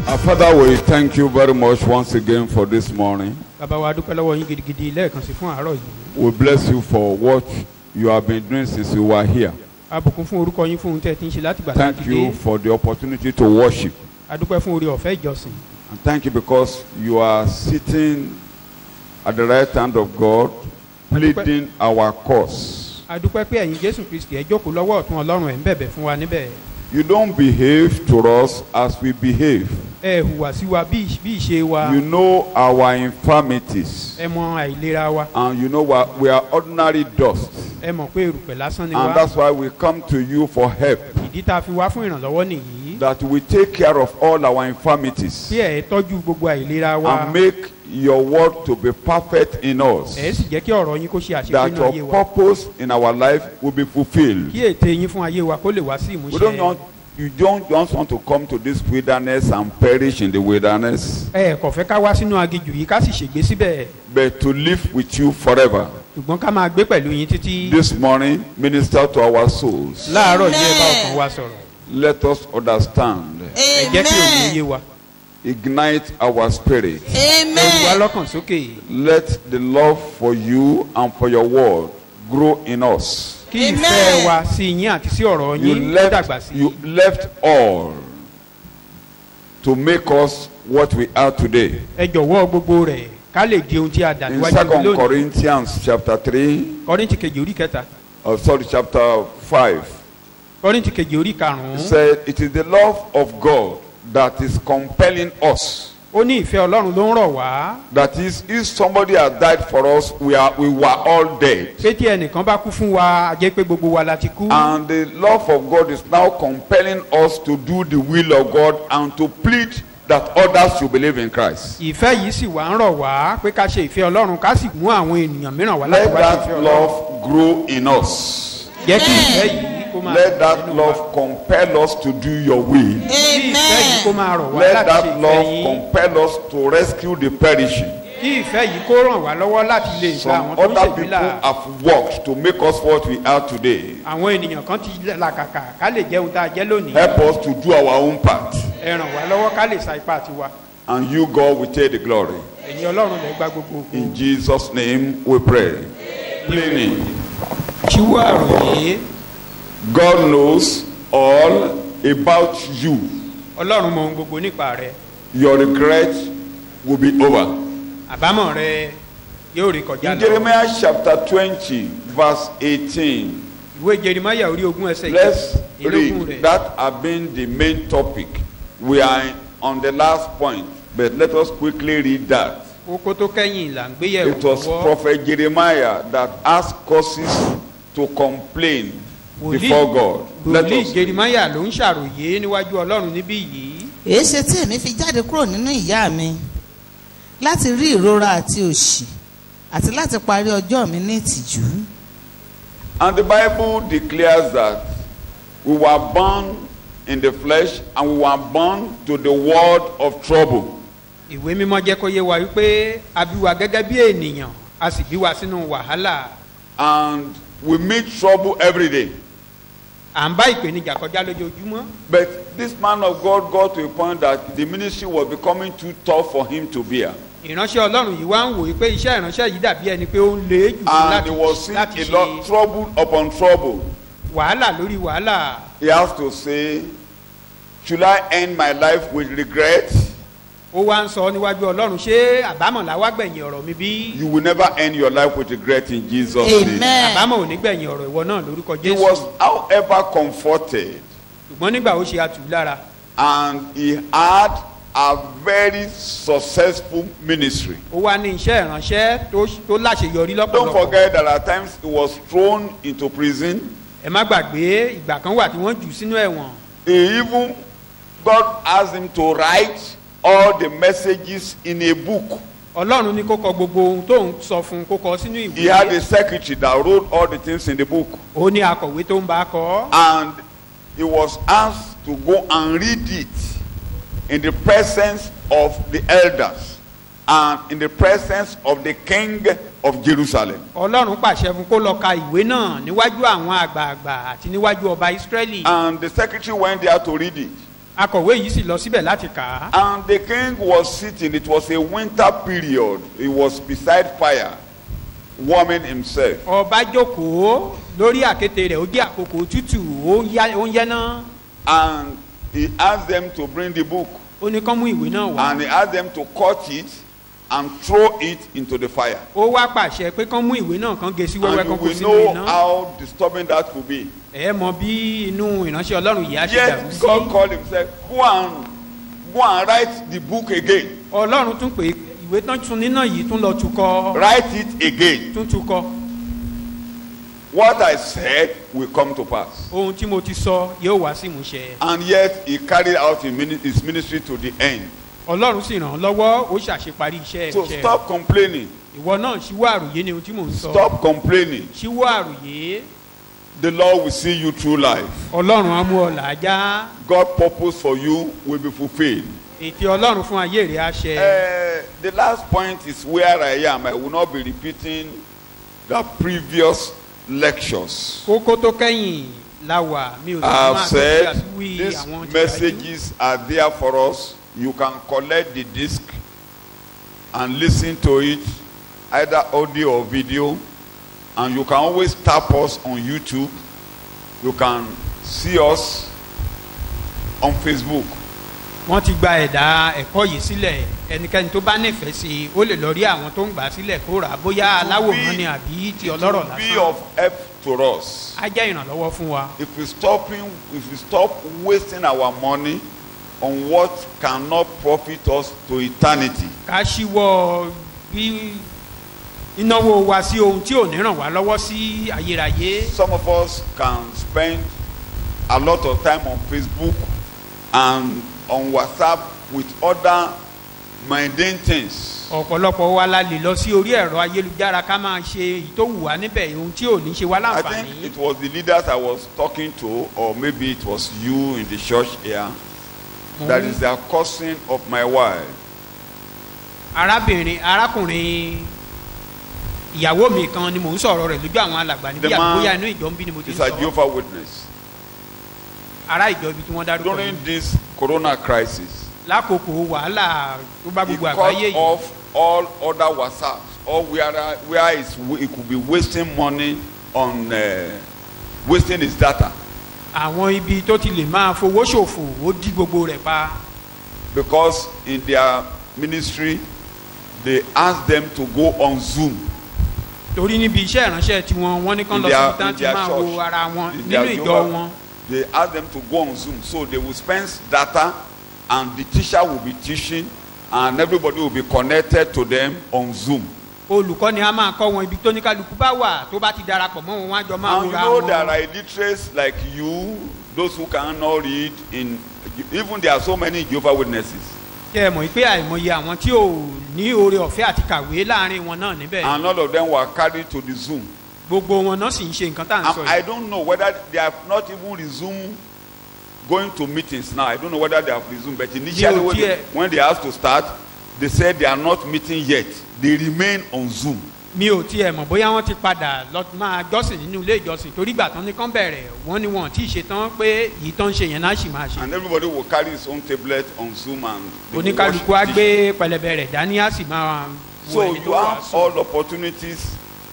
Our Father, we thank you very much once again for this morning. bàbá wa dúpẹ́ lọ́wọ́ yín gidigidi lẹ́ẹ̀kan sí fún àárọ̀ yìí We bless you for what you have been doing since you were here. abùkún fún orúkọ yín fún ohun tẹ́ ẹ ti ń ṣe láti gbà tá a Thank ti you dé for the opportunity to worship. adúpẹ́ fún orí ọ̀fẹ́ ìjọsìn And thank you because you are sitting at the right hand of God, pleading our cause. adúpẹ́ pé ẹ̀yin jésù kristi ẹ jókòó lọ́wọ́ ọ̀tún ọlọ́run ẹ̀ ń bẹ̀bẹ̀ fún wa níbẹ̀ You don't behave to us as we behave. ẹ hùwà sí wa bí bí ìṣe wa You know our infirmities. ẹ mọ àìlera wa And you know what? We are ordinary dust. ẹ mọ̀ pé erùpẹ̀ lásán ni And wa that's why we come to you for help. ìdí tá a fi wá fún ìrànlọ́wọ́ nìyí That we take care of all our infirmities. bí ẹ tọ́jú gbogbo àìlera wa and make your word to be perfect in us. ẹ sì jẹ́ kí ọ̀rọ̀ yín kó ṣe àṣepé That nínú ayé your wa purpose in our life will be fulfilled. kí ète yín fún ayé wa kó lè wá sí We don't ìmúṣẹ want you don't just want to come to this wilderness and perish in the wilderness, ẹ kò fẹ́ ká wá sínú aginjù yìí ká sì ṣègbé síbẹ̀ but to live with you forever. ṣùgbọ́n ká máa gbé pẹ̀lú yín títí This morning, minister to our souls. láàárọ̀ yìí ẹ bá ọkàn wa sọ̀rọ̀ Let us understand. ẹ jẹ́ kí òun yé Amen. wa Ignite our spirit. ẹ wù wá Amen. lọ́kàn sókè Let the love for you and for your word grow in us. kí Amen. ìfẹ́ wa sí yín àti sí ọ̀rọ̀ you yín kó dàgbà left sí you left all to make us what we are today ẹ jọ̀wọ́ gbogbo rẹ̀ ká lè di ohun tí a dà in níwájú second lónìí corinthians chapter three kọ́rìntì kejì orí kẹta or sorry chapter five kọ́rìntì kejì orí it karùn-ún said it is the love of god that is compelling us ó ní ìfẹ́ ọlọ́run ló ń rọ̀ wá that is if somebody has died for us we are we were all dead pé tí ẹnìkan bá kú fún wa a jẹ́ pé gbogbo wa la ti kú and the love of god is now compelling us to do the will of god and to plead that others should believe in christ ìfẹ́ yìí sì wá ń rọ̀ wá pé ká ṣe ìfẹ́ ọlọ́run ká sì mú àwọn ènìyàn mìíràn wá láti let wá ṣe ìfẹ́ that ọlọ́run love grow in us jẹ́ kí ìfẹ́ yìí kó máa Let that nínú wa. love compel us to do your will. kí ìfẹ́ yìí kó Amen. máa rọ̀ wá Let láti ṣe that ìfẹ́ love yín compel us to rescue the perishing. kí ìfẹ́ yìí kó ràn wá lọ́wọ́ láti lè gba Some àwọn tó ń other ṣègbè people là have worked to make us what we are today. àwọn ènìyàn kan ti làkàkà ká lè jẹ́ ohun tá a jẹ́ lónìí Help us to do our own part. ẹ ràn wá lọ́wọ́ ká lè sa ipá tiwa And you, God, will take the glory. ẹ̀yin ọlọ́run lè gba gbogbo ògo In Jesus' name we pray. Cleaning. ṣíwọ́ àròyé God knows all about you. ọlọ́run mọ ohun gbogbo nípa rẹ Your regret will be over. àbámọ̀ rẹ yóò rí kọjá In lọ Jeremiah chapter 20, verse 18. ìwé jerimaya orí ogún ẹsẹ̀ Let's ìlógún read. rẹ̀ That have been the main topic. We are on the last point, but let us quickly read that. kókó tó kẹ́yìn là ń gbéyẹ̀wò It was lọ́wọ́ Prophet Jeremiah that asked causes to complain before God. Let wòlíì us read. jerimaya ló ń ṣàròyé níwájú ọlọ́run níbí yìí èé ṣe tí èmi fi jáde kúrò nínú ìyá mi láti rí ìrora àti òṣì àti láti parí ọjọ́ mi ní ìtìjú And the Bible declares that we were born in the flesh and we were born to the world of trouble. ìwé mímọ́ jẹ́ kó yé wa wípé a bí wa gẹ́gẹ́ bí ènìyàn a sì bí wa sínú wàhálà And we meet trouble every day. à ń bá ìpèníjà kọjá lójoojúmọ́ But this man of God got to a point that the ministry was becoming too tough for him to bear. ìránṣẹ́ ọlọ́run yìí wá ń wòye pé iṣẹ́ ìránṣẹ́ yìí dàbí ẹni pé ó ń lé jù fún And láti he was seeing láti a lot ṣe trouble upon trouble. wàhálà lórí wàhálà He has to say, Should I end my life with regret? ó wá ń sọ níwájú ọlọ́run ṣé àbámọ̀ làwa gbẹ̀yìn ọ̀rọ̀ mi bí You will never end your life with regret in Jesus' name. amen àbámọ̀ ò ní gbẹ̀yìn ọ̀rọ̀ ìwọ náà lórúkọ He jésù was, however, comforted ṣùgbọ́n nígbà ó ṣe atù lára and he had a very successful ministry. ó wá ní iṣẹ́ ìránṣẹ́ tó tó láṣeyọrí Don't lọ́pọ̀lọpọ̀ forget that at times he was thrown into prison. ẹ má gbàgbé ìgbà kan wà tí wọ́n jù ú sínú ẹ̀wọ̀n He even, God asked him to write all the messages in a book. ọlọ́run ní kó kọ gbogbo ohun tó ń sọ fún un kó kọ sínú He had ìwé a secretary that wrote all the things in the book. ó ní akọ̀wé tó ń bá a kọ́ And he was asked to go and read it in the presence of the elders and in the presence of the king of Jerusalem. ọlọ́run pàṣẹ fún kó lọ ka ìwé náà níwájú àwọn àgbààgbà àti níwájú ọba ìsírẹ́lì And the secretary went there to read it. akọ̀wé yìí sì lọ síbẹ̀ láti kà á And the king was sitting, it was a winter period. He was beside fire, warming himself. ọba jókòó lórí àkéte rẹ̀ ó jẹ́ àkókò tútù ó ń yá- ó ń yẹ́ná And he asked them to bring the book. ó ní kán mú ìwé náà wá And he asked them to cut it and throw it into the fire. ó wá pàṣẹ pé kán mú ìwé náà kán gé sí wẹ́wẹ́ And you kán kó will sínú know iná how disturbing that could be. ẹ mọ bí inú ìránṣẹ́ ọlọ́run yìí á ṣe dàrú Yet sí God called himself, go and go and write the book again. ọlọ́run tún pé ìwé tán tún níná yìí tún lọ tukọ̀ Write it again. tún tukọ̀ What I said will come to pass. ohun tí mo ti sọ yóò wá sí ìmúṣẹ And yet he carried out his mini- his ministry to the end. ọlọ́run sì ràn án lọ́wọ́ ó ṣàṣeparí iṣẹ́ So iṣẹ́ stop complaining. ìwọ náà ṣíwọ́ àròyé ni ohun tí mò ń sọ Stop complaining. ṣíwọ́ àròyé The Lord will see you through life. ọlọ́run á mú ọ làájá God's purpose for you will be fulfilled. ètè ọlọ́run fún ayé rẹ̀ á ṣẹ. Uh, the last point is where I am. I will not be repeating the previous lectures. kókó tó kẹ́yìn la wà mi ò sì I máa have tó said ṣe àsìwí these àwọn tí messages are there for us. You can collect the disc and listen to it, either audio or video. And you can always tap us on YouTube. You can see us on Facebook. wọ́n ti gba ẹ̀dá ẹ̀kọ́ yìí sílẹ̀ ẹnikẹ́ni tó bá nífẹ̀ẹ́ sí i ó lè lọ rí àwọn tó ń gbà á sílẹ̀ kó rà á bóyá aláwòrán ni àbí ti It ọlọ́rọ̀ will be lásán of help to us. á jẹ́ ìrànlọ́wọ́ fún wa. If we stopping, if we stop wasting our money on what cannot profit us to eternity, ká ṣíwọ́ bí ìnáwó wa sí ohun tí ò ní ràn wá lọ́wọ́ sí ayérayé. some of us can spend a lot of time on Facebook and on WhatsApp with other mundane things. ọ̀pọ̀lọpọ̀ wa la lè lọ sí orí ẹ̀rọ ayélujára ká máa ṣe èyí tó wù wá níbẹ̀ ohun tí ò ní ṣe wá I think láǹfààní. it was the leaders I was talking to, or maybe it was you in the church here, that is the cousin of my wife. arábìnrin arákùnrin ìyàwó mi kan ni mò ń sọ̀rọ̀ rẹ̀ lójú àwọn alàgbà níbí The man àbúyá inú ìjọ ń bí ni mo ti ń Is a sọ Jehovah Witness. ará ìjọ ibi tí wọ́n dárúkọ During yìí this corona crisis, lákòókò wàhálà tó bá he gbogbo cut àgbáyé yìí off all other WhatsApps, or where where is he could be wasting money on uh, wasting his data àwọn ibi tó ti lè máa fowó ṣòfò ó dí gbogbo rẹ̀ pa because in their ministry they ask them to go on Zoom. torí níbi iṣẹ́ ìránṣẹ́ tiwọn wọ́n ní kán In lọ their- síbi tán in ti their máa church. wo ara wọn In nínú their ìjọ Jehovah- wọn They ask them to go on Zoom, so they will spend data, and the teacher will be teaching, and everybody will be connected to them on Zoom. olùkọ́ ni a máa kọ́ wọn ibi tó ní kálukú bá wà tó bá ti darapọ̀ mọ́ wọn wọ́n á jọ máa And you wúra know there wọn. are illiterates like you, those who cannot read. In even there are so many Jehovah Witnesses, kẹ́ ẹ mọ̀ pé àìmọye àwọn tí ò ní oore ọ̀fẹ́ àti kàwé láàrin wọn náà níbẹ̀ and all of them were carried to the Zoom. gbogbo wọn náà sì ń ṣe nǹkan tá à ń sọ And I yìí. don't know whether they have not even resumed going to meetings now. I don't know whether they have resumed, but initially ò when they, tiẹ̀- when they have to start, they said they are not meeting yet. They remain on Zoom. mi ò tiẹ̀ mọ̀ bóyá wọ́n ti padà lọ máa jọ́sìn nínú ilé ìjọsìn torí ìgbà tán ní kán bẹ̀rẹ̀ wọ́n ní wọn tí ì ṣe tán pé èyí tán ń ṣe yẹn náà sì máa ṣe. And everybody will carry his own tablet on Zoom and they will oníkálukú á watch the gbé pẹlẹbẹ rẹ̀ dání á sì máa wo So ẹni you tó wà have all opportunities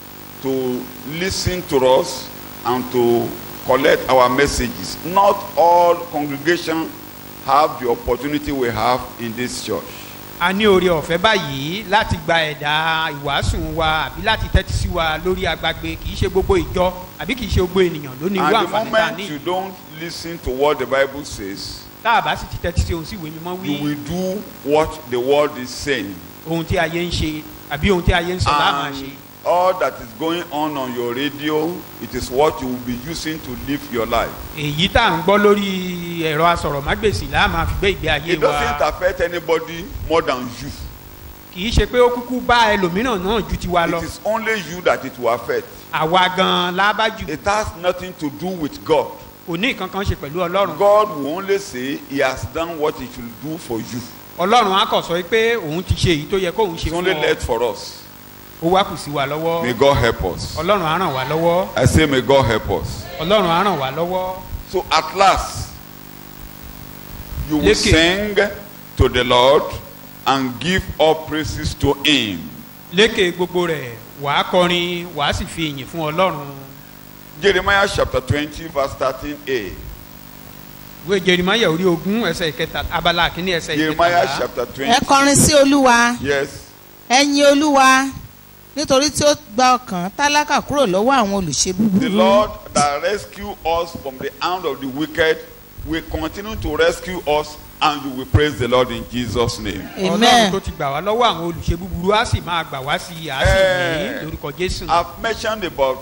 to listen to us and to collect our messages. Not all congregation have the opportunity we have in this church. a ní oore ọ̀fẹ́ báyìí láti gba ẹ̀dá ìwàásùn wa àbí láti tẹ́tí sí wa lórí agbágbé kì í ṣe gbogbo ìjọ àbí kì í ṣe gbogbo ènìyàn ló ní irú And the àǹfààní tá a moment ní you don't listen to what the Bible says, tá a bá sì ti tẹ́tí sí ohun sí ìwé mímọ́ you wí will do what the world is saying. ohun tí ayé ń ṣe àbí ohun tí ayé ń sọ láàmà ṣe. And all that is going on on your radio, it is what you will be using to live your life. èyí tá à ń gbọ́ lórí ẹ̀rọ asọ̀rọ̀mágbèsì láàmà fi gbé ìgbé ayé It doesn't wa affect anybody more than you. kì í ṣe pé ó kúkú bá ẹlòmíràn náà ju tiwa lọ It is only you that it will affect. àwa gan-an lábájú It has nothing to do with God. kò ní nǹkan kan ṣe pẹ̀lú ọlọ́run God will only say he has done what he should do for you. ọlọ́run á kàn sọ pé òun ti ṣe èyí tó yẹ kóun ṣe It's fún only ọ left for us. ó wá kù sí wa lọ́wọ́ May God help us. ọlọ́run á ràn wá lọ́wọ́ I say may God help us. ọlọ́run á ràn wá lọ́wọ́ So at last, You will Lékè. sing to the Lord and give all praises to Him. lékè gbogbo rẹ̀ wàá kọrin wàá sì fi ìyìn fún ọlọ́run Jeremiah chapter 20, verse 13a. ìwé jerimaya orí ogún ẹsẹ̀ ìkẹta abala kìíní ẹsẹ̀ Jeremiah ìkẹtàlá chapter ẹ 20. kọrin sí olúwa Yes. ẹ̀yin olúwa nítorí tí ó gba ọkàn tálákà kúrò lọ́wọ́ àwọn olùṣe The búburú Lord that rescue us from the hand of the wicked will continue to rescue us and you will praise the Lord in Jesus' name. ọlọ́run amen tó ti gbà wá lọ́wọ́ àwọn olùṣe búburú á sì máa gbà wá sí i á sì Eh. ní lórúkọ jésù I've mentioned about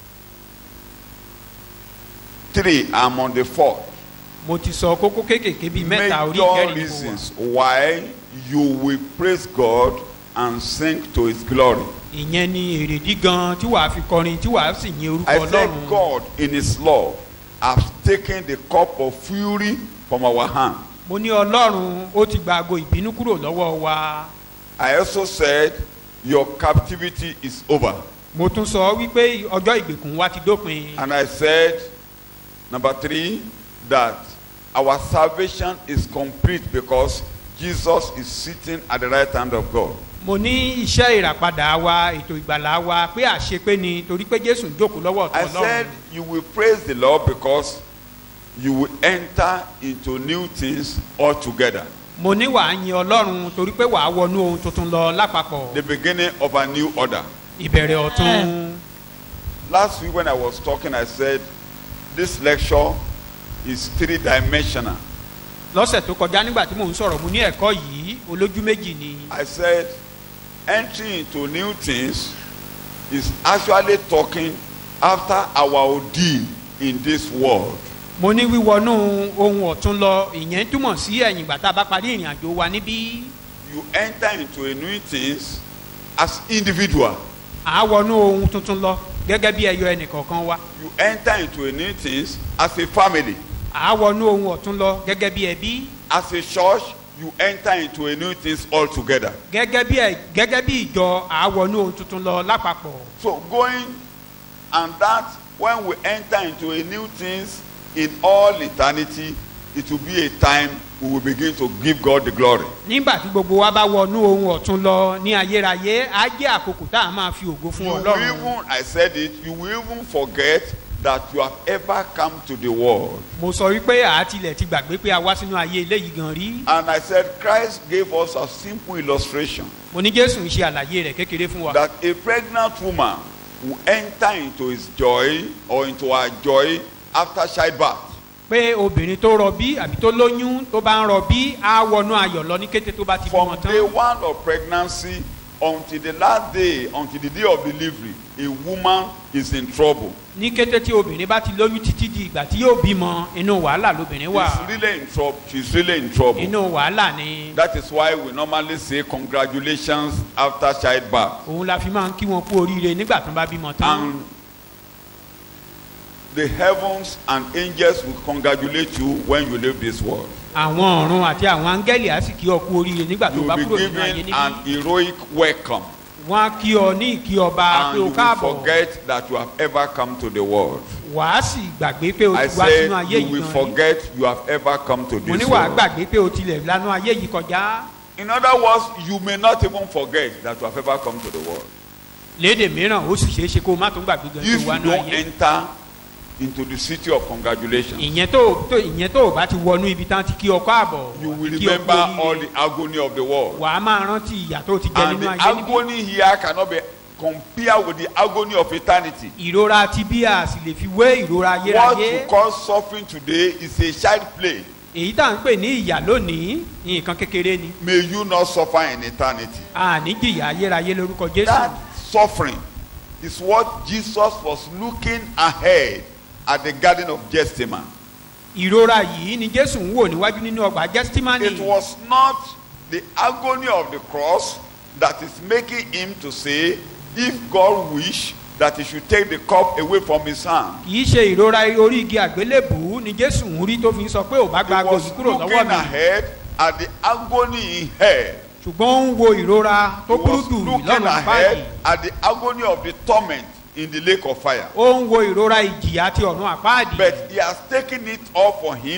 three. I'm on the fourth. mo ti sọ kókó kéékèèké bíi mẹ́ta orí Major ìkẹrin ni mo wà reasons why you will praise God and sing to His glory. ìyẹn ni èrèdí gan tí wàá fi kọrin tí wàá sì yin orúkọ I said ọlọ́run God in His love has taken the cup of fury from our hand. mo ní ọlọ́run ó ti gba ago ìbínú kúrò lọ́wọ́ wa I also said your captivity is over. mo tún sọ wípé ọjọ́ ìgbèkùn wa ti dópin And I said, number three, that our salvation is complete because Jesus is sitting at the right hand of God. mo ní iṣẹ́ ìràpadà wa ètò ìgbàlá wa pé àṣepé ni torí pé jésù ń jókòó lọ́wọ́ I ọ̀tún said ọlọ́run you will praise the Lord because you will enter into new things altogether. mo ní wàá yin ọlọ́run torí pé wàá wọnú ohun tuntun lọ lápapọ̀ The beginning of a new order. ìbẹ̀rẹ̀ ọ̀tún Last week when I was talking, I said this lecture is three dimensional. lọ́sẹ̀ tó kọjá nígbà tí mò ń sọ̀rọ̀ mo ní ẹ̀kọ́ yìí olójú méjì ni I said entry into new things is actually talking after our ordeal in this world. mo ní wíwọnú ohun ọ̀tún lọ ìyẹn túmọ̀ sí ẹ̀yìn ìgbà tá a bá parí ìrìn àjò wa níbí You enter into a new things as individual. à á wọnú ohun tuntun lọ gẹ́gẹ́ bí ẹyọ ẹnìkọ̀ọ̀kan wa You enter into a new things as a family. à á wọnú ohun ọ̀tún lọ gẹ́gẹ́ bí ẹbí As a church, you enter into a new things altogether. gẹ́gẹ́ bí ẹ gẹ́gẹ́ bí ìjọ à á wọnú ohun tuntun lọ lápapọ̀ So going and that when we enter into a new things in all eternity, it will be a time we will begin to give God the glory. nígbà tí gbogbo wa bá wọnú ohun ọ̀tún lọ ní ayérayé á jẹ́ àkókò tá a máa fi ògo fún You will ọlọ́run even, I said it, you will even forget that you have ever come to the world. mo sọ wípé àátilẹ̀ ti gbàgbé pé a wá sínú ayé eléyìí gan rí And I said Christ gave us a simple illustration mo ní jésù ń ṣe àlàyé rẹ̀ kékeré fún wa that a pregnant woman will enter into his joy or into her joy after childbirth. pé obìnrin tó rọbí àbí tó lóyún tó bá ń rọbí á wọnú ayọ̀ lọ ní kété tó bá ti From bímọ day tán one of pregnancy until the last day, until the day of delivery, a woman is in trouble. ní kété tí obìnrin bá ti lóyún títí di ìgbà tí yóò bímọ inú wàhálà lóbìnrin wà She's really in trouble. She's really in trouble. inú wàhálà ni That is why we normally say congratulations after childbirth. òun la fi máa ń kí wọn kú oríire nígbà tó bá bímọ tán And the heavens and angels will congratulate you when you leave this world. àwọn ọ̀run àti àwọn áńgẹ́lì á sì kí ọ kú oríire nígbà tó You bá will kúrò be nínú ayé given an níbí heroic welcome. wọn á kí ọ ní ìkí ọba And pé you o will káàbọ̀ forget that you have ever come to the world. wàá sì gbàgbé pé o I ti wá said sínú ayé you yìí will gan rí forget you have ever come to mo ní this wàá world. gbàgbé pé o tilẹ̀ lánú ayé yìí kọjá In other words, you may not even forget that you have ever come to the world. léde mìíràn ó sì ṣeé ṣe kó o má tún gbàgbé gan If tó wá you nú don't ayé enter into the city of congratulations, ìyẹn tó tó ìyẹn tó o bá ti wọnú ibi tán ti kí ọ káàbọ̀ you will kí ọ kú remember all oríire the agony of the world. wàá máa rántí ìyà tó ti jẹ And nínú the ayé níbí agony here cannot be compared with the agony of eternity. ìrora ti bí a sì lè fi wé ìrora What ayérayé you call suffering today is a child play. èyí tá à ń pè ní ìyà lónìí nǹkan kékeré ni May you not suffer in eternity. àní jìyà ayérayé lórúkọ jésù That suffering is what Jesus was looking ahead at the Garden of Gethsemane. ìrora yìí ni jésù ń wò níwájú nínú ọgbà gẹ́stímánì It was not the agony of the cross that is making him to say, if God wish, that he should take the cup away from his hand. kì í ṣe ìrora orí igi àgbélébùú ni jésù ń rí tó fi ń sọ pé ò bá gba He ago was yìí kúrò looking lọ́wọ́ mi ahead at the agony in hell. ṣùgbọ́n ó ń wo ìrora He tó burú was jù looking lọ́nà báyìí ahead at the agony of the torment in the lake of fire. ó ń wo ìrora ìjìyà ti ọ̀run àpáàdì But he has taken it up for him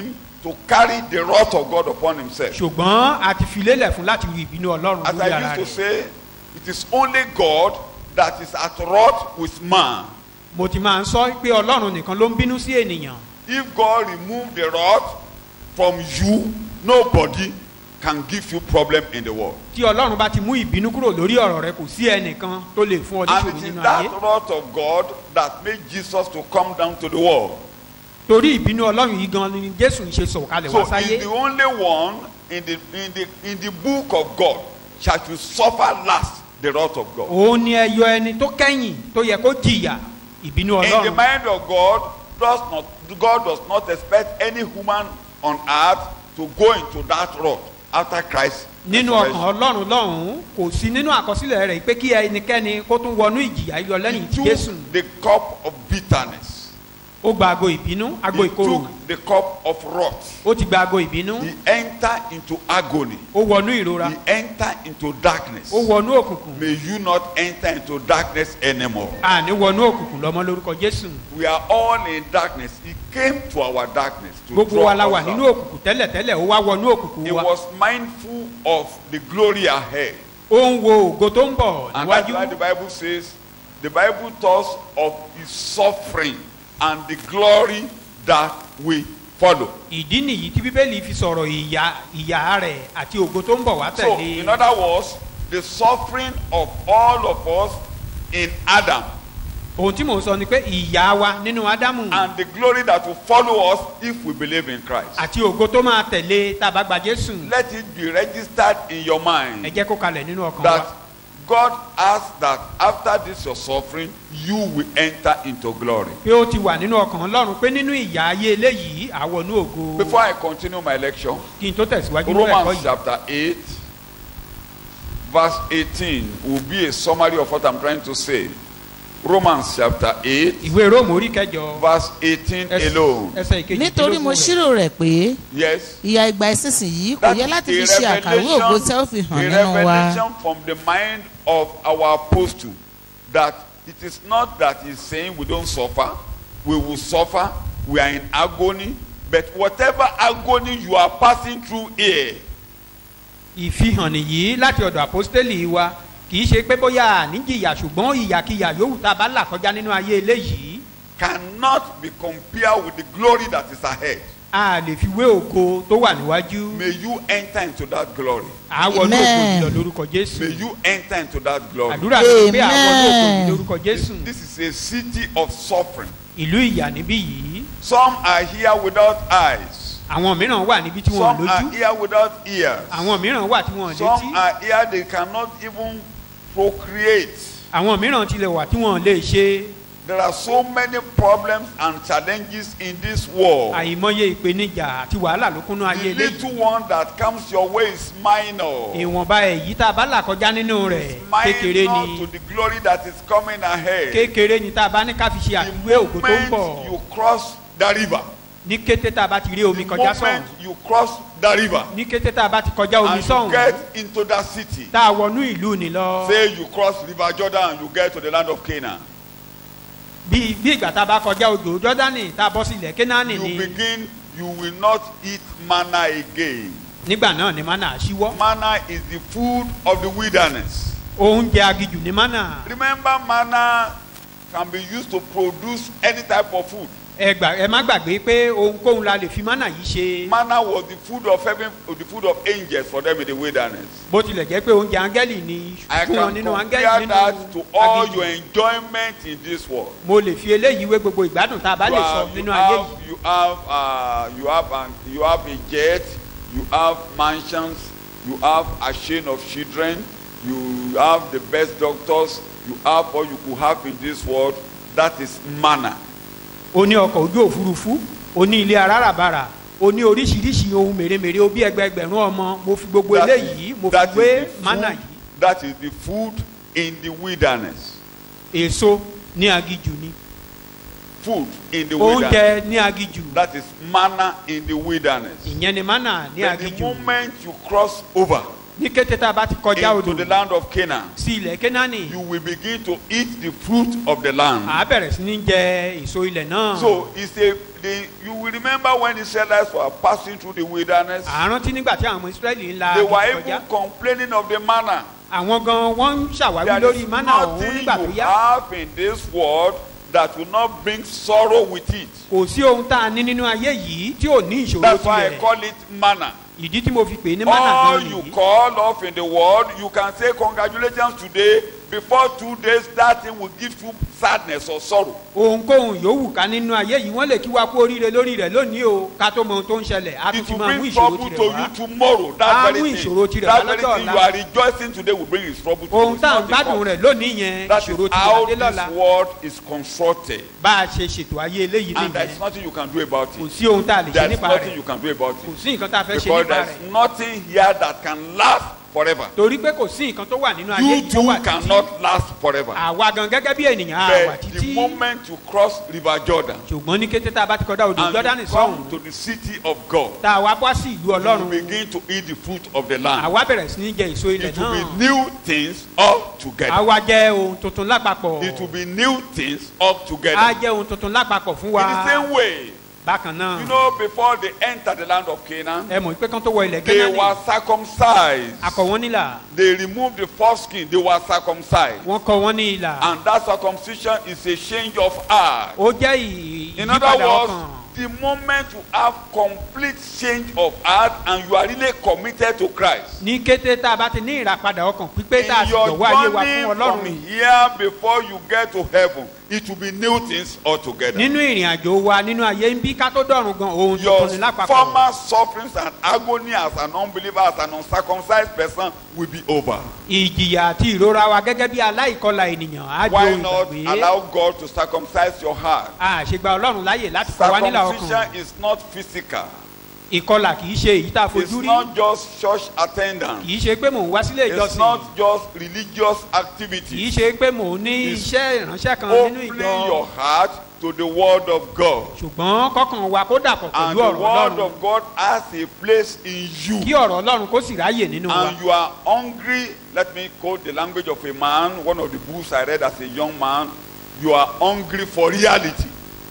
to carry the wrath of God upon himself. ṣùgbọ́n a ti fi lélẹ̀ fún láti ru ìbínú ọlọ́run As lórí I ara used to rẹ̀ say, it is only God that is at wrath with man. mo ti máa ń sọ pé ọlọ́run nìkan ló ń bínú sí ènìyàn If God remove the wrath from you, nobody can give you problem in the world. tí ọlọ́run bá ti mú ìbínú kúrò lórí ọ̀rọ̀ rẹ kò sí ẹnìkan tó lè fún ọ And níṣòro it is nínú that ayé wrath of God that made Jesus to come down to the world. torí ìbínú ọlọ́run yìí gan ni jésù ń ṣe sọ̀kalẹ̀ So wá sáyé he's the only one in the in the in the book of God shall you suffer last the wrath of God. òun ni ẹyọ ẹni tó kẹ́yìn tó yẹ kó jìyà ìbínú In the ọlọ́run mind of God, does not God does not expect any human on earth to go into that wrath after Christ. nínú resurrection. ọkàn ọlọ́run lọ́hùn-ún kò sí nínú àkọsílẹ̀ rẹ̀ pé kí ẹnikẹ́ni kó tún wọnú ìjìyà yọ lẹ́yìn tí He jésù took the cup of bitterness. ó gba ago ìbínú ago He ìkorò took the cup of wrath. ó ti gba ago ìbínú He entered into agony. ó wọnú ìrora He entered into darkness. ó wọnú òkùnkùn May you not enter into darkness anymore. àní wọnú òkùnkùn lọ́mọ lórúkọ jésù We are all in darkness. He came to our darkness to gbogbo draw wa la wà us nínú out. òkùnkùn tẹ́lẹ̀tẹ́lẹ̀ ó wá wọnú òkùnkùn He wa was mindful of the glory ahead. ó ń wo ògo tó ń bọ̀ And that's níwájú why the Bible says, the Bible talks of his suffering and the glory that we follow. ìdí nìyí tí bíbélì fi sọ̀rọ̀ ìyà ìyà rẹ̀ àti ògo tó ń bọ̀ wá So, tẹ̀lé in other words, the suffering of all of us in Adam ohun tí mò ń sọ ni pé ìyà wa nínú ádámù and the glory that will follow us if we believe in Christ. àti ògo tó máa tẹ̀lé tá a bá gba jésù Let it be registered in your ẹ mind jẹ́ kó kalẹ̀ nínú ọkàn wa that God asks that after this your suffering, you will enter into glory. pé ó ti wà nínú ọkàn ọlọ́run pé nínú ìyà ayé eléyìí àwọnú ògo Before I continue my lecture, kí n tó tẹ̀síwájú nínú ẹ̀kọ́ Romans yìí chapter 8, verse 18 will be a summary of what I'm trying to say. Romans chapter 8, ìwé róòmù orí kẹjọ verse 18 ẹsẹ̀- alone. ẹsẹ̀ ìkejì nítorí mo ṣírò rẹ̀ pé Yes. ìyà ìgbà ìsinsìnyí kò That yẹ is láti a fi ṣe àkàwé ògo tí ó fi hàn a nínú wa revelation from the mind of our apostle that it is not that he's saying we don't suffer, we will suffer, we are in agony, but whatever agony you are passing through here, ìfihàn nìyí láti ọ̀dọ̀ àpọ́stélì wa kì í ṣe pé bóyá àníjìyà ṣùgbọ́n ìyàkíyà yòówù tá a bá là kọjá nínú ayé eléyìí cannot be compared with the glory that is ahead. a lè fi wé ògo tó wà níwájú May you enter into that glory. àwọnú ògo Amen. ìlọ lórúkọ jésù May you enter into that glory. àdúrà mi pé àwọnú ògo Amen. ìlọ lórúkọ jésù This is a city of suffering. ìlú ìyà níbí yìí Some are here without eyes. àwọn mìíràn wà níbi tí wọn ò Some are lójú here without ears. àwọn mìíràn wà tí wọn ò létí Some are here they cannot even procreate. àwọn mìíràn tilẹ̀ wà tí wọn ò lè ṣe There are so many problems and challenges in this world. àìmọye ìpèníjà àti wàhálà ló kúnnú ayé The eléyìí little one that comes your way is minor. ìwọ̀nba èyí tá a bá là kọjá nínú rẹ̀ kékeré Minor ni to the glory that is coming ahead. kékeré ni tá a bá ní ká fi ṣe The àfiwé ògo tó ń bọ̀ moment you cross the river, ní kété tá a bá ti rí omi the kọjá sọ̀hún moment you cross the river ní kété tá a bá ti kọjá omi and you sọ̀hún get into that city, tá a wọnú ìlú ni lọ say you cross river Jordan and you get to the land of Canaan, bí bí ìgbà tá a bá kọjá odò jọ́dánì tá a bọ́ sí ilẹ̀ kénáánì you ni begin, you will not eat manna again. nígbà náà ni mánà ṣíwọ́ Manna is the food of the wilderness. oúnjẹ agijù ni mánà Remember, manna can be used to produce any type of food. ẹ gbà ẹ má gbàgbé pé ohunkóhun la lè fi mánà yìí ṣe Manna was the food of heaven, the food of angels for them in the wilderness. bó tilẹ̀ jẹ́ pé oúnjẹ áńgẹ́lì ni I fún wọn can nínú compare áńgẹ́lì that nínú to all agijù your enjoyment in this world. mo lè fi eléyìí wé gbogbo ìgbádùn tá a bá You lè sọ have, you nínú ayé have, yìí you have, uh, you have, an, you have a jet, you have mansions, you have a chain of children, you have the best doctors, you have all you could have in this world. That is manna. o ní ọkọ̀ ojú òfurufú o ní ilé arárabàrà o ní oríṣiríṣi ohun mèremère o bí ẹgbẹẹgbẹ̀rún ọmọ mo fi gbogbo That eléyìí is- mo fi that is wé the mánà food- yìí That is the food in the wilderness. èso ní agijù ni Food in the wilderness. oúnjẹ ní agijù That is manna in the wilderness. ìyẹn ni mánà ní But the agijù moment you cross over, ní kété tá a bá ti kọjá into odò the land of Canaan, sí ilẹ̀ kénáánì you will begin to eat the fruit of the land. à á bẹ̀rẹ̀ sí ní jẹ èso ilẹ̀ náà. So it's a the, you will remember when the Israelites were passing through the wilderness, àrántí nígbà tí àwọn ọmọ israẹli ń la they were aginjù kọjá even complaining of the manna. àwọn gan wọn ń ṣàwáwí There lórí is mánà ọ̀hún nothing nígbà tó you yá have in this world that will not bring sorrow with it. kò sí ohun tá a ní nínú ayé yìí tí ò ní ìṣòro That's why I tirẹ̀ call it manna. ìdí tí mo fi pè é ní mánà All gan you nìyí call off in the world, you can say congratulations today. Before two days, that thing will give you sadness or sorrow. ohunkóhun yòówù ká nínú ayé yìí wọ́n lè kí wa kú oríire lórí rẹ̀ lónìí o ká tó mọ ohun tó ń ṣẹlẹ̀ á tún It ti will máa mú bring ìṣòro trouble to tirẹ̀ wá you tomorrow. Á That mú very ìṣòro thing. tirẹ̀ That wá very lọ́jọ́ thing ọ̀la. you are rejoicing today will bring his trouble to you. ohun It's tá à ń not the gbádùn cause. rẹ̀ lónìí yẹn That ìṣòro is tirẹ̀ how adé lọ́la this world is constructed. bá a ṣe ṣètò ayé eléyìí And there is nìyẹn nothing you can do about kò it. sí ohun tá a lè ṣe There is nípa nothing rẹ̀ you can do about kò it. sí nǹkan tá a fẹ́ ṣe Because nípa there rẹ̀ is nothing here that can last forever. torí pé kò sí nǹkan tó wà nínú ayé You yìí tó too wà títí cannot last forever. àwa gan gẹ́gẹ́ bí ènìyàn á wà But the títí moment you cross River Jordan ṣùgbọ́n ní kété tá a bá ti kọjá odò and jọ́dánì you sọ́hùn come to the city of God, tá a wá bọ́ sí ìlú you ọlọ́run begin to eat the fruit of the land. àwa bẹ̀rẹ̀ sí ní jẹ èso ilẹ̀ It will náà be new things all together. àwa jẹ ohun tuntun lápapọ̀ It will be new things all á together. jẹ ohun tuntun lápapọ̀ fún In wa the same way, bákan náà you know, before they enter the land of Canaan, ẹ mọ̀ pé kán tó wọ ilẹ̀ they gánà were circumcised. akọ wọn nílà They removed the foreskin, they were circumcised. wọn kọ wọn ní ìlà And that circumcision is a change of heart. ó jẹ́ ì- In other ìyípadà words, ọkàn the moment you have complete change of heart and you are really committed to Christ, ní kété tá a bá ti ní ìràpadà ọkàn pípé tá a in sì your jọ̀wọ́ ayé wa journey fún from ọlọ́run here before you get to heaven, it will be new things altogether. nínú ìrìn àjò wa nínú ayé ń bí ká tó dọ̀run gan ohun Your tuntun ní lápapọ̀ former sufferings and agony as an unbeliever, as an uncircumcised person will be over. ìjìyà àti ìrora wa gẹ́gẹ́ bí aláìkọlà ènìyàn á di Why ohun not ìgbàgbé allow God to circumcise your heart? àṣegbà ọlọ́run láyè láti kọ wá nílà ọkàn Circumcision is not physical. ìkọlà kì í ṣe èyí tá a It's fojú rí not just church attendance. kì í ṣe pé mò ń wá sílé It's ìjọsìn not just religious kì í activity. ṣe pé mò ń ní It's iṣẹ́ ìránṣẹ́ kan nínú Opening ìjọ your heart to the word of God. ṣùgbọ́n kọ́kàn wa kó dàpọ̀ And pẹ̀lú the ọ̀rọ̀ word ọlọ́run of God has a place in kí you. ọ̀rọ̀ ọlọ́run kó sì ráyè nínú wa And you are hungry. Let me quote the language of a man. One of the books I read as a young man. You are hungry for reality.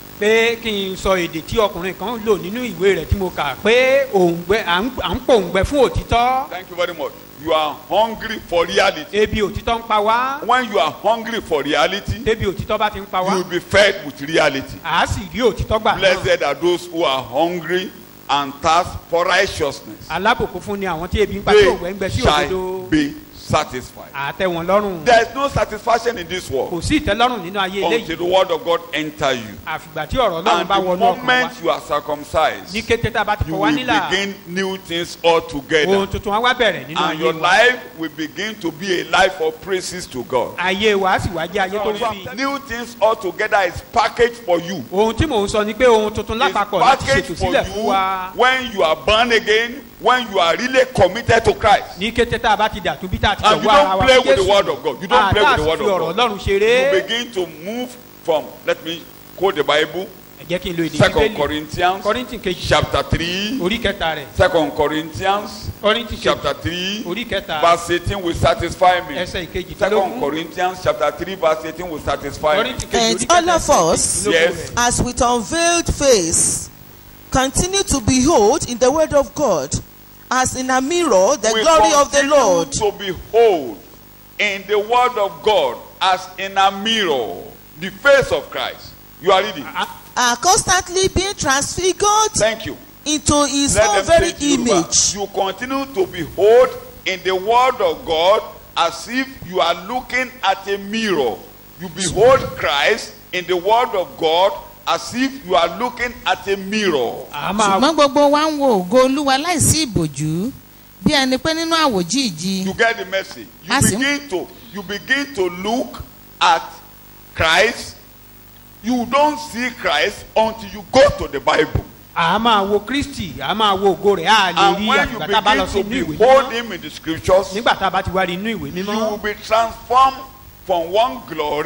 pé kí n sọ èdè tí ọkùnrin kan lò nínú ìwé rẹ̀ tí mo kà pé òǹgbẹ à ń à ń pòǹgbẹ fún òtítọ́ Thank you very much. You are hungry for reality. ebi òtítọ́ ń pa wá When you are hungry for reality, débi òtítọ́ bá ti ń pa you wá will be fed with reality. à á sì rí òtítọ́ gbà náà Blessed are those who are hungry and thirst for righteousness. alábòkú fún ni àwọn tí ebi ń pa tí òǹgbẹ ń gbẹ They sí shall òdodo be satisfied. àtẹ wọn lọ́rùn There is no satisfaction in this world kò sí ìtẹ́lọ́rùn nínú ayé until eléyìí the word of God enter you. àfìgbà tí ọ̀rọ̀ ọlọ́run And bá the wọnú ọkàn wa moment you are circumcised, ní kété tá a bá ti you fọ wá will nílà begin new things ohun altogether. tuntun á wá bẹ̀rẹ̀ nínú And ayé your wa life will begin to be a life of praises to God. ayé wa á sì wá jẹ́ ayé tó fi New things altogether is packaged for you. ohun tí mò ń sọ ni pé ohun tuntun It's lápapọ̀ láti packaged ṣètò for sílẹ̀ fún you wa when you are born again, when you are really committed to Christ. ní kété tá a bá ti dàtú bí tá a ti And you jọ̀wọ́ ara don't wa play fún with the Jésù. word of God. You don't play with the word àtàsí fi ọ̀rọ̀ of God. ọlọ́run ṣeré You begin to move from, let me quote the Bible, ẹ jẹ́ kí n lo èdè Second bíbélì Corinthians kọ́rìntì kejì chapter 3. orí kẹta rẹ̀ Second Corinthians kọ́rìntì kejì chapter 3 orí kẹta verse 18 will satisfy me. ẹsẹ̀ ìkejì Second Corinthians chapter 3 verse 18 will satisfy me. kọ́rìntì kejì And orí kẹta all of ẹsẹ̀ us- ìkejìlélógún Yes. rẹ̀. as with unveiled face, continue to behold in the word of God, as in a mirror, the we glory of the continue Lord. to behold in the word of God as in a mirror the face of Christ. You are reading. Are constantly being transfigured Thank you. into his Let own them very say to Yoruba, image. You continue to behold in the word of God as if you are looking at a mirror. You behold Christ in the word of God as if you are looking at a mirror. a máa ṣùgbọ́n gbogbo wa ń wo ògo olúwa láìsí ìbòjú bí ẹni pé nínú àwòjíìji You get the message. You As in- begin to you begin to look at Christ. You don't see Christ until you go to the Bible. a máa wo kristi a máa wo ògo rẹ̀ a lè And rí when you àgbà tá a bá lọ sí begin inú to ìwé behold mímọ́ him in the scriptures, nígbà tá a bá ti wá rí inú ìwé you mímọ́ will be transformed from one glory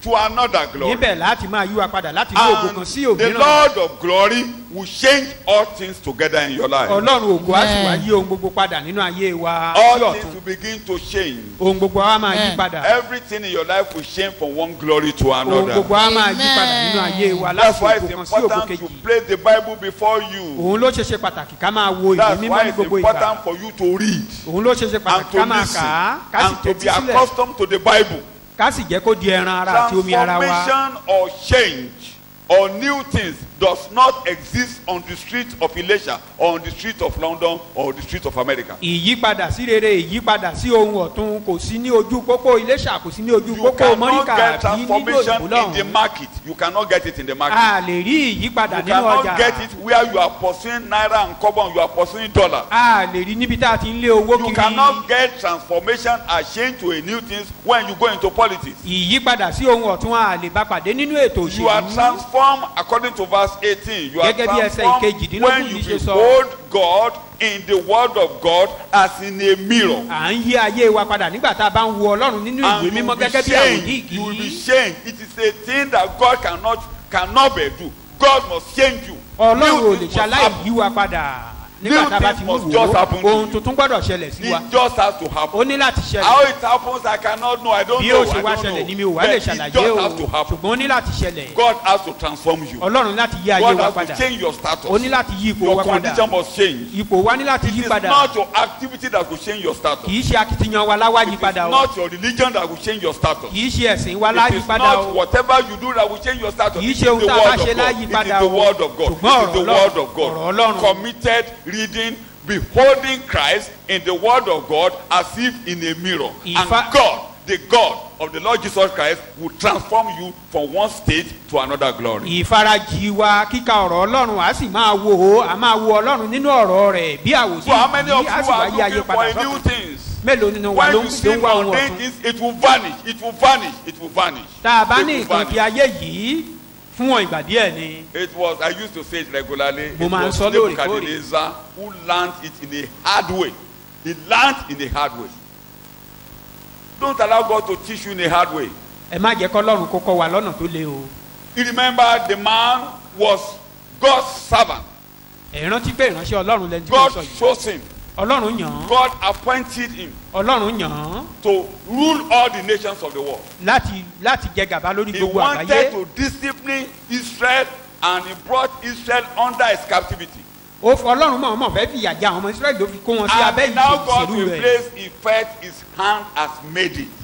to another glory. níbẹ̀ láti máa yí wa padà láti ní ògo And kan sí the òmíràn Lord of glory will change all things together in your life. ọlọ́run ògo á sì wá Amen. yí ohun gbogbo padà nínú ayé wa All sí things ọ̀tún will begin to change. ohun gbogbo á máa yí Amen. padà Everything in your life will change from one glory to ohun another. gbogbo á máa yí padà Amen. nínú ayé wa That's láti why ògo it's kan sí ògo important to kejì place the Bible before you. òun ló ṣe ṣe pàtàkì ká máa wo ìwé That's mímọ́ why ní it's gbogbo ìgbà important for you to read òun ló ṣe ṣe and pàtàkì to ká máa listen kà á ká sì and to tẹ́tí be sílẹ̀ accustomed to the Bible. ká sì jẹ́ kó di ẹran ara àti omi ara wa Transformation or change or new things does not exist on the street of Elisha or on the street of London or the street of America. ìyípadà sí rere ìyípadà sí ohun ọ̀tun kò sí ní ojú pópó iléṣà kò sí ní ojú You pópó cannot mọ́ríkà get àbí nílò transformation ìbò in the lọ́hùn market. You cannot get it in the market. a lè rí ìyípadà You nínú ọjà cannot get it where you are pursuing naira and kobo and you are pursuing dollar. a lè rí níbi tá a ti ń lé owó You kiri cannot get transformation and change to a new things when you go into politics. ìyípadà sí ohun ọ̀tun a lè bá pàdé nínú ètò You are òṣèlú transformed according to verse 18. You are Gẹ́gẹ́ bí ẹsẹ̀ transformed ìkejìdínlógún when yìí you ṣe sọ. behold God in the word of God as in a mirror. à ń yí ayé wa padà nígbà tá a bá ń wo ọlọ́run nínú And ìwé you will mímọ́ be gẹ́gẹ́ bí àwòdì changed. You will be ìgì changed. It is a thing that God cannot cannot be do. God must change you. ọlọ́run ò New lè things ṣe must happen. aláìyí wa padà nígbà New tá a bá things ti must mú just wò happen ó to ohun you. tuntun gbọ́dọ̀ ṣẹlẹ̀ sí wa It just has to happen. ó ní láti How ṣẹlẹ̀ it happens, I cannot know. I don't bí know. ó ṣe I wá don't ṣẹlẹ̀ ni mi know. ò wá But lè it ṣàlàyé just o has to happen. ṣùgbọ́n ó ní láti ṣẹlẹ̀ God has to transform you. ọlọ́run láti yí ayé God wa has padà to change your status. ó ní láti yí ipò Your wa padà condition must change. ipò wa ní láti It yí is padà not your activity that will change your status. kì í ṣe akitiyan wa láwá yí It is padà o not your religion that will change your status. kì í ṣe ẹ̀sìn wa It láyí is padà o not whatever you do that will change your status. Kì í It is ṣe ohun the tá a bá word ṣe of God. láyí It is padà the o. word of God. Ṣùgbọ́n It is the ọ̀rọ̀ word Ọlọ́run- of God. ọ̀rọ̀ Ọlọ́run. Committed reading, beholding Christ in the word of God as if in a mirror. If And I- God, the God of the Lord Jesus Christ, will transform you from one state to another glory. ìfarajì wa kíka ọ̀rọ̀ ọlọ́run a sì máa wo ó a máa wo ọlọ́run nínú ọ̀rọ̀ rẹ̀ bí àwòsí So how many of yìí a you sì wá are yí ayé looking for padà a new sọ́kàn things? mélòó nínú wa When ló ń you ló see ń wá ohun mundane ọ̀tun things, it will vanish. It will vanish. It will vanish. tá a bá It ní will nǹkan fi vanish. ayé yìí fún wọn ìgbà díẹ̀ ni It was, I used to say it regularly. Mo it máa ń was sọ lóòrèkóòrè. Nebuchadnezzar who learned it in a hard way. He learned in a hard way. Don't allow God to teach you in a hard way. ẹ má jẹ́ kọ́lọ́run kó kọ́ wa lọ́nà tó le o You remember the man was God's servant. ẹ rántí pé ìránṣẹ́ ọlọ́run lẹni tí mo God sọ yìí chose him. ọlọ́run yàn án God appointed him ọlọ́run yàn án to rule all the nations of the world. láti láti jẹ gàba lórí He gbogbo wanted àgbáyé to discipline Israel and he brought Israel under his captivity. ó fọ ọlọ́run mọ̀ ọmọ fẹ́ fìyà jẹ àwọn ọmọ israẹli ló fi kó wọn sí abẹ́ And now God ìṣèlú will rẹ̀ place he felt his hand has made it.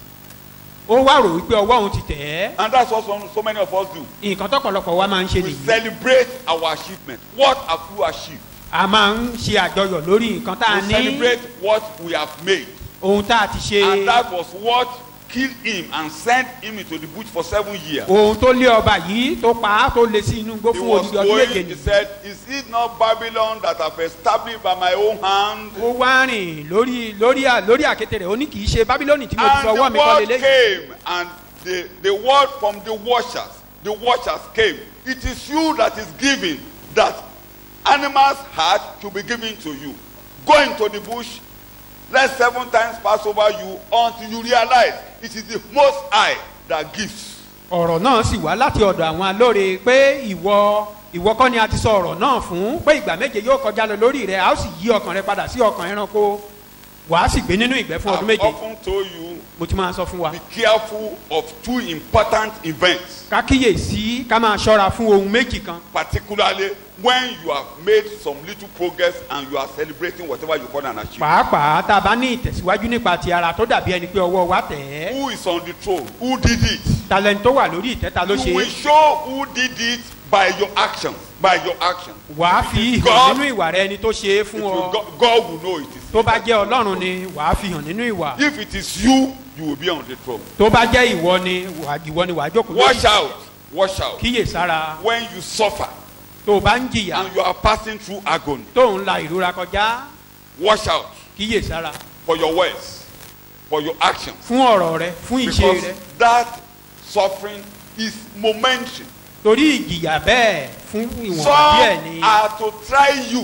ó wá rò wípé ọwọ́ òun ti tẹ̀ ẹ́ And that's what so, so many of us do. nǹkan tọ́pọ̀lọpọ̀ wa máa ń ṣe We nìyí celebrate our achievement. What have you achieved? a máa ń ṣe àjọyọ̀ lórí nǹkan tá a We ní celebrate what we have made. ohun tá a ti ṣe And that was what killed him and sent him into the bush for seven years. ohun tó lé ọba yìí tó pa á tó lé sí inú igbó He fún was odidi ọdún going, méje he nìyí said, Is it not Babylon that I've established by my own hand? ó wá rìn lórí lórí à- lórí àkété rẹ̀ ó ní kì í ṣe bábílónì tí mo ti And fọwọ́ the mi kọ́ word lélẹ́yìn came, and the, the word from the watchers, the watchers came. It is you that is giving that animal's heart to be given to you. Go into the bush, let seven times pass over you until you realize it is the most high that gives. ọ̀rọ̀ náà sì wá láti ọ̀dọ̀ àwọn alóore pé ìwọ ìwọ kọ́ ni a ti sọ ọ̀rọ̀ náà fún pé ìgbà méje yóò kọjá lọ lórí rẹ̀ a ó sì yí ọkàn rẹ padà sí ọkàn ẹranko wàá sì gbé nínú ìgbẹ́ fún ọdún I've méje often told you, mo ti máa sọ fún wa be careful of two important events, ká kíyèsí ká máa ṣọ́ra fún ohun méjì kan particularly when you have made some little progress and you are celebrating whatever you call an achievement. pàápàá tá a bá ní ìtẹ̀síwájú nípa ti ara tó dàbí ẹni pé ọwọ́ wa tẹ̀ ẹ́ Who is on the throne? Who did it? talent tó wà lórí ìtẹ́ta ló You ṣe will show who did it by your actions. By your actions. wàá fi hàn God- nínú ìwà rẹ ẹni tó ṣe é It fún will, ọ God, God will know it is. tó bá jẹ́ ọlọ́run ni wàá fi hàn nínú ìwà If it is you, you will be on the throne. tó bá jẹ́ ìwọ ni wàá- ìwọ ni wàá jókòó Watch out. Watch out. kíyè sára When you suffer tó o bá ń jìyà and you are passing through agony, tó ń la ìrora kọjá watch out kíyè sára for your words, for your actions. fún ọ̀rọ̀ rẹ fún ìṣe Because rẹ that suffering is momentary. torí ìjìyà bẹ́ẹ̀ fún ìwọ̀n díẹ̀ ni Some are to try you.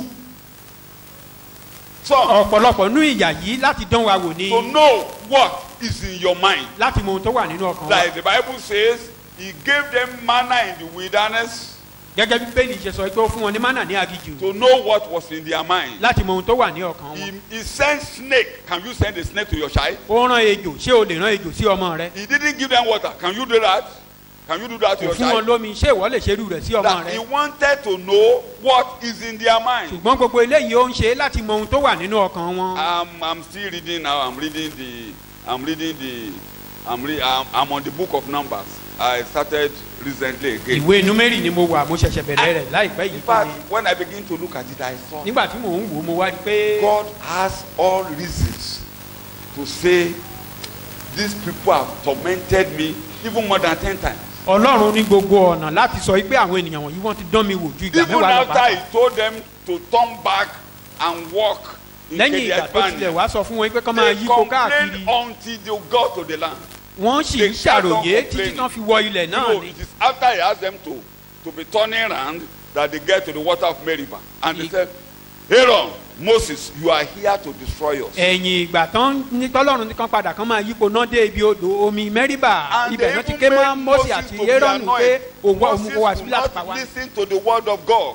Some ọ̀pọ̀lọpọ̀ nú ìyà yìí láti dán wa wò ni to know what is in your mind. láti mọ ohun tó wà nínú ọkàn wa Like the Bible says, He gave them manna in the wilderness gẹ́gẹ́ bí bẹ́ẹ̀ni ṣe sọ pé ó fún wọn ní mánà ní agijù to know what was in their mind. láti mọ ohun tó wà ní ọkàn He, wọn. he sent snake. Can you send a snake to your child? ó rán ejò ṣé o lè rán ejò sí ọmọ rẹ. He didn't give them water. Can you do that? Can you do that to kò your fún wọn child? lómi ṣé ìwọ lè ṣerú rẹ̀ sí ọmọ That he rẹ. wanted to know what is in their mind. ṣùgbọ́n gbogbo eléyìí ó ń ṣe láti mọ ohun tó wà nínú ọkàn wọn. I'm, I'm still reading now. I'm reading the. I'm reading the. I'm, re, I'm, I'm on the book of Numbers. I started recently again. ìwé númérì ni mo wà mo ṣẹ̀ṣẹ̀ bẹ̀rẹ̀ rẹ̀ láìpẹ́ In yìí fún fact, mi. when I begin to look at it, I saw nígbà tí mò ń wò ó mo wá rí i pé God has all reasons to say these people have tormented me even more than ten times. ọlọ́run ní gbogbo ọ̀nà láti sọ pé àwọn ènìyàn wọ̀nyí wọ́n ti dán mi wò ju ìgbà Even mẹ́wàá lọ after bá. he told them to turn back and walk in lẹ́yìn ìgbà tó tilẹ̀ Kediagbani, wá sọ fún wọn pé kọ́ máa they yípo complained káàkiri until they got to the land. wọ́n sì they ń kept on ṣàròyé títí complaining. tán fi wọ ilẹ̀ You náà know, ni. it is after he asked them to to be turning around that they get to the water of Meribah and they He- said, Aaron, Moses, you are here to destroy us. ẹ̀yìn ìgbà tán ní tọ́lọ́run ní kan padà kan máa yípo náà dé ibi odò omi mẹ́rìbà And ibẹ̀ they náà ti even ké mọ́ made mọ́sí Moses àti to be aaron pé annoyed. òwò Moses òmùkọ wá could síbí láti pa not wá. listen to the word of God.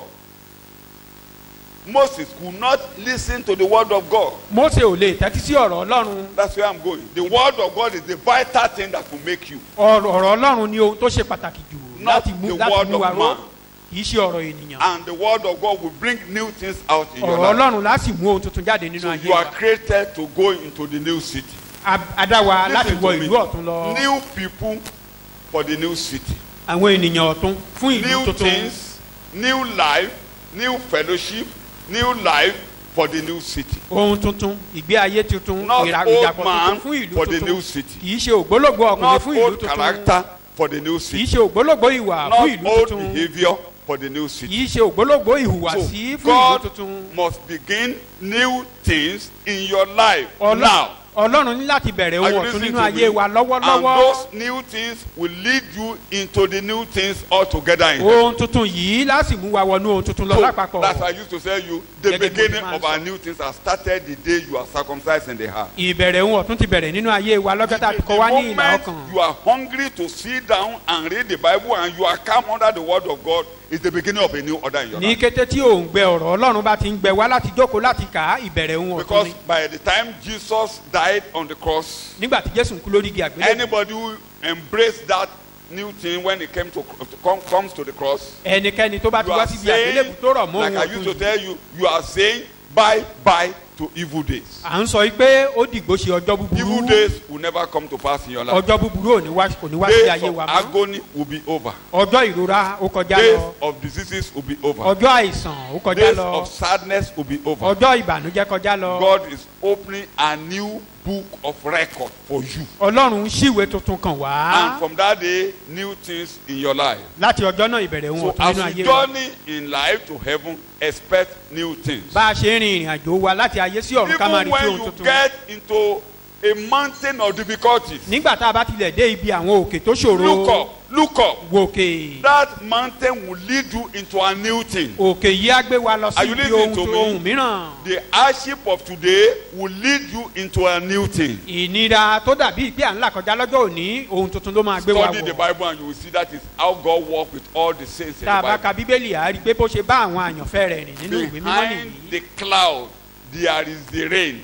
Moses could not listen to the word of God. mose ò lè tẹ́tí sí ọ̀rọ̀ ọlọ́run That's where I'm going. The word of God is the vital thing that will make you. ọ̀rọ̀ ọ̀rọ̀ ọlọ́run ni ohun tó ṣe pàtàkì jù Not láti mú the láti word mú of wa ró man. kì í ṣe ọ̀rọ̀ ènìyàn And the word of God will bring new things out in your ọ̀rọ̀ life. ọlọ́run láti mú ohun tuntun jáde nínú So ayé you are wa created to go into the new city. A- adáwa láti Listen wọ to me. ìlú ọ̀tún lọ New people for the new city. àwọn ènìyàn ọ̀tún fún ìlú New tuntun things, new life, new fellowship, new life for the new city. ohun tuntun ìgbé ayé tuntun Not ìrà- old ìdàpọ̀ man tuntun fún ìlú for the tuntun new city. kì í ṣe ògbólógbò ọkùnrin Not fún ìlú old tuntun character for the new kì í city. ṣe ògbólógbò ìwà fún Not ìlú old tuntun behavior for the new city. kì í ṣe ògbólógbò So ìhùwàsí fún ìlú God tuntun must begin new things in your life Ọlọ́- now. ọlọ́run ní láti bẹ̀rẹ̀ Are ohun you ọ̀tún listening nínú to ayé me? wa And lọ́wọ́lọ́wọ́ those new things will lead you into the new things altogether in heaven. ohun tuntun yìí láti mú wa wọnú ohun tuntun lọ So lápapọ̀ that's why I used to tell you the Gẹ́gẹ́ bí mo beginning ti máa ń of our sọ. new things has started the day you are circumcised in the heart. ìbẹ̀rẹ̀ ohun ọ̀tún ti bẹ̀rẹ̀ nínú ayé wa lọ́jọ́ tá a ti The kọ́ wá ní ìlà moment ọkàn you are hungry to sit down and read the Bible and you are calm under the word of God is the beginning of a new order in your ní life. kété tí òun gbẹ ọ̀rọ̀ ọlọ́run bá ti ń gbẹ wá láti jókòó láti kà á ìbẹ̀rẹ̀ ohun ọ̀tún Because ni by the time Jesus died on the cross, nígbà tí jésù ń kú lórí igi àgbélébùú anybody who embraced that new thing when it came to, to come, comes to the cross, ẹnikẹ́ni tó bá ti you wá are síbi saying, àgbélébùú tó rọ̀ mọ́ like I ohun used to ọ̀tún yìí tell you, you are saying bye bye to evil days. à ń sọ yìí pé ó dìgbò ṣe ọjọ́ Evil búburú days will never come to pass in your life. ọjọ́ búburú ò ní wá kò ní wá sí Days ayé of wa mọ́ agony will be over. ọjọ́ ìrora ó kọjá Days lọ of diseases will be over. ọjọ́ àìsàn ó kọjá Days lọ of sadness will be over. ọjọ́ ìbànújẹ́ kọjá lọ God is opening a new book of record for you. ọlọ́run ṣíwèé tuntun kan wá And from that day, new things in your life. láti ọjọ́ náà ìbẹ̀rẹ̀ ohun So ọ̀tún as nínú you ayé wa journey in life to heaven, expect new things. bá a ṣe ń rin ìrìn àjò wa láti ayé sí ọ̀run ká máa Even retí when ohun you tuntun get into a mountain of difficulties, nígbà tá a bá tilẹ̀ dé ibi àwọn òkè tó ṣòro look up, look up. wòkè That mountain will lead you into a new thing. òkè yìí á gbé wa lọ sí Are you ibi listening ohun to tó me? ohun mìíràn The hardship of today will lead you into a new thing. ìnira tó dàbí ìgbé à ń là kọjá lọ́jọ́ òní ohun tuntun ló máa gbé wa Study the wọ̀ Bible and you will see that is how God worked with all the saints in tá a the bá Bible. ka bíbélì á rí i pé bó ṣe bá àwọn àyànfẹ́ rẹ̀ rìn nínú ìwé mímọ́ Behind nìyí the cloud, there is the rain.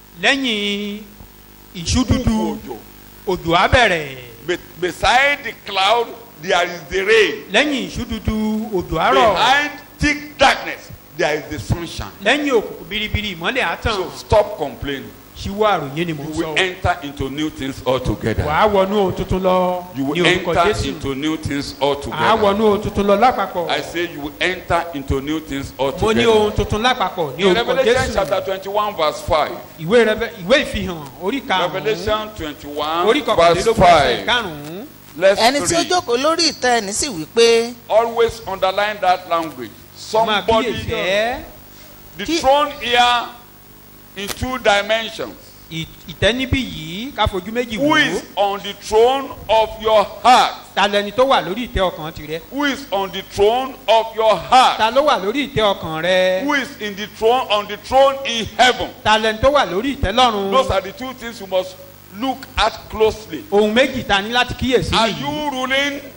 lẹ́yìn ìṣú dúdú Òjò. òjò á bẹ̀rẹ̀ Be- beside the cloud, there is the rain. lẹ́yìn ìṣú dúdú òjò á rọ̀ Behind thick darkness, there is the sunshine. lẹ́yìn òkùnkùn biribiri ìmọ́lẹ̀ á tàn So stop complaining. ṣíwọ́ àròyé ni mò You ń will sọ o. enter into new things altogether. wàá wọnú ohun tuntun lọ You ní will orúkọ enter jésù into new things àá altogether. wọnú ohun tuntun lọ lápapọ̀ I say you will enter into new things mo ní altogether. ohun tuntun lápapọ̀ ní In orúkọ Revelation jésù chapter 21 verse 5. ìwé Reve- ìwé ìfihàn orí karùn-ún Revelation 21 orí verse kọkànlélógún ẹsẹ̀ 5. karùn-ún Let's ẹni tí ó read. jókòó lórí ìtẹ́ ẹni sì wí pé Always underline that language. máa Somebody, kíyèsí ẹ́ the Kí- throne here in two dimensions. ì- ìtẹ́ níbí yìí ká fojú méjì Who wò ó is on the throne of your heart? ta lẹni tó wà lórí ìtẹ́ ọkàn tirẹ̀ Who is on the throne of your heart? ta ló wà lórí ìtẹ́ ọkàn rẹ Who is in the throne on the throne in heaven? ta lẹni tó wà lórí ìtẹ́ lọ́run Those are the two things you must look at closely. ohun méjì ta ní láti kíyèsí Are nìyí you ruling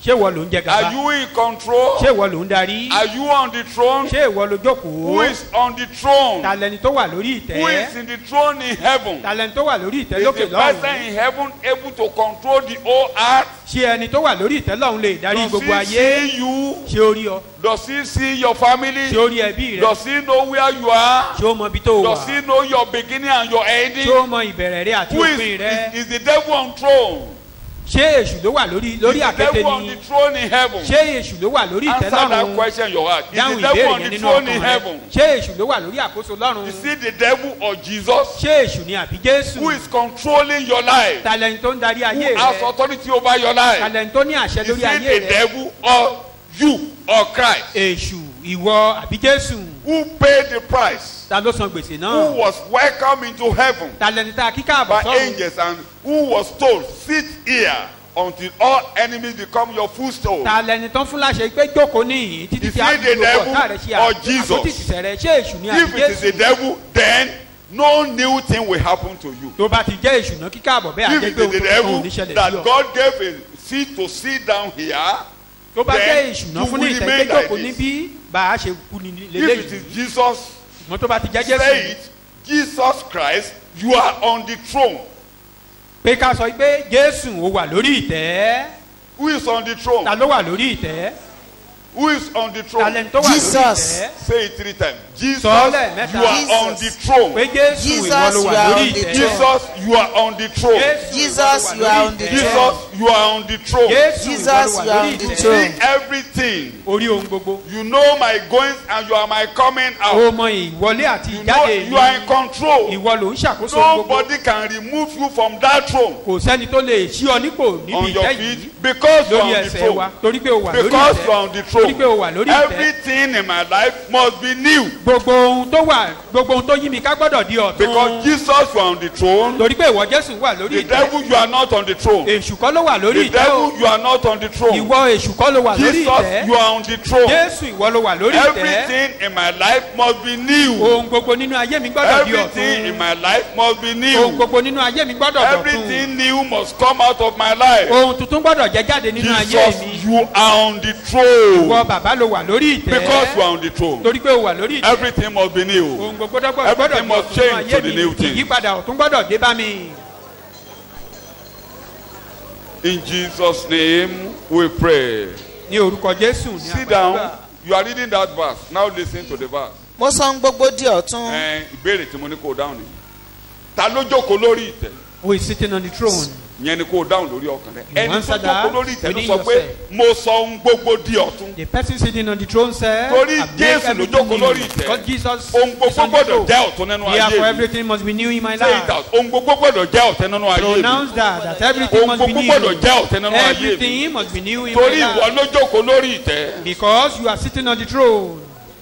ṣé ìwọ ló ń jẹ Are gàba you in control? ṣé ìwọ ló ń darí Are you on the throne? ṣé ìwọ ló Who jókòó is on the throne? talẹni tó wà lórí Who is ìtẹ́ in the throne in heaven? talẹni tó wà lórí ìtẹ́ Is lókè the person lọ́run in heaven able to control the whole earth? ṣé ẹni tó wà lórí ìtẹ́ lọ́run lè darí Does gbogbo he ayé see you? ṣé ó rí ọ Does he see your family? ṣé ó rí ẹbí rẹ Does he know where you are? ṣé ó mọ ibi tó wà Does he know your beginning and your ending? ṣé ó mọ ìbẹ̀rẹ̀ rẹ àti Who is, òpin rẹ is, is the devil on throne? ṣé èṣù ló wà lórí lórí is the àkété devil on ni the throne in heaven? ṣé èṣù ló wà lórí ìtẹ́ Answer that lọ́run question in your heart. Is dáhùn the devil ìbéèrè on yẹn the nínú throne in ọkàn rẹ heaven? ṣé èṣù ló wà lórí àkóso lọ́run Is it the devil or Jesus? ṣé èṣù ni àbí jésù Who is controlling your life? talẹni tó ń darí Who ayé has rẹ authority over your life? talẹni tó ní àṣẹ Is lórí it ayé the rẹ devil or you or Christ? èṣù ìwọ àbí jésù Who paid the price? ta ló san gbèsè Who náà was welcomed into heaven talẹni tá a kí káàbọ̀ by sọ́run angels and who was told, sit here until all enemies become your footstool? talẹni tó ń fún láṣẹ pé jókòó níyìn títí Is tí a it fi the gbogbo devil ọ̀tá rẹ ṣe or àpótí Jesus? ìtìsẹ̀ rẹ ṣé èṣù ni àbí If it is the jésù devil, then no new thing will happen to you. tó bá ti jẹ́ èṣù náà kí káàbọ̀ bẹ́ẹ̀ If àjẹ́ it pé is the ohun tó ń devil ṣẹlẹ̀ sí that ọ God gave a seat to sit down here, tó bá jẹ́ then èṣù náà you fún ní will ìtẹ́ remain pé like jókòó this. níbí bá a ṣe kú ní if it lélẹ́yìí is Jesus, ṣùgbọ́n tó bá ti jẹ́ say jésù it, Jesus Christ, you are on the throne. pé ká sọ pé jésù ó wà lórí ìtẹ́ Who is on the throne? ta ló wà lórí ìtẹ́ Who is on the throne? talẹni tó wà lórí Jesus. ìtẹ́ Say it three times. Jesus, Sọ lẹ́ẹ̀mẹ́ta. you are Jesus. on the throne. pé jésù Jesus, ìwọ ló you wà are lórí on the ìtẹ́ Jesus, you are on the throne. Jésù, Jesus, ìwọ ló you wà are lórí on the ìtẹ́. Jesus, you are on the throne. jésù ìwọ Jesus, ló wà you are lórí on the ìtẹ́ See throne. everything. orí ohun gbogbo You know my goings and you are my coming ó out. mọ ìwọlé àti You know ìjáde you are in control. ìwọ ló ń ṣàkóso ohun gbogbo Nobody can remove you from that throne kò sẹ́ni tó lè ṣí ọ nípò on níbi your ìtẹ́ feet yìí because you lórí are on the ẹsẹ̀ wa throne. torí pé o wà lórí Because you are ìtẹ́ on the torí pé o wà throne. lórí ìtẹ́ Everything in my life must be new. gbogbo ohun tó wà gbogbo ohun tó yí mi ká gbọ́dọ̀ di Because ọ̀tún Jesus, you are on the throne. torí pé ìwọ jésù wà lórí The ìtẹ́ devil, you are not on the throne. èṣù kọ́ ló wà lórí The ìtẹ́ o devil, you are not on the throne. ìwọ èṣù kọ́ ló wà lórí Jesus, you ìtẹ́ are on the throne. jésù ìwọ ló wà lórí ìtẹ́ Everything in my life must be new. ohun gbogbo nínú ayé mi gbọ́dọ̀ di Everything in ọ̀tún my life must be ohun new. gbogbo nínú ayé mi gbọ́dọ̀ dọ̀tún Everything new must come out of my life. ohun tuntun gbọ́dọ̀ jẹ́ jáde nínú ayé Jesus, mi you are on the ìwọ throne. bàbá ló wà lórí Because you ìtẹ́ are on the throne. torí pé o wà lórí ìtẹ́ Everything must be new. ohun gbogbo dọ́gbọ́ gbọ́dọ̀ Everything di must ọ̀tún nínú change ayé to the mi new thing. ìyípadà ọ̀tún gbọ́dọ̀ dé bá mi. In Jesus' name we pray. ní orúkọ jésù ní Sit àgbàlagbà down. You are reading that verse. Now listen to the verse. mo sọ ohun gbogbo di ọ̀tún Ẹ, Ìbéèrè tí mo ní kó o dáhùn nìyí. Ta ló jókòó lórí ìtẹ́? who is sitting on the throne Yẹn ni kó o dáhùn lórí ọkàn rẹ. Ẹni tó answer that jókòó lórí ìtẹ́ ló within sọ pé yourself. mo sọ ohun gbogbo di ọ̀tún. the person sitting on the throne said Torí "I make Jésù ló everything jókòó new." lórí ìtẹ́. because Jesus Ohun is gbogbo on the gbọ́dọ̀ throne jẹ́ ọ̀tún nínú ayé therefore mi. everything must be new in my Say it life out. Ohun gbogbo gbọ́dọ̀ jẹ́ ọ̀tún nínú ayé mi. pronounce that that everything Ohun must be gbogbo gbọ́dọ̀ new jẹ́ ọ̀tún nínú ayé mi. everything must be new in my Torí ìwọ life ló jókòó lórí ìtẹ́. because you are sitting on the throne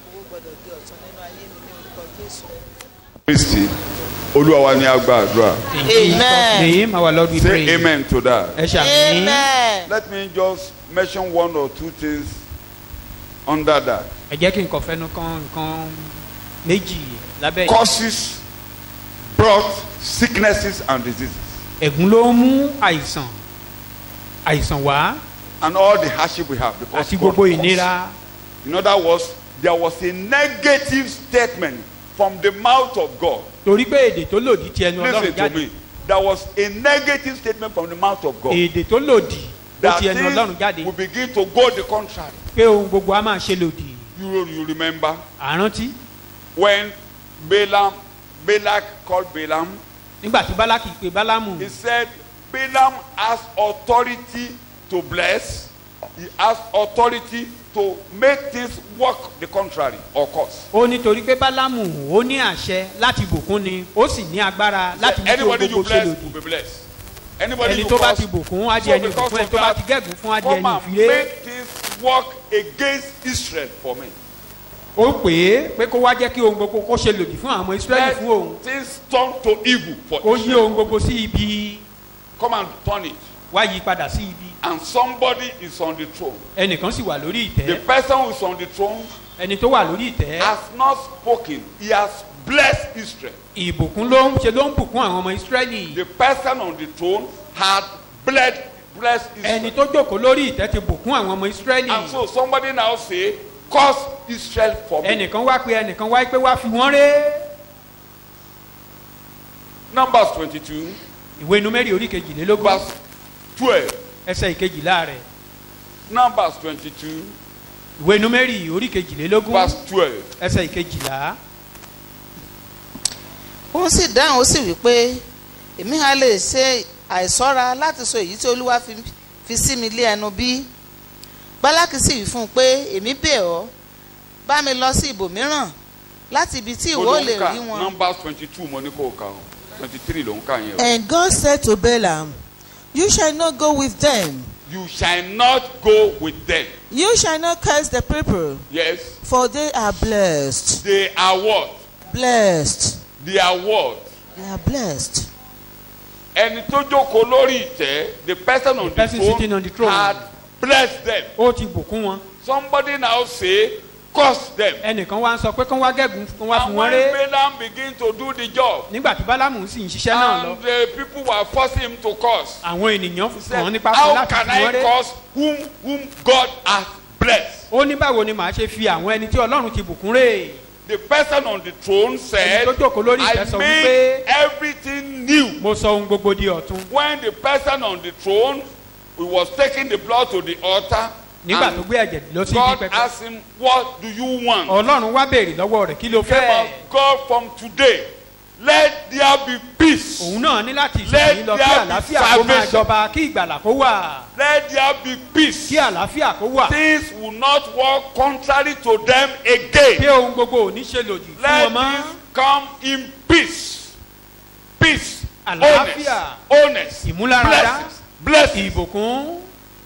Kristi Olúwa wa ni a gba àdúrà. in Jesus name our Lord we Say pray amen to that. ẹ ṣàmì amen Let me just mention one or two things under that. ẹ jẹ́ kí n kàn fẹ́nu kan nǹkan méjì lábẹ́ yìí. Causes brought sicknesses and diseases ẹ̀gún ló ń mú àìsàn àìsàn wá and all the hardship we have because àti God gbogbo caused. ìnira In other words, there was a negative statement from the mouth of God. torí pé èdè tó lòdì ti ẹnu Listen ọlọ́run to jáde me. There was a negative statement from the mouth of God. èdè tó lòdì ó That ti ẹnu ọlọ́run things jáde will begin to go the contrary. pé ohun gbogbo a máa ṣe lòdì You, you remember àrántí when Balaam, Balak called Balaam, nígbà tí bálákì pé bálámù he said, Balaam has authority to bless. He has authority to make things work the contrary or cause. ó ní torí pé bálámù ó ní àṣẹ láti bùkún ni ó sì ní agbára láti mú kí ohun Anybody you gbogbo ṣe bless lòdì will be blessed. Anybody ẹni you tó bá curse ti bùkún á di So ẹni because bùkún ẹni of tó bá that, ti gẹ̀gùn fún á di come ẹni and ìfilé make things work against Israel for me. ó pè é pé kó wá jẹ́ kí ohun gbogbo kó ṣe lòdì fún àwọn ọmọ israẹli fún òun Let things turn to evil for ó yí Israel. ohun gbogbo sí ibi Come and turn it. wá yí padà sí ibi And somebody is on the throne. ẹnìkan sì wà lórí The ìtẹ́ person who is on the throne ẹni tó wà lórí ìtẹ́ has not spoken. He has blessed Israel. ìbùkún ló ń ṣe ló ń bùkún àwọn ọmọ israẹli The person on the throne had bled, bless ẹni Israel. tó jókòó lórí ìtẹ́ ti bùkún àwọn ọmọ ìsírẹ́lì And so somebody now say, curse Israel for me. ẹnìkan wá pé ẹnìkan wá pé wá fi wọ́n ré Numbers 22, ìwé numeri orí kejìlélógún verse 12. ẹsẹ̀ ìkejìlá rẹ̀ Numbers 22, ìwé numeri orí kejìlélógún verse 12. ẹsẹ̀ ìkejìlá òun sì dáhùn ó sì wí pé èmi ha lè ṣe àìsọ́ra láti sọ èyí tí olúwa fi, fi sí mi lé ẹnu bí bálákì sì wí fún un pé èmi bẹ̀ ọ́ bá mi lọ sí ibòmíràn láti ibi tí ìwọ ò lè rí wọn. Numbers 22, mo ní kó o kà o. 23 ló ń kà yẹn o. And God said to Balaam, You shall not go with them, You shall not go with them. you shall not curse the people, Yes, for they are blessed. they are what? Blessed. They are what? They are blessed. ẹni tó jókòó lórí ìtẹ́ the person on the, person sitting on the throne. had blessed them ó ti bùkún wọn somebody now say curse them ẹnìkan wá ń sọ pé kán wá gẹ́gùn kán wá fi and wọ́n when ré Balaam begin to do the job nígbà tí bálámù sì ń ṣiṣẹ́ náà lọ and the people were forcing him to curse àwọn ènìyàn he kàn án said nípa fún how láti can fi wọ́n I ré curse whom whom God has blessed ó ní báwo ni màá ṣe fi àwọn ẹni tí ọlọ́run ti bùkún rè the person on the throne said Ẹni tó jókòó lórí ìtẹ́ I sọ made wípé- everything new mo sọ ohun gbogbo di ọ̀tun when the person on the throne he was taking the blood to the altar nígbà tó and gbé ẹ̀jẹ̀ lọ sí ibi God pẹpẹ asked him what do you want ọlọ́run wá béèrè lọ́wọ́ rẹ̀ kí ló came fẹ́ of God from today let there be peace òun náà ní láti Let ìṣèyí lọ kí there be àlàáfíà kó máa salvation. jọba kí ìgbàlà kó wà let there be peace kí àlàáfíà kó wà things will not work contrary to them pé again ohun gbogbo ò ní ṣe lòdì fún let wọn mọ́ this come in peace peace Àlàáfíà. wholeness wholeness Ìmúláradá. blessings blessings ìbùkún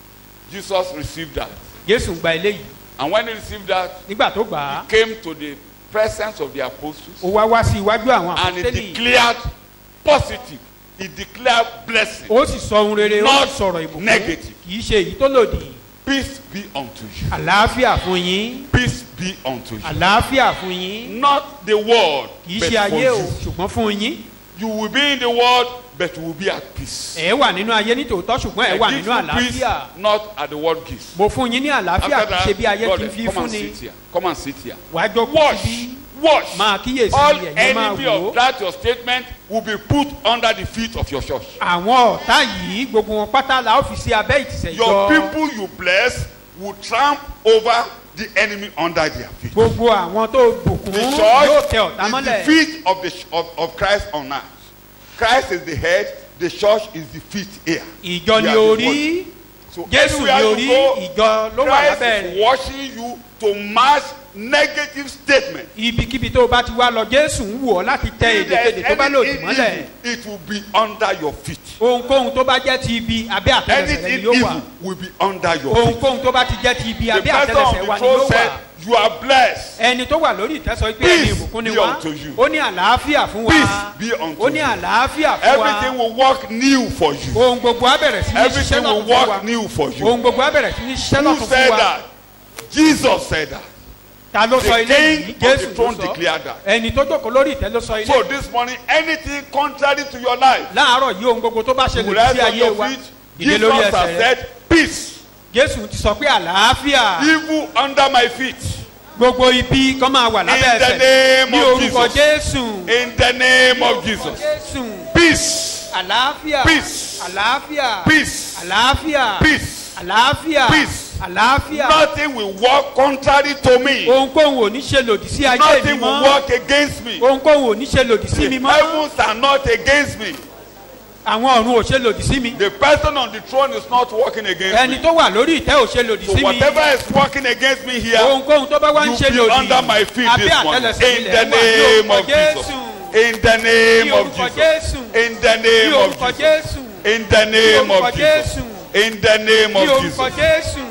Jesus received that jésù gba eléyìí and when he received that nígbà tó gbà á he came to the presence of the apostles ó wá wá sí iwájú àwọn and he àpótélì declared positive he declared blessing ó sì sọ ohun rere ó Not sì sọ̀rọ̀ ìbùkún negative. kì í ṣe èyí tó lòdì peace be unto you àlàáfíà fún yín peace be unto you àlàáfíà fún yín not the world kì í but ṣe for ayé o you ṣùgbọ́n fún yín you will be in the world but you will be at peace ẹ wà nínú ayé nítòótọ́ ṣùgbọ́n ẹ wà I give nínú you peace àlàáfíà not at the world gives mo fún yín ní àlàáfíà kì í ṣe bí ayé brother, ti fi come fún and ni sit here come and sit here wàá jókòó wash síbí wash máa kíyèsí all ẹ̀yẹ́ máa enemy wò ó of that your statement will be put under the feet of your church àwọn ọ̀tá yìí gbogbo wọn pátá la ó fi sí abẹ́ ìtìsẹ̀ your ìjọ people you bless will tramp over the enemy under their feet gbogbo àwọn tó bùkún the yóò tẹ church ọ̀tá is the mọ́lẹ̀ feet of the of, of Christ on earth Christ is the head the church is the feet here ìjọ We ni are the orí body. so jésù ni anywhere orí you go ìjọ ló wà Christ lábẹ́ is rẹ̀ watching you to match negative statement ibikíbi tó o bá ti wá lọ jésù ń wù ọ́ láti tẹ if there èdèkedè is tó bá lòdì anything mọ́lẹ̀ evil it will be under your feet ohunkóhun tó bá jẹ́ ti ibi abẹ́ àtẹlẹsẹ̀ rẹ anything ni yóò wà evil will be under your feet ohunkóhun tó bá ti jẹ́ ti ibi the abẹ́ person on àtẹlẹsẹ̀ the wa ni throne yóò said wà you are blessed ẹni tó wà lórí ìtẹ́sọ pé Peace ẹni ìbùkún ni be wá unto you. ó ní àlàáfíà fún wa Peace be unto ó ní you. àlàáfíà fún wa everything will work new for you ohun gbogbo á bẹ̀rẹ̀ sí ní ṣiṣẹ́ everything will lọ́tún fún wa work new for you ohun gbogbo á bẹ̀rẹ̀ sí ní ṣiṣẹ́ who lọ́tún said fún wa that Jesus said that ta ló sọ the ilé yìí king of the jésù ló throne sọ declared that ẹni tó jókòó lórí ìtẹ́ ló sọ ilé so this morning anything contrary to your life láàárọ̀ yìí ohun gbogbo tó bá ṣe you lòdì sí rise on ayé your wa feet dìde Jesus lórí has ẹsẹ̀ rẹ said peace jésù ti sọ pé àlàáfíà evil under my feet gbogbo ibi kan máa wà lábẹ́ In the ẹsẹ̀ name ní of orúkọ Jesus. jésù in the name of Jesus jésù peace àlàáfíà Peace. àlàáfíà peace àlàáfíà peace àlàáfíà Peace. àlàáfíà nothing will work contrary to me ohunkóhun ò ní ṣe lòdì sí ayé mi nothing will mọ́ work against me ohunkóhun ò ní ṣe lòdì sí mi the mọ́ heavens are not against me àwọn ọ̀run ò ṣe lòdì sí mi the person on the throne is not working against ẹni me tó wà lórí ìtẹ́ ò ṣe lòdì so sí mi whatever is working against me here ohunkóhun tó bá wá ń you ṣe be lòdì under my feet abẹ́ this morning àtẹlẹsẹ̀ in ilẹ̀ the wà ní name orúkọ of Jesus jésù in the ní name of orúkọ Jesus jésù in the ní name of orúkọ Jesus jésù in the ní name orúkọ of Jesus jésù in the name ní of orúkọ Jesus jésù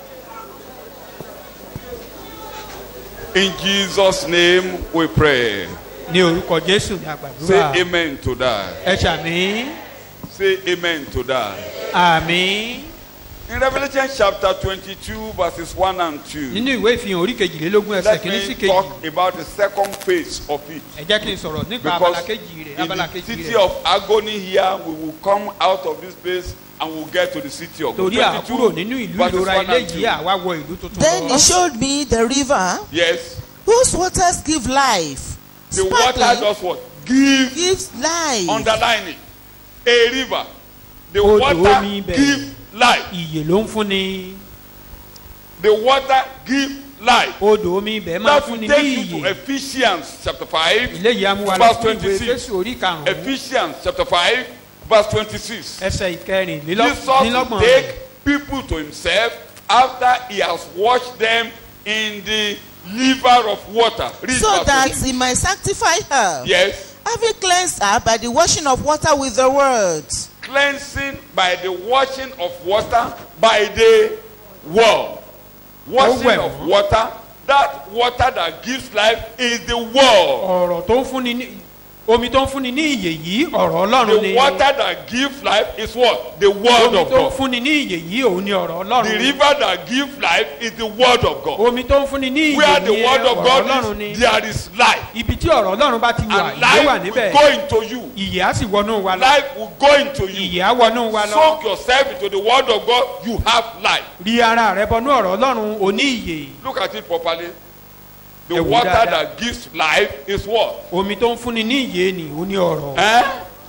in Jesus name we pray ní orúkọ jésù ní àgbàdúrà say amen to that ẹ ṣàmì say amen to that àmì In Revelation chapter 22, verses 1 and 2, nínú ìwé ìfihàn orí kejìlélógún ẹsẹ̀ let kìíní sí me kejì talk about the second phase of it. ẹ jẹ́ kí n sọ̀rọ̀ nípa abala Because kejì rẹ̀ in abala the kejì city rẹ̀ of agony here, we will come out of this place and we'll get to the city of God. torí àkúrò nínú ìlú verses ìrora 1 ilé and 2. yìí àwa wọ ìlú tuntun Then he lọ. showed me the river Yes. whose waters give life. The water Sparkling does what? Give, gives life. underline it. A river. The Odò water omi ibẹ̀. give life. ìyè ló ń fúnni The water give life. odò omi ibẹ̀ máa That fúnni will ní take you to ìyè Ephesians chapter 5, eléyìí amúwa lọ verse fún ìwé 26. fésù orí karùn-ún Ephesians chapter 5, verse 26. ẹsẹ̀ Jesus will ìkẹrìnlélọ́gbọ̀n take people to himself after he has washed them in the liver of water. Read so verse that 26. he might sanctify her, Yes. having cleansed her by the washing of water with the word, Cleansing by the washing of water by the word. Washing wẹ̀ of wọ́n. water. That water that gives life is the word. ọ̀rọ̀ tó ń fúnni ní omi tó ń fúnni ní ìyè yìí ọ̀rọ̀ ọlọ́run ni The water that gives life is what? The word omi of tó ń God. fúnni ní ìyè yìí òun ni ọ̀rọ̀ The ọlọ́run river that gives life is the word of God. omi tó ń fúnni ní ìyè Where the yìí word of ọ̀rọ̀ God ọlọ́run ni is, there is life. ibi tí ọ̀rọ̀ ọlọ́run bá ti wà And ìyè wà life will níbẹ̀ go into you. ìyè á sì wọnú wa lọ Life will go into you. ìyè á wọnú wa lọ Soak yourself into the word of God. You have life. rí ara rẹ bọnú ọ̀rọ̀ ọlọ́run òní ìyè Look at it properly. The Ẹ wò water dáadáa. that gives life is what? omi tó ń fúnni ní ìyè ni òun ni ọ̀rọ̀ Eh?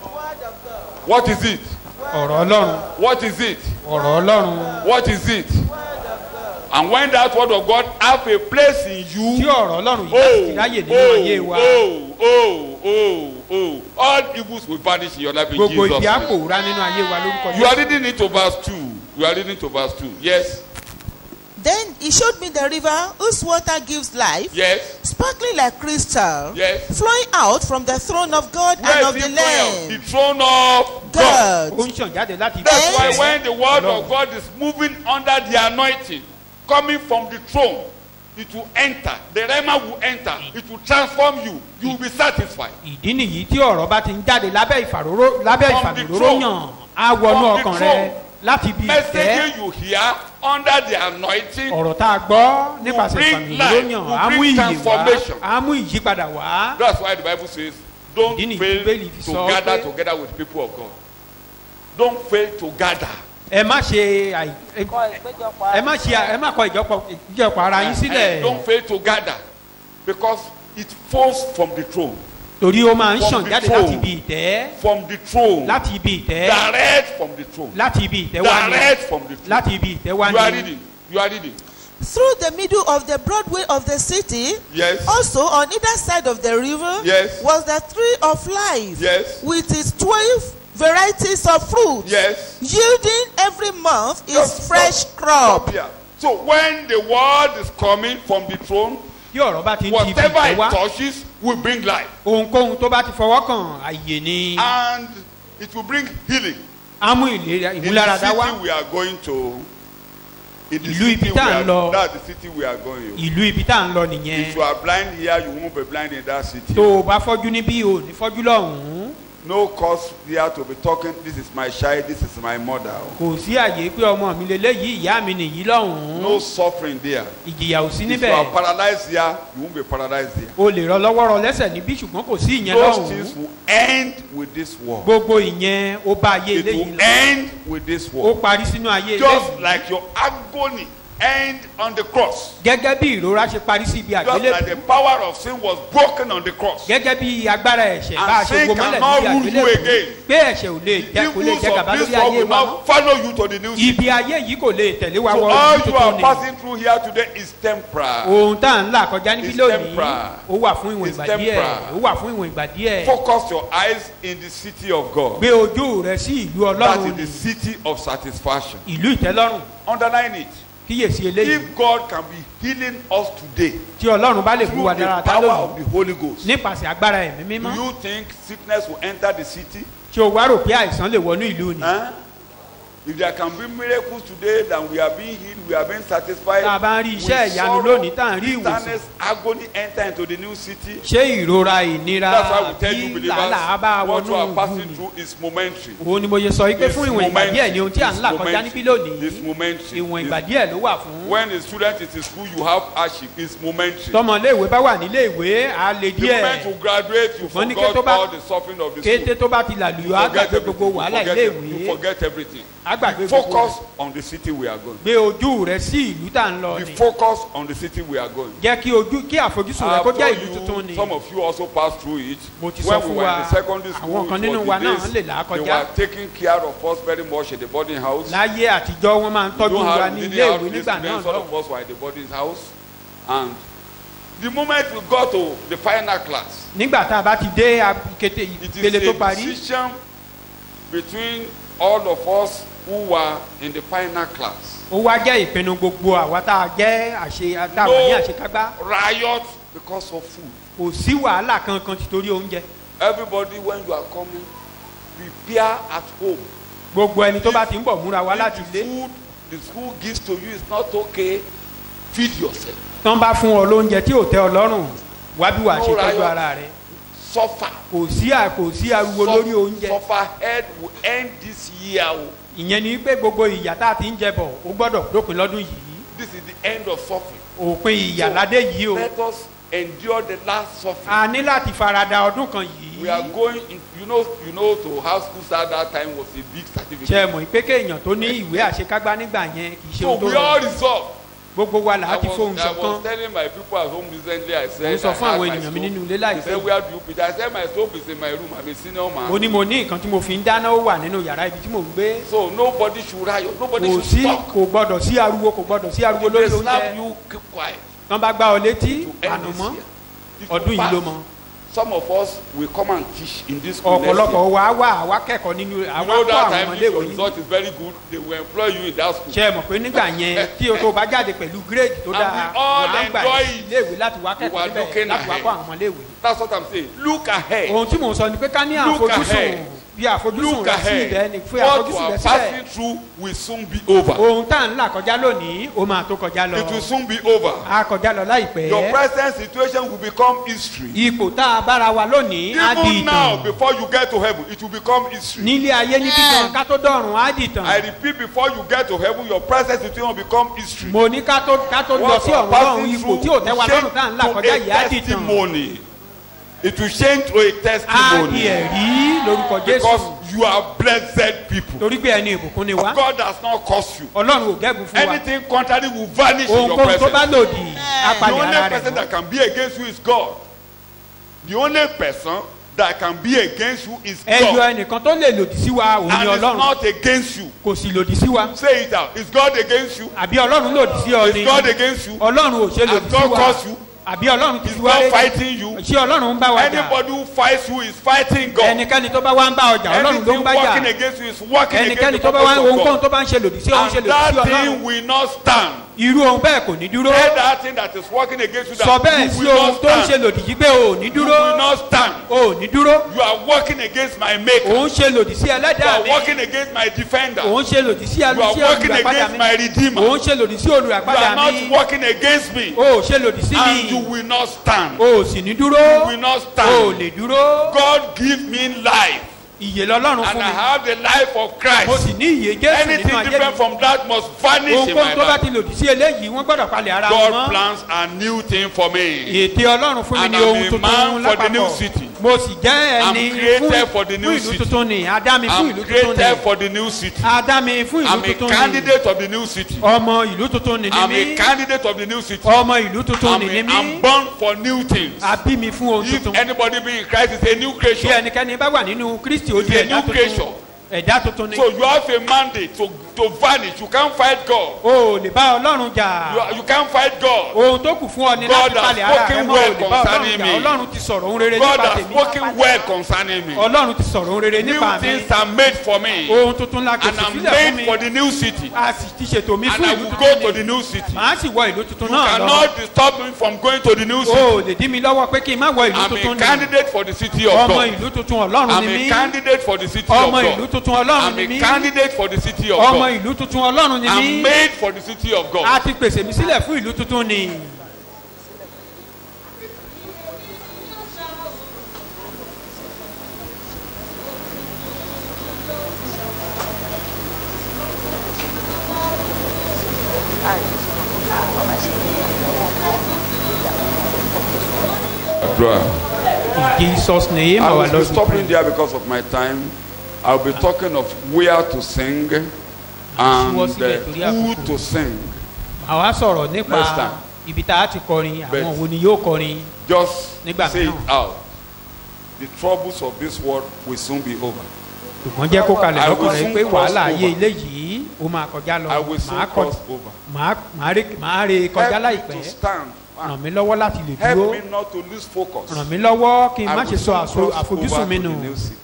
What is it? ọ̀rọ̀ ọlọ́run What is it? ọ̀rọ̀ ọlọ́run What is it? And when that word of God have a place in tí you, ọ̀rọ̀ ọlọ́run yìí bá sì oh, ráyè nínú ayé wa oh, oh, oh, oh, all evils will vanish in your life in gbogbo Jesus' ìdí á name. pòórá nínú ayé wa lórúkọ You are Jésù. reading it to verse 2. You are reading to verse 2. Yes. Then he showed me the river whose water gives life, Yes. sparkling like crystal, Yes. flowing out from the throne of God Where and is of it the flowing out? Lamb. The throne of God. ó God. ń ṣàn jáde láti ibi That's why Yes. when the word of Lord. God is moving under the anointing, coming from the throne, it will enter. The rema will enter. It will transform you. You will be satisfied. ìdí nìyí tí ọ̀rọ̀ bá ti ń jáde lábẹ́ ìfàróró lábẹ́ From the ìfàróró throne. yàn á wọnú From the ọkàn rẹ throne. láti ibi ìtẹ́ Message you hear under the anointing ọ̀rọ̀ tá a gbọ́ nípasẹ̀ bring ìfàmìlóró life, yàn will á mú bring ìyè wá transformation. á mú ìyípadà wá That's why the Bible says, don't Ìdí nìyí fail tí Bíbélì fi to sọ gather pé- together with people of God. Don't fail to gather. ẹ má ṣe àì- ẹ- ẹ má ṣe ẹ má kọ ìjọpọ̀ ìjọpọ̀ ara yín Eh, sílẹ̀ Don't fail to gather. Because it falls from the throne. torí ó máa ń From ṣàn the jáde throne. láti ibi ìtẹ́ From the throne. láti ibi ìtẹ́ Direct from the throne. láti ibi ìtẹ́ wá ní Direct from the throne. láti ibi ìtẹ́ wá You are ní reading. You are reading. Through the middle of the broad way of the city, Yes. also on either side of the river, Yes. was the tree of life, Yes. with its twelve varieties of fruit, Yes. yielding every month its Just fresh stop. crop. Stop here. So when the word is coming from the throne, tí ọ̀rọ̀ bá ti ń ti ibi whatever ìtẹ́ it wá touches will bring life. ohunkóhun tó bá ti fọwọ́ kàn àyè ni And it will bring healing. á mú ìlera In the ìmúláradá wá city we are going to. In the Ìlú ibi city we tá à ń are, lọ. that's the city we are going. ìlú ibi tá à ń lọ nìyẹn If you are blind here, you won't be blind in that city. tó o bá fọ́jú níbí o ní fọ́jú lọ́hùn-ún No cause here to be talking, this is my child, this is my mother. kò sí àyè pé ọmọ mi lélẹ́yìí ìyá mi nìyí lọ́hùn-ún No suffering there. ìjìyà ò sí If you níbẹ̀ are paralyzed here, you won't be paralyzed there. o lè rọ lọ́wọ́ rọ lẹ́sẹ̀ níbí ṣùgbọ́n kò sí ìyẹn Those things lọ́hùn-ún will end with this war. gbogbo ìyẹn ó bá ayé It eléyìí will lọ end with this ó war. parí sínú ayé Just eléyìí like your agony end on the cross. gẹ́gẹ́ bí ìrora ṣe parí sí ibi Just àgbélébùú like the power of sin was broken on the cross. gẹ́gẹ́ bí agbára ẹ̀ṣẹ̀ And bá a ṣe sin gbomọ́lẹ̀ cannot níbi rule you àgbélébùú again. pé ẹ̀ṣẹ̀ ò lè jẹ́ kò lè Evils jẹ́ of gàba this lórí world ayé will wa mọ́ not follow you to the new city. ibi ayé yìí kò lè tẹ̀lé wa So wọ all ibi you tuntun are ni passing through here today is temporal. ohun tá à ń là kọjá níbí It's lónìí temporal. ó wà fún ìwọ̀n It's ìgbà díẹ̀ temporal. ó wà fún ìwọ̀n ìgbà díẹ̀ Focus your eyes in the city of God. gbé ojú rẹ sí ìlú That ọlọ́run is the ni city of satisfaction. ìlú ìtẹ́lọ́rùn Underline it. kíyèsí eléyìí If God can be healing us today tí ọlọ́run bá lè fún through wa the dára tá power lónìí of the Holy Ghost, nípasẹ̀ agbára ẹ̀mí do mímọ́ you think sickness will enter the city? tí o wá rò pé àìsàn lè wọnú ìlú ni Huh? If there can be miracles today, then we are being healed, we are being satisfied. Tá a bá ń rí With iṣẹ́ ìyanu sorrow, lónìí, tá à ń rí ìwòsàn. bitterness, agony enter into the new city. ṣé ìrora ìnira That's why we tell you bí làálàá bá believers what you are wọnú passing ìlú through is momentary. òun ni mo ṣe sọ wípé fún ìwọ̀n ìgbà díẹ̀ ni ohun tí à ń là kọjá níbí It's lónìí momentary. ìwọ̀n It's- ìgbà díẹ̀ ló wà fún When a student is in school, you have hardship. It's momentary. tọmọléèwé bá wà níléèwé á le The moment you díẹ̀ graduate, you Ṣùgbọ́n ní kété tó forgot bá- all the suffering of the kété school. tó bá ti làlùyọ á Forget gbàgbé gbogbo everything. wàhálà You forget, you iléèwé forget everything. á gbàgbé gbogbo Focus on the city we are going. gbé ojú rẹ sí ìlú tá à ń lọ Be ni focused on the city we are going. jẹ́ kí ojú kí àfojúsùn rẹ I kó have jẹ́ told ìlú tuntun ni you, some of you also passed through it. Mo ti sọ When fún we were wa, in the secondary school, àwọn kan it nínú was wa the náà days lè là á they kọjá. were taking care of us very much in the boarding house. láyé àtijọ́ wọ́n máa ń You tọ́jú don't wa have, ní you ilé didn't have ìwé this nígbà náà students, all lọ́wọ́ of us were in the boarding house. And the moment we got to the final class, nígbà tá a bá ti dé kété it ìpele is tó a parí decision between all of us who were in the final class. ó wá jẹ́ ìpinnu gbogbo àwa tá a jẹ́ àṣe tá a wà ní àṣekágbá riot because of food. kò sí wàhálà kankan títorí oúnjẹ Everybody, when you are coming, prepare at home. gbogbo ẹni tó bá ti ń bọ̀ múra wá If láti the ilé food the school gives to you is not okay, feed yourself. tán bá fún ọ lóúnjẹ tí ò tẹ́ ọ lọ́rùn wá bí wàá ṣe No tọ́jú riot. ara rẹ Suffer. kò sí à kò sí ariwo lórí oúnjẹ Suffer head will end this year. o. ìyẹn ni pé gbogbo ìyà tá a ti ń jẹ bọ̀ ó gbọ́dọ̀ dópin lọ́dún yìí This is the end of suffering. òpin ìyà ládé yìí o Let us endure the last suffering. a ní láti farada ọdún kan we are yìí going in, you know you know to have school start that time was a big ṣe certificate. mọ̀ pé kéèyàn tó ní ìwé àṣekágbá nígbà yẹn kì í ṣe so ohun tó we all rọrùn resolve. gbogbo wa là á I ti fohùn was, I was ṣọ̀kan telling my people at home recently I Mo said sọ I fún had àwọn my ènìyàn mi stove. nínú ilé They láìpẹ́ said where do you put it? I said my stove is in my room I'm a senior man. mo ní mo ní nǹkan tí mo fi ń dáná ó wà nínú yàrá ibi tí mò ń gbé So nobody should riot nobody kò should sí talk. kò gbọdọ̀ sí ariwo kò gbọdọ̀ sí ariwo If they lórí slap oúnjẹ you keep quiet. tán bá gbá ọ létí to end àná this mọ́ year. If you ọdún yìí ló pass, mọ Some of us will come and teach in this school next ọ̀pọ̀lọpọ̀ year. wa wà wá kẹ́kọ̀ọ́ nínú You àwa know kọ́ that àwọn time if your ọmọléèwé yìí result is very good they will employ you in that school. ṣe é mọ̀ pé nígbà yẹn tí o tó bá jáde pẹ̀lú gírèdì tó And dáa we all wọ́n á gbà enjoy sí it. iléèwé láti wá We kẹ́kọ̀ọ́ were níbẹ̀ looking láti wá ahead. kọ́ àwọn ọmọléèwé. That's what I'm saying. Look ahead. ohun tí mò ń sọ ni pé ká ní Look àfojúsùn ahead. bí àfojúsùn Look rẹ sí ilẹ̀ ni ahead. fún What you àfojúsùn are rẹ passing sílẹ̀ through will soon be over. ohun tá à ń là kọjá lónìí ó máa tó kọjá lọ It will soon be over. á kọjá lọ láìpẹ́ Your present situation will become history. ipò tá a bára wa lónìí á di Even now, ìtàn before you get to heaven, it will become history. nílé ayé níbí kan ká tó dọ̀run á di I ìtàn repeat, before you get to heaven, your present situation will become history. mo ní ká tó ká tó lọ What sí you are ọ̀run lọ́run passing ipò through tí ò tẹ́ wa will lọ́rùn tá à ń là change kọjá to yìí á a di ìtàn testimony. It will change to a á di testimony. ẹ̀rí lórúkọ jésù Because you are blessed people. torí pé ẹni ìbùkún ni wá God does not curse you. ọlọ́run ò gẹ́gùn fún wa Anything contrary will vanish in your ohunkóhun tó bá presence. lòdì á The palẹ̀ only ara person rẹ̀ that can be against you is God. The only person that can be against you is ẹyọ God. ẹnìkan tó lè lòdì sí wa òun ni And it's ọlọ́run not against you. kò sì lòdì sí wa Say it out. Is God against you? àbí ọlọ́run lòdì sí ọ ni Is God against you? ọlọ́run ò ṣe Has lòdì sí God wa caused you? àbí ọlọ́run ti Is fi wá God létí fighting you? ṣé ọlọ́run ń bá wa jà Anybody who fights you is fighting God. ẹnikẹ́ni tó bá wá ń bá ọjà ọlọ́run ló Anything ń bá working jà against you is working against ẹnikẹ́ni the tó bá wá purpose of ohunkóhun God. tó bá ń ṣe lòdì sí òun ṣe And lòdì sí that ọlọ́run thing will not stand. irú ohun bẹ́ẹ̀ kò ní dúró Say that thing that is working against you sọ that bẹ́ẹ̀ you sí will ohun not tó ń ṣe stand. lòdì yìí pé ò ní You dúró will not stand. ò ní dúró You are working against my maker. òun ṣe lòdì sí You ẹlẹ́dàá are mi working against my defender. You òun ṣe lòdì sí are alùsí working olùràpadà against mi my redeemer. òun ṣe lòdì sí You olùràpadà are not mi working against me. o ò ṣe lòdì sí And you mi will not stand. o ò sì ní dúró You will not o ò stand. lè dúró God give me life. ìyè lọ́lọ́run And fún I mi have the life of mo Christ. sì ní ìyè jésù nínú Anything ayé different mi from that must vanish in ohunkóhun my tó bá ti life. lòdì sí eléyìí wọ́n gbọ́dọ̀ palẹ̀ ara wọn God mọ́ plans a new thing for me. ète ọlọ́run fún mi And ní I'm ohun a tuntun man for the new lápapọ̀ city. mo sì jẹ́ I'm ẹni created fún for the new fún ìlú city. tuntun ni adá mi fún I'm ìlú tuntun created ni for the new city. adá mi fún ìlú I'm a tuntun ni candidate of the new city. ọmọ ìlú tuntun ni I'm ní a mí candidate of the new city. ọmọ ìlú tuntun I'm, ni ní a, mí I'm born for new things. a bí mi fún ohun If tuntun anybody be in Christ is a new bí creation. ẹnikẹ́ni bá wà nínú kristi ó di It's a ẹ̀dá new tuntun creation. ẹ̀dá tuntun ni So you have a mandate to to vanish. You can't fight God. o ò lè bá ọlọ́run You, jà are- you can't fight God. ohun tó kù fún ọ ni God láti has palẹ̀ ara rẹ spoken mọ́ o well lè bá ọlọ́run concerning jà me. ọlọ́run ti sọ̀rọ̀ ohun rere God nípa has tèmi spoken well concerning me. ọlọ́run ti sọ̀rọ̀ ohun rere New nípa mi things are made for me. ohun tuntun la And pèsè I'm sílẹ̀ fún made for mi the new city. a sì ti ṣètò mi And fún I ìlú will go to tuntun the ni new city. màá sì wọ ìlú tuntun You náà lọ cannot disturb me from going to the new o city. ò lè dí mi lọ́wọ́ pé kí n má wọ ìlú I'm a tuntun ni candidate for the city of ọmọ God. ìlú tuntun ọlọ́run I'm ni a mí candidate for the city of ọmọ ìlú God. tuntun ọlọ́run I'm ni a mí candidate for the city of ọmọ God. ìlú tuntun ọlọ́run ni I'm mí made for the city of a God. ti pèsè mi sílẹ̀ fún ìlú tuntun ni. Bruh. In Jesus name I our will be Lord we stopping pray. there because of my time. I'll be talking of where to sing and Síwọ́ sílẹ̀ uh, torí who àkókò. to sing. àwa sọ̀rọ̀ nípa Next time. ibi tá a ti kọrin àwọn Bẹ́ẹ̀. wo ni yóò kọrin Just Nígbà say it mìíràn. out. The troubles of this world will soon be over. ṣùgbọ́n jẹ́ kó kalẹ̀ I lọ́kàn will rẹ soon pé cross wàhálà ayé over. ilé yìí ó máa kọjá lọ I will soon màá kọ cross over. màá màá rè màá rè kọjá Help me láìpẹ́ to stand. ràn mí lọ́wọ́ láti lè Help dúró me not to lose focus. ràn mí lọ́wọ́ kí n I má will ṣe sọ soon àso- cross àfojúsùn over mi to nù the new city.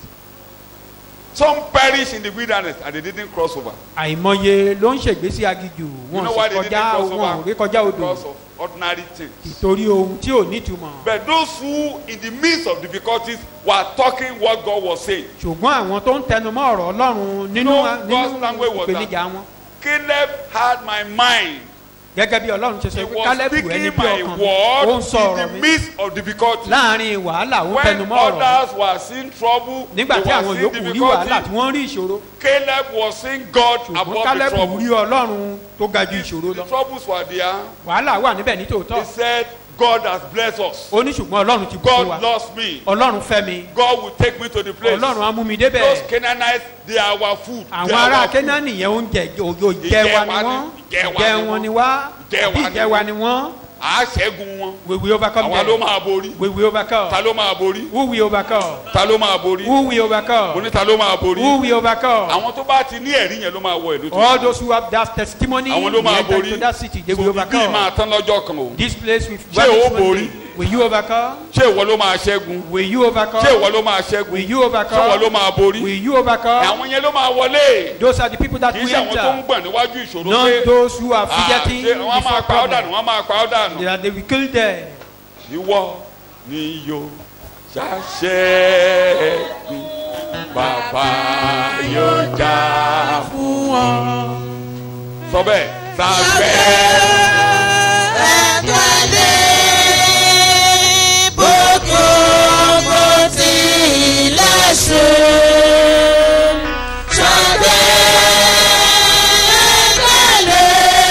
Some perish in the wilderness and they didn't cross over. àìmọye ló ń ṣègbésí agijù You wọn know sì why they didn't kọjá cross wọn ò over? rí kọjá odò Because of ordinary things. ìtorí ohun tí ò nítumọ̀ But those who, in the midst of difficulties, were talking what God was saying. ṣùgbọ́n àwọn tó ń tẹnumọ́ ọ̀rọ̀ ọlọ́run nínú No, nínú God's language was that. ìpèníjà wọn Caleb had my mind. gẹ́gẹ́ bí ọlọ́run ṣe He sọ pé was kálẹ́bù ẹni speaking bí my ọkàn mi ó ń word sọ ọ̀rọ̀ in the mi midst of difficulties. láàrin wàhálà ó ń When tẹnumọ́ ọ̀rọ̀ mi others were seeing trouble, nígbà they tí were àwọn seeing yòókù rí wàhálà tí difficulty. wọ́n rí ìṣòro Caleb was seeing God ṣùgbọ́n above the kálẹ́bù trouble. rí ọlọ́run tó ga ju ìṣòro The lọ troubles were there. wàhálà wà níbẹ̀ ní tòótọ́ He said, God has blessed us. ó ní ṣùgbọ́n ọlọ́run ti bùkún wa God loves me. ọlọ́run fẹ́ mi God will take me to the place. ọlọ́run á mú mi Those débẹ̀ Canaanites, they are our food. They àwọn are ará our food. kẹ́nání yẹn oúnjẹ òjò ìjẹ wa ni wọ́n ìjẹ wọn ni wá Ìjẹ wa ni ìjẹ wa ni wọ́n À á ṣẹ́gun wọn. we will overcome Àwa ló them máa borí. we will overcome Ta ló máa borí? who will overcome Ta ló máa borí? who will Mo overcome ní ta ló máa borí? who will overcome Àwọn tó bá ti ní ẹ̀rí yẹn ló máa wọ ìlú all tó. those who have that testimony Àwọn ló will máa enter borí. into that city they So will ibi overcome máa tán lọ́jọ́ kan o. this place will Ṣé o vanish one borí? day will you overcome Ṣé ìwọ ló máa ṣẹ́gun? will you overcome Ṣé ìwọ ló máa ṣẹ́gun? will you Ṣé ìwọ ló overcome máa borí? will you overcome Àwọn yẹn ló máa wọlé. those are the people that Kì í will ṣe àwọn tó ń enter gbọ̀n níwájú ìṣòro not pé those who are "Ah, fidgeting ṣé wọ́n máa before pa ọ́ dànù, problem wọ́n máa pa ọ́ dànù. they are they will kill them ìwọ ni yóò ṣàṣẹ́gun bàbá yóò jà fún ọ. sọ bẹ́ẹ̀ sàgbẹ́. Ẹ̀kọ́lé gbogbo tí ilẹ̀ ṣe. Ṣọdẹ ẹ̀kọ́lé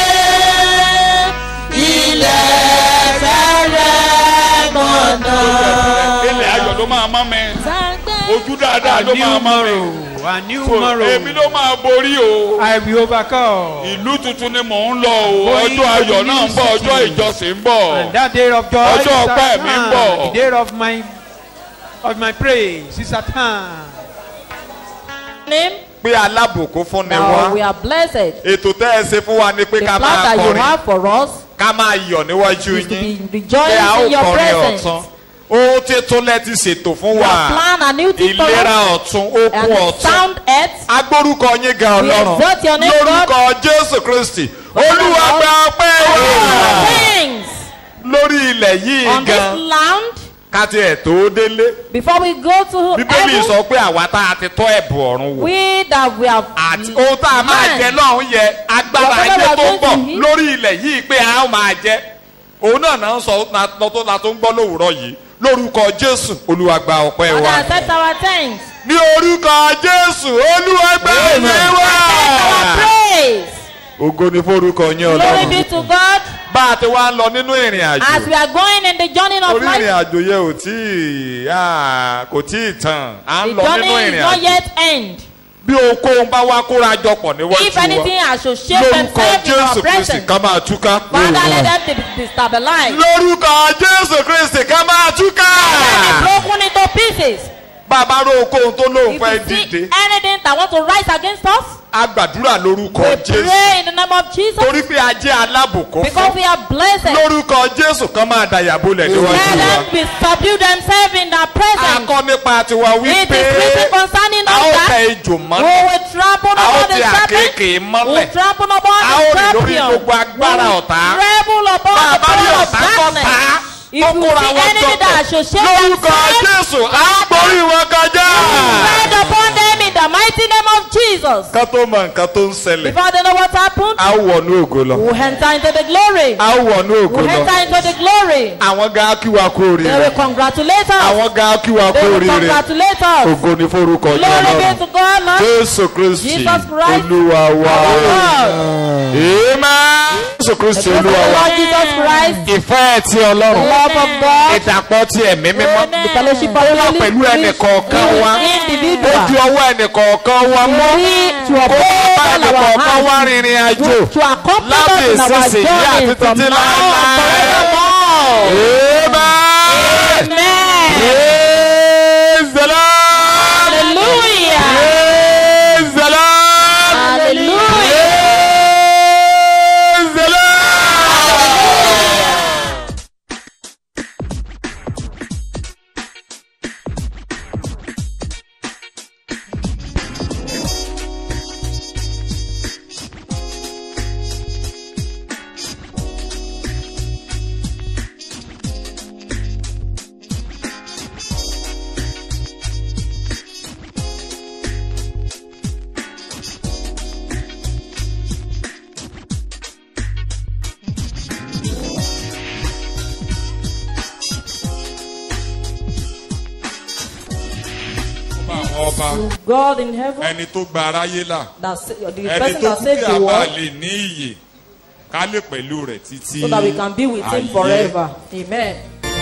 ilẹ̀ fẹ́rẹ̀ mọ̀nà. ilẹ̀ ayọ̀ ló máa mọ́ mi ojú dáadáa a ló new máa mọ́ mi. tomorrow a new So, èmi tomorrow ló máa borí o. I will overcome ìlú tuntun ni mò ń lọ o Going ọjọ́ to the ayọ̀ náà ń new bọ̀ city. ọjọ́ ìjọsìn ń bọ̀. and that day of joy Ọjọ́ is at ọpẹ́ mi ń hand bọ̀. the day of my of my praise is at hand. name. pé alábùkún fún ni Now we wá are blessed. ètò tẹ́ ẹ ṣe fún wa ni pé The ká plan máa that you kọrin have for us ká máa yọ̀ níwájú is to yín be pé a ó rejoicing in your kọrin presence. ọ̀tún ohun títún lẹ ti ṣètò fún You wa have planned a new thing for ìlera us ọ̀tún okun and ọ̀tún sound earth. agbórúkọ yín gan We ọlọ́run exalt your name, lórúkọ jésù kristi olúwa gba ọpẹ́ wa Things lórí ilẹ̀ yìí on this gan land ká tiẹ̀ tó délé before we go to bíbélì heaven. sọ pé àwa tá a ti tọ́ ẹ̀bùn ọ̀run wò We that we have àti ohun tá a máa jẹ lọ́hún yẹ agbára Whatever ayé we are tó ń going bọ̀ to eat. lórí ilẹ̀ yìí pé a ó máa jẹ òun náà náà ń sọ na tó la tó ń gbọ́ lówùúrọ̀ yìí lórúkọ jésù olúwa gba ọpẹ́ Father, wa accept our thanks. ní orúkọ jésù olúwa gba ọpẹ́ wa Accept our praise. ògo ni forúkọ yín Glory ọlọ́run be to God bá a ti wá ń lọ nínú ìrìn as àjò we are going in the journey of orí ìrìn life. àjò yẹn ò tí ì ah, kò tí ì tàn à ń The lọ nínú journey is ìrìn not àjò yet end. bí ohunkóhun bá wá kóra jọpọ̀ níwájú If wa anything associate lórúkọ themselves in our jésù kristi presence, ká máa túká. Father, let them be destabilized. lórúkọ jésù kristi ká máa túká. Let them be broken into pieces. bàbá ro ohunkóhun tó lóun If fẹ́ you see dìde anything that want to rise against us, a gbàdúrà lórúkọ We jésù pray in the name of Jesus torí pé a jẹ́ alábùkún because fún we are blessed. lórúkọ jésù kan máa dàyàbólẹ̀ Let níwájú wa. them be subdue themselves in their presence. akọ nípa tiwa It wípé is written concerning a ó us tẹ that ejò we mọ́lẹ̀ will trample a ó upon the tẹ serpent, àkékèé we mọ́lẹ̀ will trample upon a ó the rìn lórí scorpion, gbogbo agbára we will ọ̀tá. trample upon bá a the bá rí power of ọ̀tá kọ́ darkness. ta If ó you kóra see wọn enemy that associate lórúkọ themselves, jésù a ó borí wọn kọjá. Tread upon them in the mighty name of Jesus. ká tó mọ nǹkan tó ń ṣẹlẹ̀ Before they know what happened, a ó wọnú ògo lọ we'll enter into the glory. a ó wọnú ògo We'll lọ enter into the glory. àwọn gan kí wa kú They oríire will congratulate us. àwọn gan kí wa kú They will oríire congratulate us. ògo ni forúkọ jẹ́ Glory be ọlọ́run to God, man. jésù kristi Jesus Christ. olúwa wa God. amen jésù kristi Praise the olúwa wa Lord Jesus Christ. ìfẹ́ ti The ọlọ́run love of God. ìdàpọ̀ ti ẹ̀mí mímọ́ The fellowship of ó the wà Holy pẹ̀lú ẹnì kọ̀ọ̀kan wa ó individual. di ọwọ́ ẹnì kọ̀ọ̀kan wa mọ́ To kó bá uphold ẹnì our kọ̀ọ̀kan wá hands. rìnrìn àjò To accompany láti us in our ìsinsìnyí àti journey from títí now and láéláé. forevermore. Amen. Amen. Praise the Lord. Hallelujah. Praise the Lord. Hallelujah. Praise the Lord. Ọba àwọn ọba God in heaven, ẹni tó gba aráyé là that sa- the ẹni person tó that kú saved kí the a bá world, lè ní iyè ká lè pẹ̀lú rẹ̀ títí so that we can be with Him ayé. forever. Amen.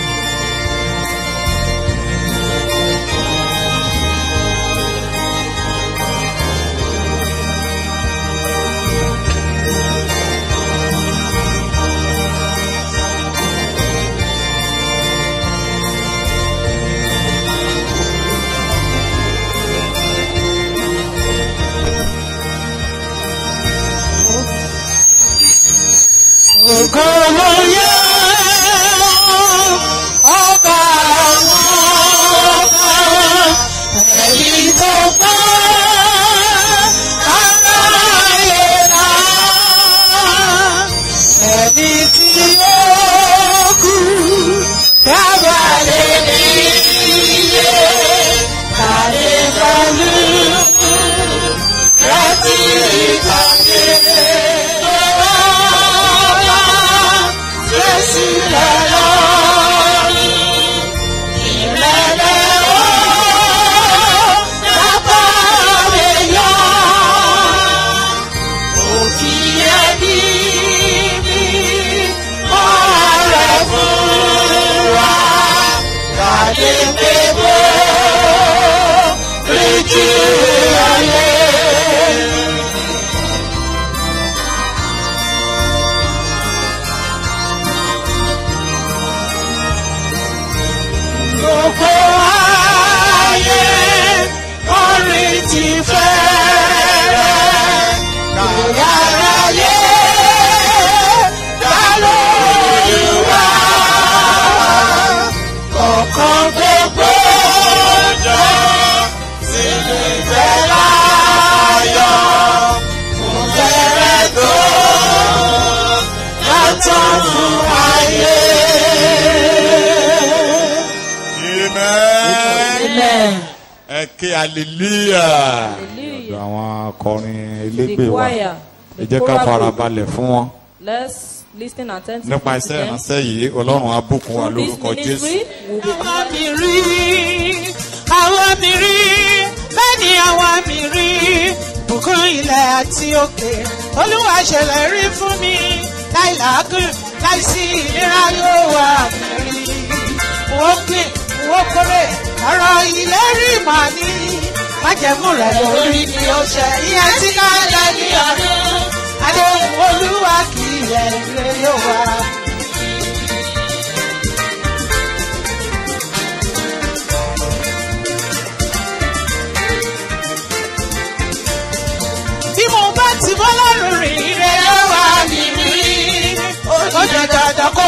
Ògòlóyè ọba àwọn ọba ẹ̀yìn tó bá aráyé rà ẹni tí ó kú dábàlẹ̀ nílé kàlẹ́ pẹ̀lú rántí ìpàdé lọ́wọ́ Jésù lọ́rọ̀ ìrẹ̀lẹ̀ ó dábà lè yọ òfin ẹbí ní ọ̀rẹ́ fún wa kàdé pé bó lójú ayé. gbogbo ayé orin ti fẹ́rẹ̀ gbogbo ayé dá lórí wa kọ̀ọ̀kan gbogbo jọ sínú ìfẹ́ láyọ̀ kò fẹ́rẹ̀ tó látọ̀ fún ayé. Amen. Amen. ẹ ké hallelujah. Hallelujah. ọ̀dọ̀ àwọn akọrin The elégbè wa choir. ẹ The jẹ́ ká choral fara group. balẹ̀ fún wọn. Let's listen attentively nípa to iṣẹ́ them. ìránṣẹ́ yìí ọlọ́run á bùkún wa Through this lórúkọ jésù. ministry, we'll be àwa mi rí àwa mi rí bẹ́ẹ̀ ni àwa mi rí bùkún ilẹ̀ àti òkè olúwa ṣẹlẹ̀ rí fún mi láì làágùn láì sí ìlera yóò wà mí rí wọ́n gbìn wọ́n kórè ọ̀rọ̀ ìlérí mà ní májẹ̀mú rẹ̀ lórí ni ó ṣe ìyẹn tí ká lẹ́ ní ọdún adéhùn olúwa kì í yẹ ire yóò wà. bí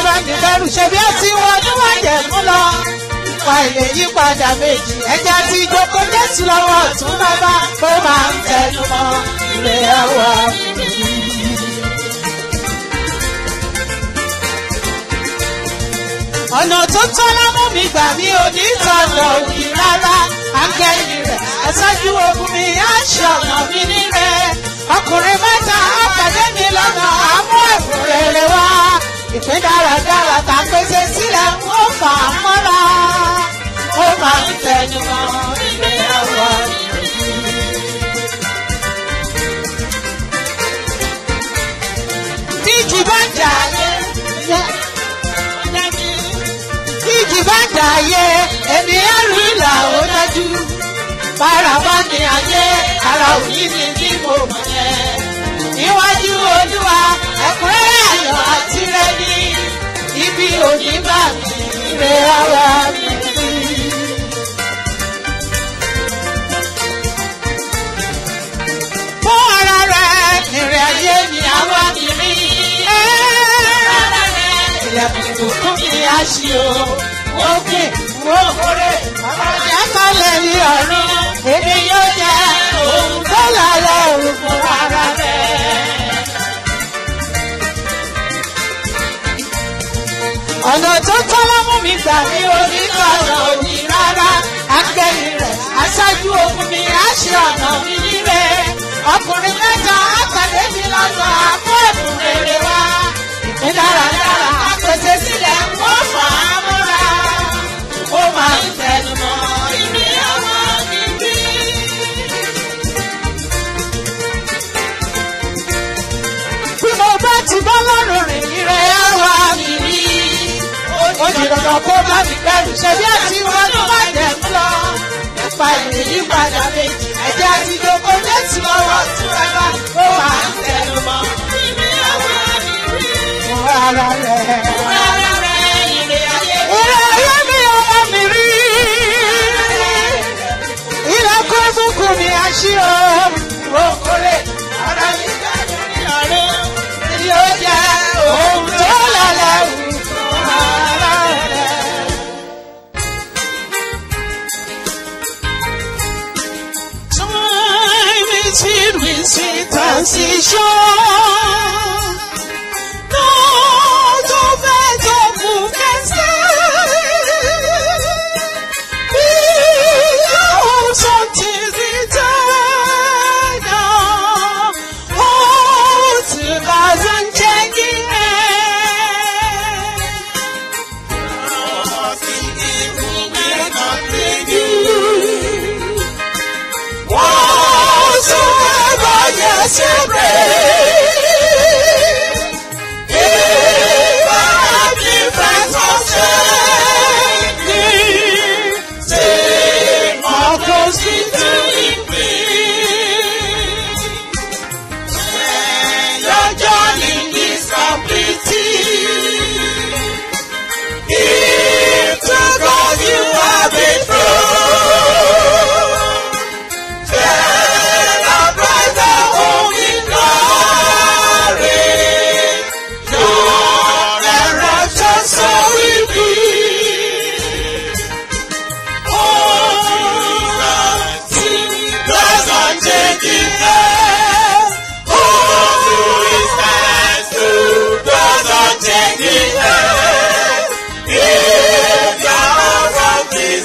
wá ní bẹ́rù ṣe bí ó ti wọ́n ní wọ́n jẹ̀ mú lọ. Ìpa ilé yípadà méjì ẹja tí ìjókòó Jésù lọ́wọ́ ọ̀tún bàbá ó máa ń tẹnu mọ́ ilé ẹwà. ọ̀nà tó tọ́lá mú mi gbà mí ò ní tọ̀nà òbí rárá áńgẹ́lì rẹ̀ aṣáájú ogun mi á ṣe ọ̀nà mi nírẹ̀ ọkùnrin mẹ́ta á pàdé mi lọ́nà àmú ẹ̀bùn rere wá ìpín dáradára tá a pèsè sílẹ̀ ń ó fà á mọ́ra ó máa ń tẹnu mọ́ ìgbéyàwó Tíjì bá jà yé ìjì bá dà ayé èmi ẹrù ìlà ó dájú bára bá ní ayé ara òní ni bí mo mọ̀ ẹ́ níwájú olúwa ẹ̀kúnrẹ́rẹ́ ayọ̀ àti rẹ́ni ibi òní bá mi rẹ ara mi. fún ara rẹ̀ ìrìn ayé mi àwa mi rí. ara rẹ̀ ilẹ̀kùn ìbùkún mi á ṣí o. Òkè wo kórè ọ̀rọ̀ kalẹ̀ ní ọ̀run. Èmi yóò jẹ́ òun tó lálẹ́ òun fún ara rẹ̀. Ọ̀nà tó tọ́lọ́ mú mi gbà mí orí lọ́nà òní rárá. Akẹ́yìn rẹ̀ aṣáájú ogun mi á ṣe ọ̀nà mi nílé. Ọkùnrin mẹ́ta àtàlẹ́ mi lọ́nà àmú ẹ̀bùn rere wá. Ìpín dáradára àpèsè sílẹ̀ wọ́n fà á mọ́ra. Ó máa ń tẹnu mọ́ ìgbéyàwó mi bí. Bí mo bá ti bọ́ lọ́rùn rìn ire àwa mi rí. Ó di dandan kó bá mi bẹ̀rù ṣe bí àti wọn ló má jẹ̀ mú lọ. Nípa ìyípadà méjì, ẹ̀jẹ̀ àti ìjókòó Jésù lọ́wọ́ tún rárá. Ó máa ń tẹnu mọ́ ìgbéyàwó mi rí. Fún ara rẹ̀. Fún ara rẹ̀ ire ayé. Ire ayé mi ọmọ mi rí. Ilẹ̀kùn fúnkún mi àṣírò. Okòlè ara mi gbàgbọ́ ní ọ̀rẹ́. Yóò jẹ́ ohun tó lálẹ́ wù fún ara rẹ̀. Time is filled with sweet transition. Not of it of who can stand. Be your something eternal. Oh, two thousand changing Whatsoever yes you pray, if I have different understanding, stay more closely to me. Your journey is completed. If to God you have been true, celebrate the holy glory. Your eruption so will be. Oh, doesn't change it. Oh, is nice to doesn't change it. If your love is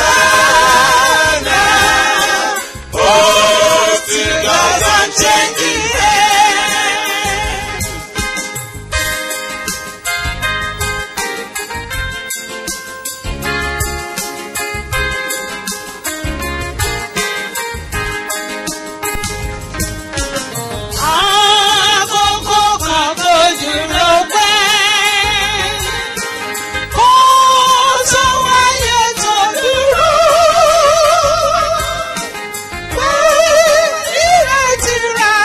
eternal, oh, still doesn't change it. Àkókò kan tó dúró pẹ́. Kó tó wáyé tó dúró. Pé ìrètí rẹ̀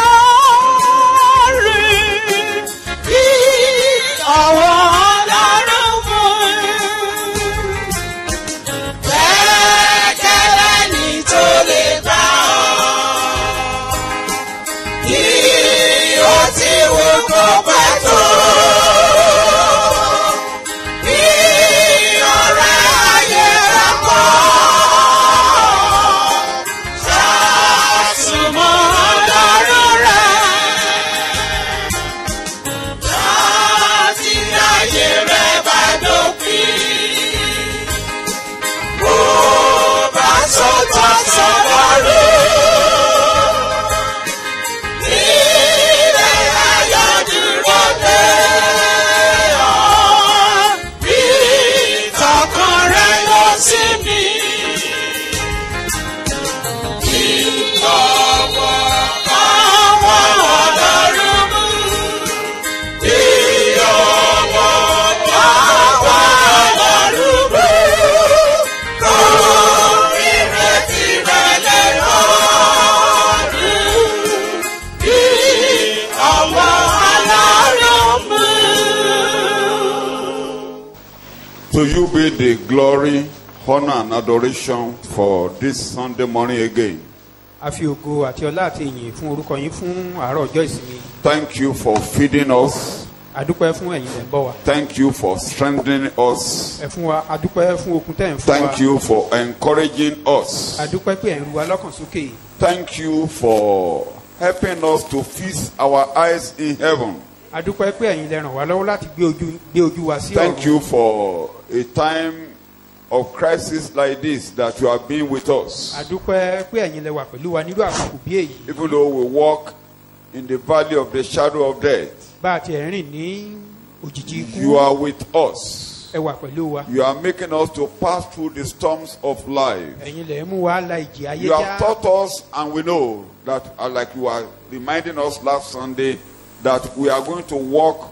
lórí. Kí ọwọ́ Ọlọ́run mú. Gbẹ́kẹ̀lé ní tó lè bá ọ kí ó ti wò kó pẹ́ tó. sọ́tọ̀ sọ̀rọ̀ rí. Ilé ayọ̀ dúró dé ọ́. Ìtọ́kàn rẹ̀ lọ sí mi. Ìlọ́wọ́ àwọn ọlọ́run mú. Ìyọ̀wọ́ àwọn ọlọ́run mú. Orí rẹ̀ ti rẹ̀ lẹ́rọ̀ọ́rùn. Ìyọ̀wọ́ ọlọ́run mú. To you be the glory, honor, and adoration for this Sunday morning again. a fi ògo àti ọlá àti ìyìn fún orúkọ yín fún àárọ̀ ọjọ́ ìsinmi Thank you for feeding us. adúpẹ́ fún ẹ̀yin tẹ̀ ń bọ̀ wá Thank you for strengthening us. ẹ fún wa adúpẹ́ fún okun tẹ̀ ń fún wa Thank you for encouraging us. adúpẹ́ pé ẹ̀ ń ru wa lọ́kàn sókè Thank you for helping us to feast our eyes in heaven. adúpẹ́ pé ẹ̀yin lẹ ràn wá lọ́wọ́ láti gbé ojú gbé ojú wa sí Thank ọ̀run you for a time of crisis like this that you have been with us. adúpẹ́ pé ẹ̀yin lẹ wà pẹ̀lú wa nírú àkókò bí èyí Even though we walk in the valley of the shadow of death, bá a ti ẹ̀ rìn ní òjijì ikú you are with us. ẹ wà pẹ̀lú wa You are making us to pass through the storms of life. ẹ̀yin lẹ mú wa la ìjì ayé You have já taught us, and we know that, uh, like you are reminding us last Sunday, that we are going to walk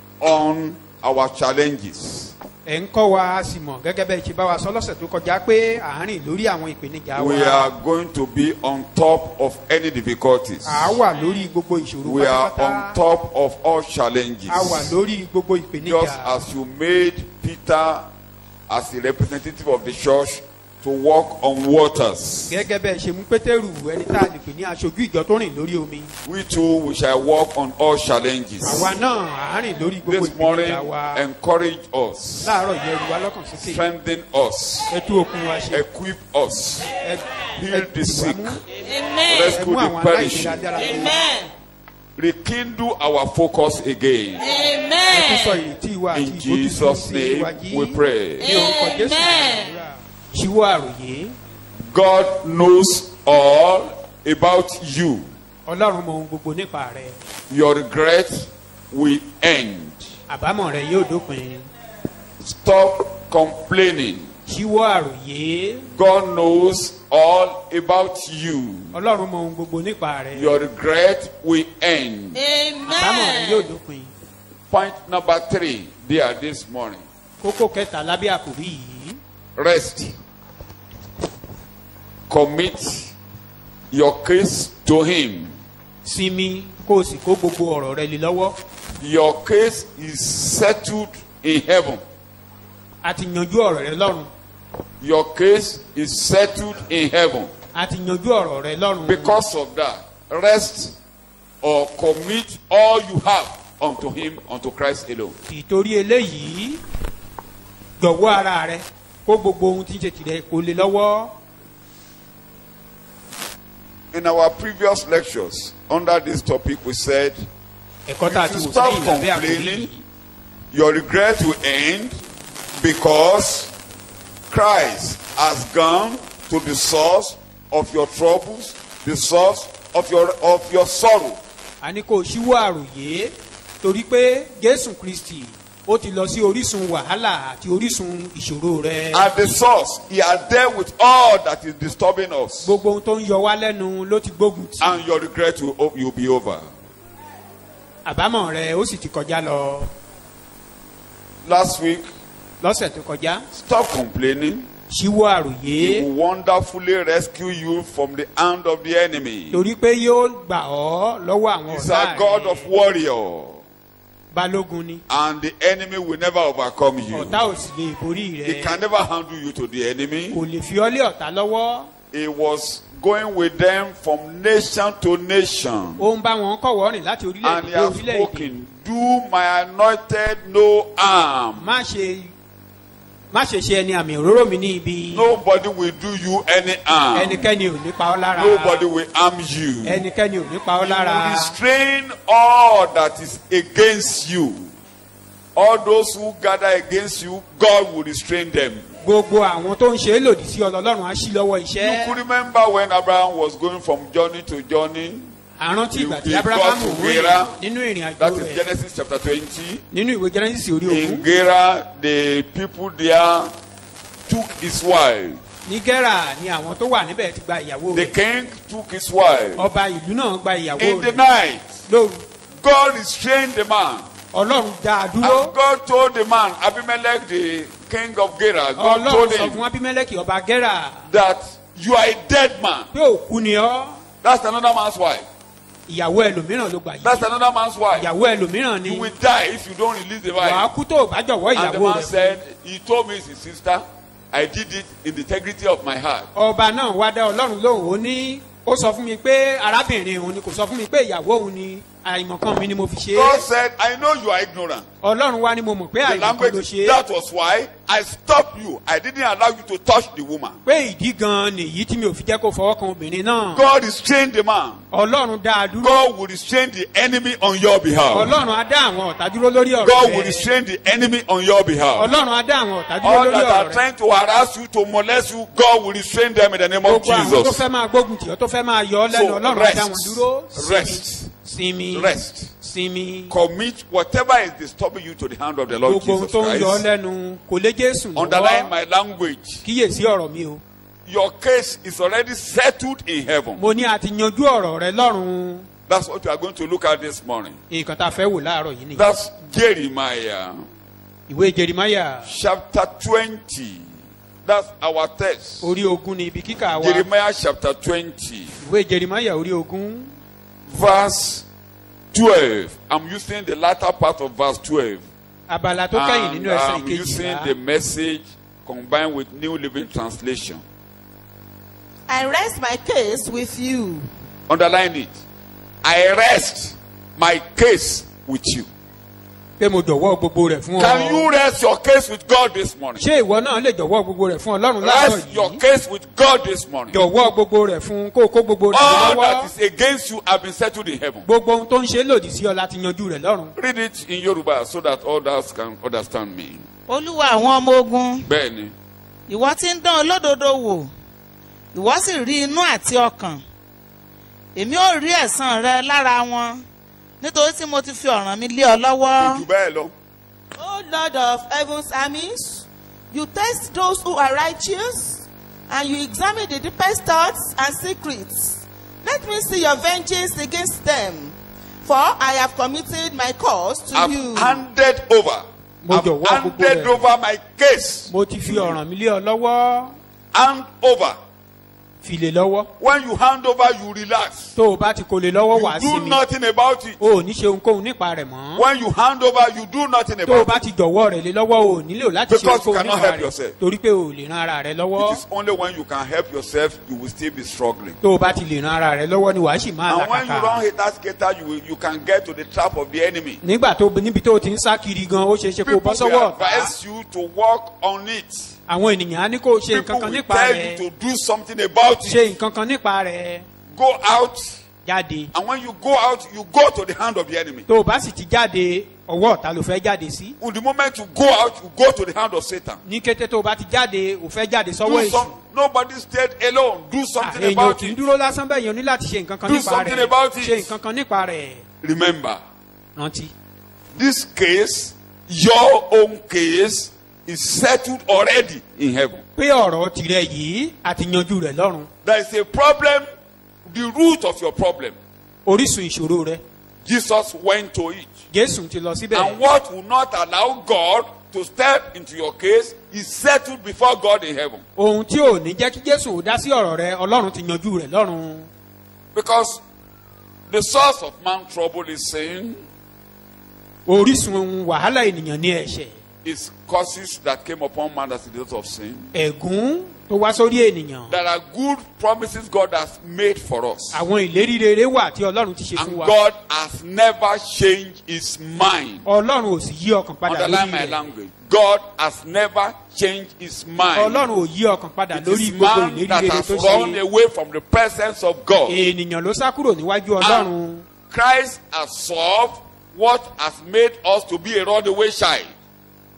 on our challenges. ẹ̀ ń kọ́ wa a sì mọ̀ gẹ́gẹ́ bẹ́ẹ̀ ṣe bá wa sọ lọ́sẹ̀ tó kọjá pé à ń rìn lórí àwọn ìpèníjà We wa are going to be on top of any difficulties. à á wà lórí gbogbo ìṣòro We are on pátápátá top of all challenges. a wà lórí gbogbo Just ìpèníjà as you made Peter as the representative of the church to walk on waters, gẹ́gẹ́ bẹ́ẹ̀ ṣe mú pétérù ẹni tá a lè pè ní aṣojú ìjọ tó rìn lórí omi we too we shall walk on all challenges. àwa náà à ń rìn lórí gbogbo This morning, ìpèníjà wa encourage us, láàárọ̀ yẹn ru wa lọ́kàn sókè strengthen us, ẹ tú okun wa ṣe equip us, ẹ heal the ẹ sick, mú amen ẹ rescue mú the àwọn aláìlera perishing, dára lọ amen rekindle our focus again. ẹ tún sọ amen ìrètí wa àti In ìfojúsùn Jesus' sí name wa jí we pray. ní orúkọ jésù Amen. àdúrà. ṣíwọ́ àròyé God knows all about you. ọlọ́run mọ ohun gbogbo nípa rẹ Your regret will end. àbámọ̀ rẹ yóò dópin Stop complaining. ṣíwọ́ àròyé God knows all about you. ọlọ́run mọ ohun gbogbo nípa rẹ Your regret will end. àbámọ̀ rẹ yóò amen dópin Point number three there this morning. kókó kẹta lábẹ́ àkòrí yìí Rest. Commit your case to Him. sinmi kó o sì kó gbogbo ọ̀rọ̀ rẹ lé lọ́wọ́ Your case is settled in heaven. a ti yanjú ọ̀rọ̀ rẹ lọ́run Your case is settled in heaven. a ti yanjú ọ̀rọ̀ rẹ lọ́run Because of that, rest or commit all you have unto Him, unto Christ alone. ìtorí eléyìí jọ̀wọ́ ara rẹ kó gbogbo ohun tí ń ṣe tìrẹ kó lè lọ́wọ́ In our previous lectures, under this topic, we said ẹ̀kọ́ tá a If ti you wò stop sẹ́yìn lábẹ́ àkòrí complaining, yìí your regret will end because Christ has gone to the source of your troubles, the source of your of your sorrow. a ní kó o ṣíwọ́ àròyé torí pé jésù kristi ó ti lọ sí orísun wàhálà àti orísun ìṣòro rẹ At the source, He has dealt with all that is disturbing us, gbogbo ohun tó ń yọ wá lẹ́nu ló ti gbógun tì and your regret will, will be over. àbámọ̀ rẹ ó sì ti kọjá lọ Last week, lọ́sẹ̀ tó kọjá stop complaining. ṣíwọ́ He àròyé will wonderfully rescue you from the hand of the enemy. torí pé yóò gbà ọ́ lọ́wọ́ àwọn He's ọ̀tá a God rẹ of warrior, balógun ni and the enemy will never overcome you. ọ̀tá ò sì lè borí He rẹ can never handle you to the enemy. kò lè fi ọ́ lé ọ̀tá lọ́wọ́ He was going with them from nation to nation. ó ń bá wọn kọ̀wọ́ rìn láti And orílẹ̀-èdè he dé has orílẹ̀-èdè spoken, Do my anointed no harm. má ṣe má ṣe ṣe ẹni àmì òróró mi ní ibi Nobody will do you any harm. ẹnikẹ́ni ò ní pa ọ́ lára Nobody will harm you. ẹnikẹ́ni ò ní pa ọ́ He lára will restrain all that is against you. All those who gather against you, God will restrain them. gbogbo àwọn tó ń ṣe é lòdì sí ọlọ́run á sí lọ́wọ́ You iṣẹ́ could remember when Abraham was going from journey to journey. àrántí ìgbà tí He- he abrahamu got to rìn Gera. nínú ìrìn àjò That is rẹ̀ Genesis chapter 20. nínú ìwé genesis orí In ogún Gera, the people there took his wife. ní gẹ́rà ni àwọn tó wà níbẹ̀ ti gba ìyàwó The rẹ̀ king took his wife. ọba ìlú náà gba ìyàwó In the rẹ̀ night, lóru God restrained the man. ọlọ́run dá a dúró And God told the man, Abimelech, the king of Gera, God told ọlọ́run sọ him fún abimeleki ọba gẹ́rà that you are a dead man. pé òkú ni ọ́ That's another man's wife. ìyàwó ẹlòmíràn ló gbà That's yìí another man's wife. ìyàwó ẹlòmíràn ni You will die if you don't release the wàá wife. kú tó o bá jọ̀wọ́ And the ìyàwó man rẹ̀ said, He told me it's his sister. I did it in the integrity of my heart. ọba náà wá dá ọlọ́run lóhùn ó ní ó sọ fún mi pé arábìnrin òun ni kò sọ fún mi pé ìyàwó òun ni àìmọ̀kan mi ni mo fi ṣe God é said, I know you are ignorant. ọlọ́run wá ní mo mọ̀ pé The àìmọ̀kan ló language, ṣe é that was why I stopped you. I didn't allow you to touch the woman. pé ìdí gan nìyí tí mi ò fi jẹ́ kó fọwọ́ kan obìnrin náà God restrained the man. ọlọ́run dá a dúró God will restrain the enemy on your behalf. ọlọ́run á dá àwọn ọ̀tá dúró lórí ọ̀rọ̀ God will rẹ̀ restrain the enemy on your behalf. ọlọ́run á dá àwọn ọ̀tá dúró All lórí that are ọ̀rọ̀ rẹ̀ trying to harass you, to molest you, God will restrain them in the name of gbogbo àwọn tó Jesus. fẹ́ máa gbógun tì ọ́ tó fẹ́ máa yọ ọ́ lẹ́nu So, ọlọ́run á dá wọn rest. dúró Rest. sinmi Rest. sinmi Commit whatever is disturbing you to the hand of the Lord gbogbo ohun Jesus tó ń yọ ọ́ Christ. lẹ́nu kò lé jésù Underline lọ́wọ́ my language. kíyèsí ọ̀rọ̀ mi o Your case is already settled in heaven. mo ní a ti yanjú ọ̀rọ̀ rẹ lọ́run That's what we are going to look at this morning. nǹkan tá a fẹ́ wò láàárọ̀ yìí nìyí That's Jeremiah ìwé jerimaya chapter 20. That's our text. orí ogún ni ibi kíkà wa Jeremiah chapter 20, ìwé jerimaya orí ogún verse 12. I'm using the latter part of verse 12. abala tó kẹ́yìn And nínú ẹsẹ̀ I'm using the ìkejìlá message combined with New Living Translation. I rest my case with you. Underline it. I rest my case with you. pé mo jọ̀wọ́ gbogbo rẹ̀ fún Can ọ you rest your case with God this morning? ṣé ìwọ náà lè jọ̀wọ́ gbogbo rẹ̀ fún ọlọ́run láàárọ̀ Rest your yìí case with God this morning. jọ̀wọ́ gbogbo rẹ̀ fún kó o kó gbogbo rẹ̀ All lọ́wọ́ that is against you have been settled in heaven. gbogbo ohun tó ń ṣe lòdì sí ọ láti yanjú rẹ̀ lọ́run Read it in Yoruba so that others can understand me. olúwa àwọn ọmọ ogun Bẹ́ẹ̀ni. ìwọ tí ń dán olódodo wò ìwọ sì rí inú àti ọkàn èmi ò rí ẹ̀san rẹ lára wọn nítorí tí mo ti fi ọ̀ràn mi lé ọ lọ́wọ́. Jù bẹ́ẹ̀ lọ. O Lord of heaven's armies, you test those who are righteous, and you examine the deepest thoughts and secrets. Let me see your vengeance against them, for I have committed my cause to I've you. handed over. Mo I've jọ̀wọ́ gbogbo handed rẹ̀. over my case. mo ti fi ọ̀ràn mi lé ọ lọ́wọ́ Hand over. fi lè lọ́wọ́ When you hand over, you relax. tó o bá ti kó lè lọ́wọ́ wá You sí do mi nothing about it. o ò ní ṣe ohunkóhun nípa rẹ̀ mọ́ When you hand over, you do nothing tó o about bá it. ti jọ̀wọ́ rẹ̀ lé lọ́wọ́ o ò nílò láti ṣe Because you ohunkóhun cannot nípa help rẹ̀ yourself. torí pé o ò lè ran ara rẹ̀ lọ́wọ́ It is only when you can help yourself, you will still be struggling. tó o bá ti lè ran ara rẹ̀ lọ́wọ́ ni wàá sì máa And when you làkàkà run haters skater, you will, you can get to the trap of the enemy. nígbà tó níbi tó o ti ń sá kiri gan ó ṣeé ṣe kó o People bọ́ will sọ́wọ́ ọ̀tá advise you to work on it. àwọn ènìyàn á ní kó o ṣe nǹkan People kan will nípa tell rẹ̀ you to do something about ṣe it. nǹkan kan nípa rẹ̀ Go out, jáde and when you go out, you go to the hand of the enemy. tó o bá sì ti jáde ọwọ́ ọ̀tá ló fẹ́ jáde sí With the moment you go out, you go to the hand of Satan. ní kété tó o bá ti jáde ò fẹ́ jáde sọ́wọ́ Do èṣù some, nobody stayed alone. Do Ah, something èèyàn ò about kì í it. dúró lásán bẹ́ẹ̀ yẹn o ní láti ṣe nǹkan kan Do nípa something rẹ̀ about it. ṣe nǹkan kan nípa rẹ̀ Remember, rántí. this case, your own case, is settled already in heaven. pé ọ̀rọ̀ tirẹ̀ yìí àti yanjú rẹ̀ lọ́run There is a problem, the root of your problem. orísun ìṣòro rẹ̀ Jesus went to it. jésù ti lọ síbẹ̀ And what will not allow God to step into your case is settled before God in heaven. ohun tí ò ní jẹ́ kí jésù ò dá sí ọ̀rọ̀ rẹ̀ ọlọ́run ti yanjú rẹ̀ lọ́run Because the source of man's trouble is sin, orísun wàhálà ènìyàn ní ẹ̀ṣẹ̀ is causes that came upon man as a result of sin. ẹ̀gún tó wá sórí ènìyàn There are good promises God has made for us. àwọn ìlérí rere wà tí ọlọ́run ti ṣe fún And wa God has never changed his mind. ọlọ́run ò sì yí ọkàn padà Underline lórí my rẹ̀ language. God has never changed his mind. ọlọ́run ò yí ọkàn padà It lórí is gbogbo man ìlérí that rere has tó run ṣe away from the presence of God. ènìyàn ló sá kúrò níwájú ọlọ́run And Christ has solved what has made us to be a runaway child.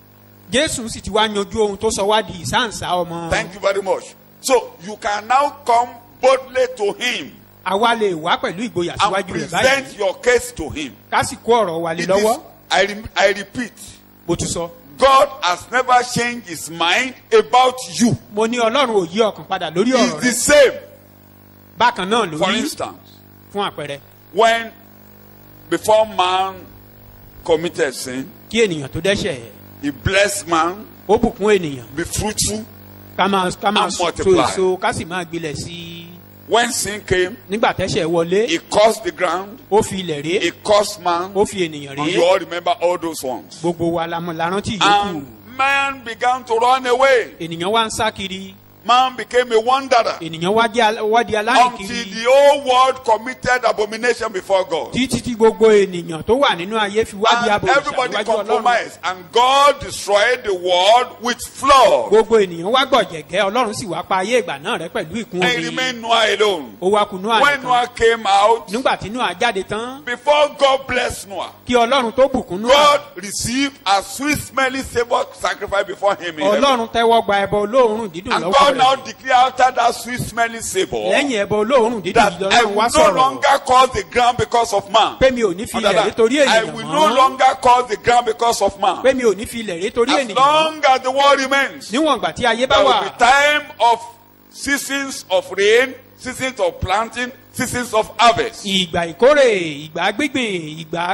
jésù sì ti wá yanjú ohun tó sọ wá di ìsáǹsá ọmọ Thank you very much. So you can now come boldly to him àwa lè wá pẹ̀lú ìgboyà and síwájú rẹ̀ present báyìí your case to him. ká sì kó ọ̀rọ̀ wa lé It lọ́wọ́ is, I, re- I repeat, bó ti sọ. God has never changed his mind about you. mo ní ọlọ́run ò yí ọkàn padà lórí It's ọ̀rọ̀ the rẹ̀ same. bákan náà ló For rí instance, fún àpẹẹrẹ when before man committed sin, kí ènìyàn tó dẹ́ṣẹ̀ he blessed man, ó bùkún ènìyàn be fruitful. ká máa ká máa And so multiply. èso ká sì máa gbilẹ̀ sí i When sin came, nígbà tẹ́ṣẹ̀ wọlé he cursed the ground, ó fi ilẹ̀ ré he cursed man. ó fi ènìyàn And ré you all remember all those ones. gbogbo wa la mọ̀ la rántí yòókù And man began to run away. ènìyàn wá ń sá kiri Man became a wanderer ènìyàn wá di al- wá di until alárìnkiri the whole world committed abomination before God. títí tí gbogbo ènìyàn tó wà nínú ayé fi wá di And abòrìṣà everybody níwájú ọlọ́run compromised, and God destroyed the world with flood. gbogbo ènìyàn wá gbọ̀jẹ̀gẹ́ ọlọ́run sì wá pa ayé ìgbà náà rẹ pẹ̀lú ìkún And omi remained Noah alone. ó wá kùnú àná When Noah came out, nígbà tí Nóà jáde tán before God blessed Noah, kí ọlọ́run tó bùkún Nóà God received a sweet smelling savor sacrifice before him. In heaven. ọlọ́run tẹ́wọ́ gba ẹbọ olóòórùn dídùn And lọ́wọ́ God now rẹ̀ declared after that sweet smelling savor lẹ́yìn ẹbọ olóòórùn dídùn that yìí I ọlọ́run wá will no sọ̀rọ̀ longer cause the ground because of man. pé mi ò ní fi Under ilẹ̀ that, ré torí I ènìyàn will no mọ́ longer cause the ground because of man. pé mi ò ní fi ilẹ̀ ré torí As ènìyàn mọ́ long as the world remains, níwọ̀n ìgbà tí ayé bá there wà will be time of seasons of rain, seasons of planting, seasons of harvest. ìgbà ìkórè ìgbà gbígbìn ìgbà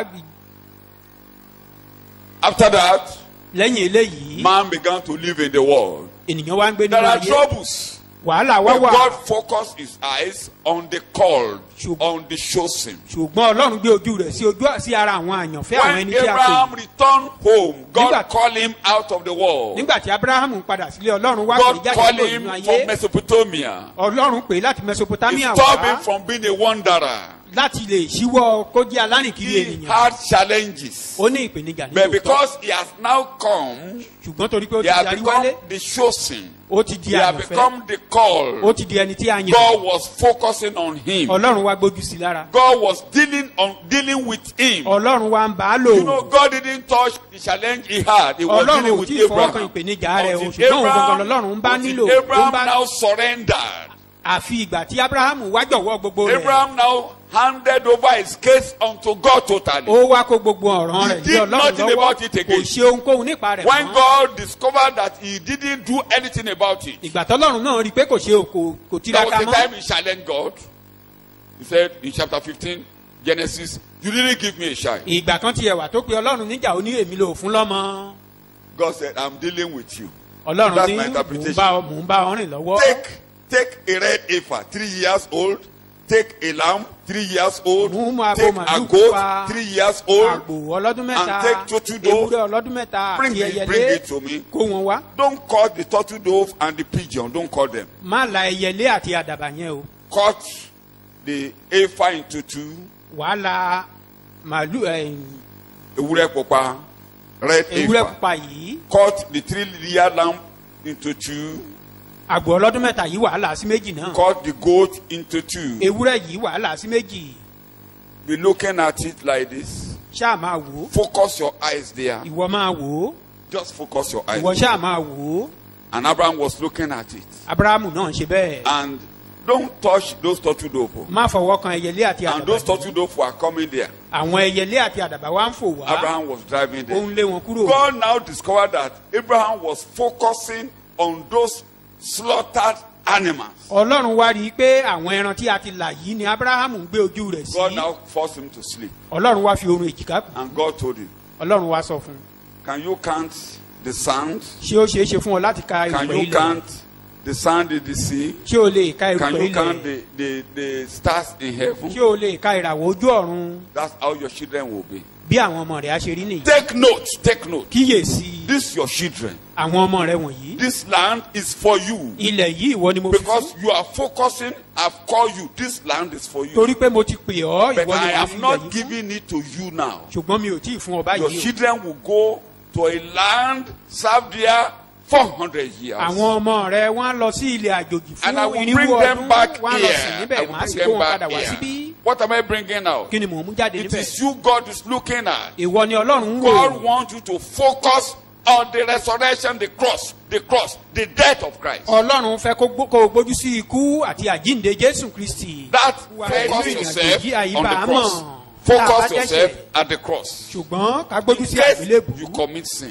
After that, lẹ́yìn eléyìí man began to live in the world. ènìyàn wá ń gbé There nínú are ayé troubles. wàhálà wá But wà God focused his eyes on the called, Ṣùgbọ́n- on the chosen. ṣùgbọ́n ọlọ́run gbé ojú rẹ̀ sí ojú sí ara àwọn àyànfẹ́ àwọn When ẹni tí a pè Abraham returned home, God Nígbà- called him out of the world. nígbà tí abrahamu padà sílé ọlọ́run wá pè God jáde called kúrò him nínú from ayé Mesopotamia. ọlọ́run pè é láti He mesopotamia stopped him wá from being a wanderer. láti lè ṣíwọ́ kó jẹ́ alárìnkiri He ènìyàn had challenges. ó ní ìpèníjà But nínú òótọ́ because he has now come, ṣùgbọ́n torí pé ó he ti has darí become wálé the chosen. ó ti di He has àyànfẹ́ become the ó called. ti di ẹni tí a yàn God was focusing on him. ọlọ́run wá gbójú sí lára God was dealing on dealing with him. ọlọ́run wá ń bá a lò You know, God didn't touch the challenge he had. He was ọlọ́run dealing ò with tí ì fọwọ́ kan Abraham. ìpèníjà rẹ̀ o Until ṣùgbọ́n òun gangan Abraham, lọ́lọ́run ń bá nílò until ó ń Abraham bá now surrendered. àfi ìgbà tí abrahamu wá jọ̀wọ́ gbogbo rẹ̀ Abraham now handed over his case unto God totally. ó wá kó gbogbo ọ̀ràn He rẹ̀ lé did ọlọ́run nothing lọ́wọ́ about it kò again. ṣe ohunkóhun nípa rẹ̀ When mọ́ God discovered that he didn't do anything about it, ìgbà tọ́lọ́run náà rí i pé kò ṣe kò kò there tiraka was a mọ́ time he challenged God. He said in chapter 15, Genesis, You didn't give me a child. ìgbà kan tiẹ̀ wà tó pe ọlọ́run níjà ó ní èmi lò fún lọ́mọ God said, I'm dealing with you. ọlọ́run That's ní my mò ń interpretation. bá ọ- mò ń bá ọ rìn lọ́wọ́ Take, take a red heifer, three years old. Take a lamb, three years old. Mú mú abo Take a màlúù goat, pupa, three years old. àgbò ọlọ́dún mẹ́ta And take turtle dove. ewúrẹ́ ọlọ́dún mẹ́ta Bring àti it, bring ẹyẹlé it to me. kó wọn wá Don't call the turtle dove and the pigeon. Don't call them. má la ẹyẹlé àti àdàbà yẹn o Cut the heifer into two. wàá la màlúù ẹ̀, Ewúrẹ́ pupa, red ewúrẹ́ heifer. pupa yìí Cut the three-year lamb into two. àgbò ọlọ́dún mẹ́ta yìí wàá là á sí méjì náà Cut the goat into two. ewúrẹ́ yìí wàá là á sí méjì Be looking at it like this. ṣáà máa wò ó Focus your eyes there. ìwọ máa wò ó Just focus your eyes. ìwọ ṣáà máa wò ó And Abraham was looking at it. abrahamu náà ṣe bẹ́ẹ̀ And don't touch those turtle dove. má fọwọ́ kan ẹyẹlé àti And àdàbà those turtle dove were coming there. àwọn ẹyẹlé àti àdàbà wa ń fò wá Abraham was driving ó them. ń lé wọn kúrò God now discovered that Abraham was focusing on those slaughtered animals. ọlọ́run wá rí i pé àwọn ẹran tí a ti là yìí ni abrahamu ń gbé ojú rẹ̀ God sí now forced him to sleep. ọlọ́run wá fi orun èjìká kù And God told him, ọlọ́run wá sọ fún un Can you count the sand? ṣé ó ṣeé ṣe fún ọ láti ka Can erùpẹ̀ you ilẹ̀ count the sand in the sea? ṣé o lè ka Can erùpẹ̀ you count ilẹ̀ the, the, the stars in heaven? ṣé o lè ka ìràwọ̀ ojú ọ̀run That's how your children will be. bí àwọn ọmọ rẹ̀ á ṣe rí nìyí Take note, take note. kíyèsí This your children. àwọn ọmọ rẹ̀ wọ̀nyí This land is for you. ilẹ̀ yìí ìwọ ni mo fi Because fún you are focusing, I've called you. This land is for you. torí pé mo ti pè ọ́ But ìwọ ni I wàá fi am ilẹ̀ not yìí fún giving it to you now. ṣùgbọ́n mi ò tí ì fún ọ Your báyìí o children will go to a land, serve there 400 years. àwọn ọmọ rẹ wọn á lọ sí ilẹ̀ àjòjì And I fún will irinwó bring them ọdún back wọn á lọ sí here. I níbẹ̀ will wọn á bring sì kó them wọn back padà wá here. síbí What am I bringing out? kí ni mò ń mú jáde It níbẹ̀ is you God is looking at. ìwọ ni ọlọ́run ń God wò wants you to focus or the resurrection, the cross, the cross, the death of Christ. ọlọ́run fẹ́ kó gbó- kó o gbójú sí ikú àti àjínde jésù kristi. That Wà focus nínú ìrìn àjò yourself yìí, àyíbá on the àmọ́. cross. Tá a bá Focus dẹ́ṣẹ̀, yourself at the cross. ṣùgbọ́n ká gbójú sí In case àgbélébù you commit sin.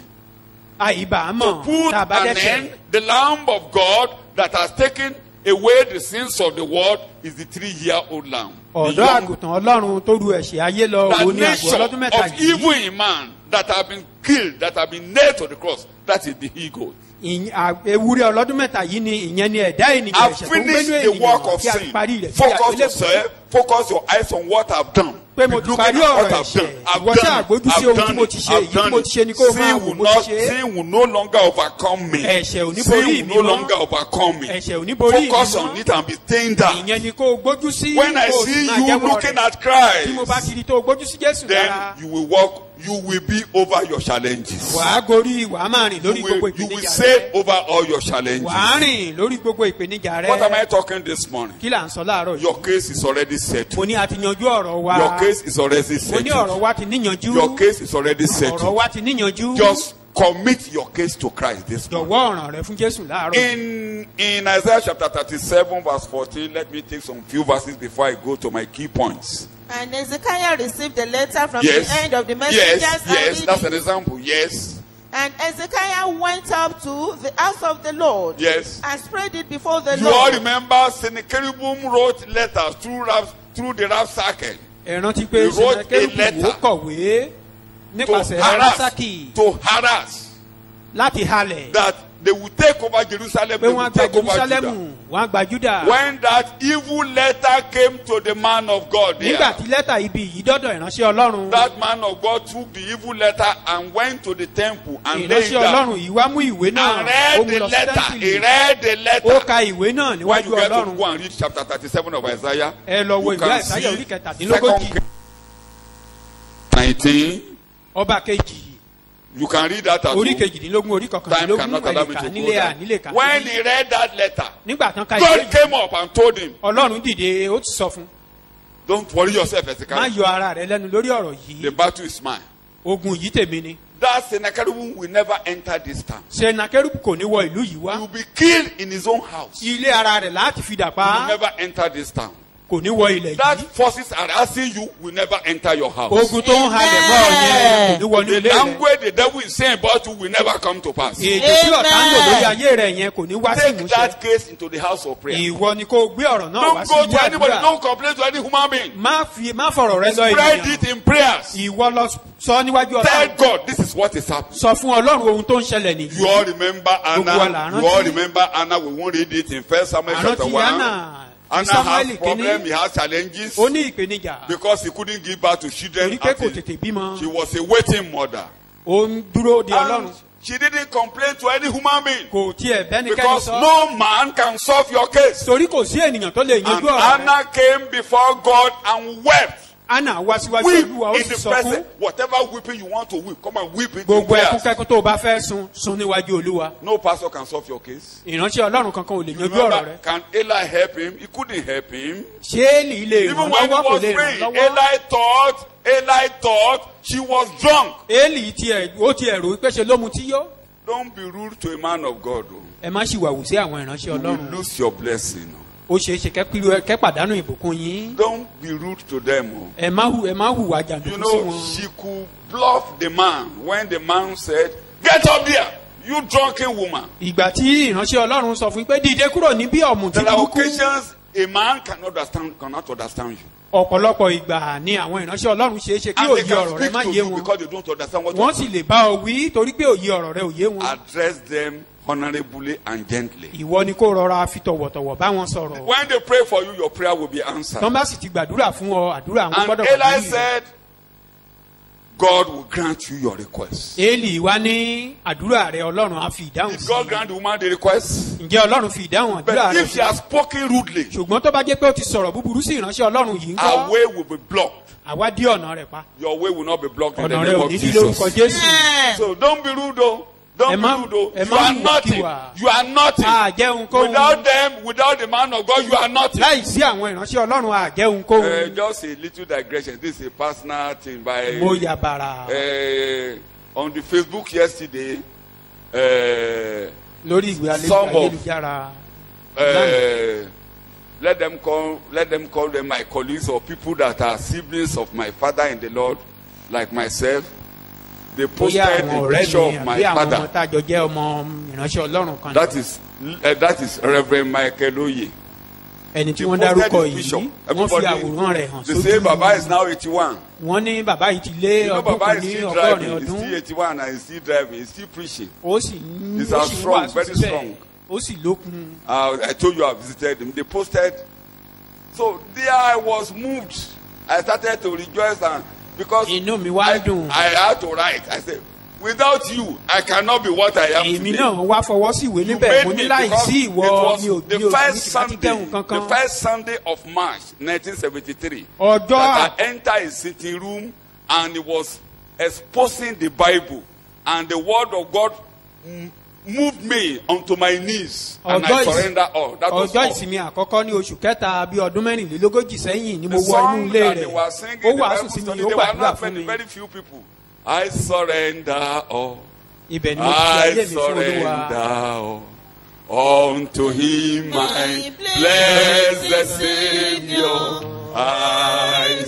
àyíbá To àmọ́ put tá a bá an dẹ́ṣẹ̀. end, the Lamb of God that has taken away the sins of the world is the three-year-old lamb. The ọ̀dọ́ young àgùntàn ọlọ́run tó ru ẹ̀ṣẹ̀ ayé lọ the òun ni àgọ́ nature ọlọ́dún mẹ́ta of evil yìí in man that have been killed, that have been nailed to the cross, that is the he-goat. Ìyìn- à- ewúrẹ́ ọlọ́dún mẹ́ta yìí ni ìyẹn ni ẹ̀dá ènìyàn I've ẹ̀ṣẹ̀ tó ń finished gbénú the work ènìyàn of tí a sin. parí rẹ̀ sí Focus àgbélébù. yourself, focus your eyes on what I've done. pé mo Be ti looking parí at ọ̀rọ̀ what I've ẹ̀ṣẹ̀ done. I've ìwọ tí done it. àgbójú sí I've ohun tí done mo it. ti ṣe I've èyí tí done mo it. ti ṣe ni kó o máa Sin wò will mo ti not, ṣe é. sin will no longer overcome me. Ẹ̀ṣẹ̀ ò ní Sin borí will mi no mọ́. longer overcome me. Ẹ̀ṣẹ̀ ò ní borí mi Focus mọ́. on it and be staying down. ìyẹn ni kó o gbójú sí When I kó o see sì máa you jẹ́wọ́ looking rẹ̀. at tí mo bá Christ, kiri tó o gbójú sí jésù then lára you will walk, you will be over your challenges. wàá gorí wàá máa rìn lórí You gbogbo will, you will ìpèníjà sail rẹ over all your challenges. wàá rìn lórí gbogbo ìpèníjà What am I rẹ talking this morning? kí là ń sọ láàárọ̀ yìí Your case is already settled. mo ní a ti yanjú ọ̀rọ̀ wa Your case is already mo ní ọ̀rọ̀ settled. wa ti níyanjú Your case is already ọ̀rọ̀ settled. wa ti níyanjú Just commit your case to Christ this morning. jọ̀wọ́ ọ̀ràn rẹ fún jésù láàárọ̀ yìí. In in Isaiah chapter 37, verse 14, let me take some few verses before I go to my key points. And Ezekiah received a letter from Yes. the end of the messengers Yes, and yes, read that's it. an example. Yes, And Ezekiah went up to the house of the Lord yes. and spread it before the You all Lord. remember Sennacherib wrote letters through Raf, through the Rapsackel ẹ rántí pé He wrote a sẹnẹkẹrùkù letter ó kọ̀wé to nípasẹ̀ harass, rasaki to harass láti halẹ̀ that they will take over Jerusalem, pé they wọ́n will á gba take over Judah. jerusalemu wọ́n á gba juda. When that evil letter came to the man of God there, nígbà tí lẹ́tà ibi yìí dọ́dọ̀ ìránṣẹ́ ọlọ́run that man of God took the evil letter and went to the temple and laid ìránṣẹ́ down ọlọ́run yìí wá mú ìwé náà and ó read mú the lọ sí letter. He tẹ́ḿpìlì read the ó letter. ka ìwé náà When níwájú you get to ọlọ́run go and read chapter 37 of Isaiah, ẹ lọ wo you ìwé can àìsáyà see orí kẹtàdínlógójì Second Kings 19. ọba kejì You can read that at orí home. kejìdínlógún orí Time kọkàndínlógún cannot allow me ẹnìkà to go nílé à nílé there. kà When he read that letter, nígbà tán ka ìwé God yìí came up and told him, ọlọ́run dìde ó ti sọ fún Don't worry yourself, má Ezekiel. yọ ara rẹ lẹ́nu lórí ọ̀rọ̀ The yìí battle is mine. ogun yìí tèmi ni That Sennacherib will never enter this town. senakẹ́rù kò ní wọ ìlú yìí He wá will be killed in his own house. He ilé ara rẹ̀ láti fi dà will pa never enter this town. kò ní wọ ilẹ̀ That yìí forces are asking you will never enter your house. ogun tó ń halẹ̀ mọ́ ọ yẹn kò ní wọnú The ilé rẹ̀ language the devil is saying about you will never come to pass. èdè tí ọ̀tá ń lò lórí ayé rẹ̀ yẹn kò ní wá sí Take ìmúṣẹ that case into the house of prayer. ìwọ ni kò gbé ọ̀rọ̀ náà Don't wá sí go ilé to anybody. àdúrà Don't complain to any human being. má fi má fọ̀rọ̀ rẹ lọ Spread ènìyàn it in prayers. ìwọ lọ sọ níwájú Tell ọlọ́run God this is what is happening. sọ fún ọlọ́run ohun tó ń ṣẹlẹ̀ nìyí You all remember Gbogbo wa là Anna. rántí. You all remember Anna. We won't read it in First Samuel chapter àrántí one. anna ní Anna samuel has problem. He kínní has challenges ó ní ìpèníjà because he couldn't give birth to children. torí pé kò until tètè bímọ She was a waiting mother. ó ń dúró de ọlọ́run And she didn't complain to any human being kò tiẹ̀ bẹ́nikẹ́ni because sọ no man can solve your case. torí kò sí ènìyàn tó lè And yanjú ọ̀rọ̀ rẹ̀ Anna came before God and wept. anna wá síwájú Weep olúwa ó in sì the sọ fún presence. Whatever weeping you want to weep, come and weep it in gbogbo ẹkún prayers. kẹ́kún tó o bá fẹ́ sun sun níwájú olúwa No pastor can solve your case. ìránṣẹ́ ọlọ́run kankan ò lè yanjú ọ̀rọ̀ Remember, rẹ̀ can Eli help him? He couldn't help him. ṣé èlì lè Even ràn when he lọ́wọ́ kò was lè ràn praying, lọ́wọ́ Eli thought, Eli thought she was drunk. èlì tiẹ̀ ó tiẹ̀ rò pé ṣe ló mu tí yó Don't be rude to a man of God. oh. ẹ má ṣìwàwù sí àwọn ìránṣẹ́ You will ọlọ́run lose your blessing. oh. ó ṣeé ṣe kẹ́pìlú- kẹ́pàdánù ìbùkún yín Don't be rude to them. oh. ẹ má hù ẹ má hùwà You jàǹdùkú sí know, wọn. she could bluff the man when the man said, Get up there, you drunken woman. ìgbà tí ìránṣẹ́ ọlọ́run sọ fún yín pé dìde kúrò níbí ọ̀mùtí There are burúkú occasions a man cannot understand, cannot understand you. ọ̀pọ̀lọpọ̀ ìgbà ni àwọn ìránṣẹ́ ọlọ́run ṣeé ṣe kí And they òye can ọ̀rọ̀ rẹ speak má to yé you wọn because they don't understand what wọ́n you sì lè bá ọ wí torí pé òye ọ̀rọ̀ rẹ ò yé wọn Address them honorably and gently. ìwọ ni kó rọra fi tọ̀wọ̀tọ̀wọ̀ bá wọn sọ̀rọ̀ When they pray for you, your prayer will be answered. tọ́ bá sì ti gbàdúrà fún ọ àdúrà àwọn And gbọ́dọ̀ Eli pàdé rẹ. said, God will grant you your request. Élì wá ní àdúrà rẹ ọlọ́run á fi ìdáhùn Did sí God grant the woman the request? ǹjẹ́ ọlọ́run fi ìdáhùn àdúrà But rẹ if she has spoken rudely, ṣùgbọ́n tó bá jẹ́ pé ó ti sọ̀rọ̀ búburú sí ìránṣẹ́ ọlọ́run yìí ń her kọ́ way will be blocked. àwa dí ọ̀nà rẹ̀ pa Your way will not be blocked in the ọ̀nà rẹ̀ name ò of ní dí lórúkọ Jesus. jésù So don't be rude though. Don't Ẹ be má- rude though. ẹ You má are hùwà nothing. kíwà. You are nothing. àjẹun kóhun Without them, without the man of God, you are nothing. láì sí àwọn ìránṣẹ́ ọlọ́run àjẹun Uh, kóhun just a little digression. This is a personal thing by mo yà bàrà uh, on the Facebook yesterday. uh, lórí ìwé alẹ́- Some of- ayélujára uh, let them call let them call them my colleagues or people that are siblings of my father in the Lord, like myself. They bóyá posted àwọn the ọ̀rẹ́ picture mi of àbí my àwọn ọmọ father. tá a jọ jẹ́ ọmọ ìránṣẹ́ ọlọ́run kan That is uh, that is Reverend Michael Oye. ẹni tí They wọ́n posted dárúkọ his picture. yìí wọ́n fi àwòrán rẹ̀ hàn they say sójú Baba is now eighty-one. wọ́n ní bàbá yìí ti lé You know ọdún Baba kan is ní still ọgọ́rin driving. He's ọdún still eighty-one and he's still driving. He's still preaching. ó sì ń He's ó as sì ń strong, wàásù very síbẹ̀ strong. ó sì lókun Uh, I told you I visited him. They posted. So there I was moved. I started to rejoice and because inú mi wá I, dùn I had to write. I said, without you, I cannot be what I am èmi today. náa wá fọwọ́ sí ìwé You níbẹ̀ mo made ní me láì because sí it ìwọ mi ò was mi ò the mi first ti Sunday, kẹ́hùn the kankan first Sunday of March, 1973. ọjọ́ that I entered his sitting room and he was exposing the Bible and the word of God m- moved me onto my knees and I Ọjọ́ ìs- surrender all. That was ọjọ́ all. ìsinmi àkọ́kọ́ ní oṣù kẹta bíi ọdún mẹ́rìnlélógójì sẹ́yìn ni mo The wọ inú song ilé that rẹ̀ they were singing, ó the wàásù Bible sí mi study, ó they were gbàdúrà not fún very, mi very few people. I surrender all. ibẹ̀ ni mo ti fi I ayé mi fún olúwa surrender all. Unto him my blessed Savior, I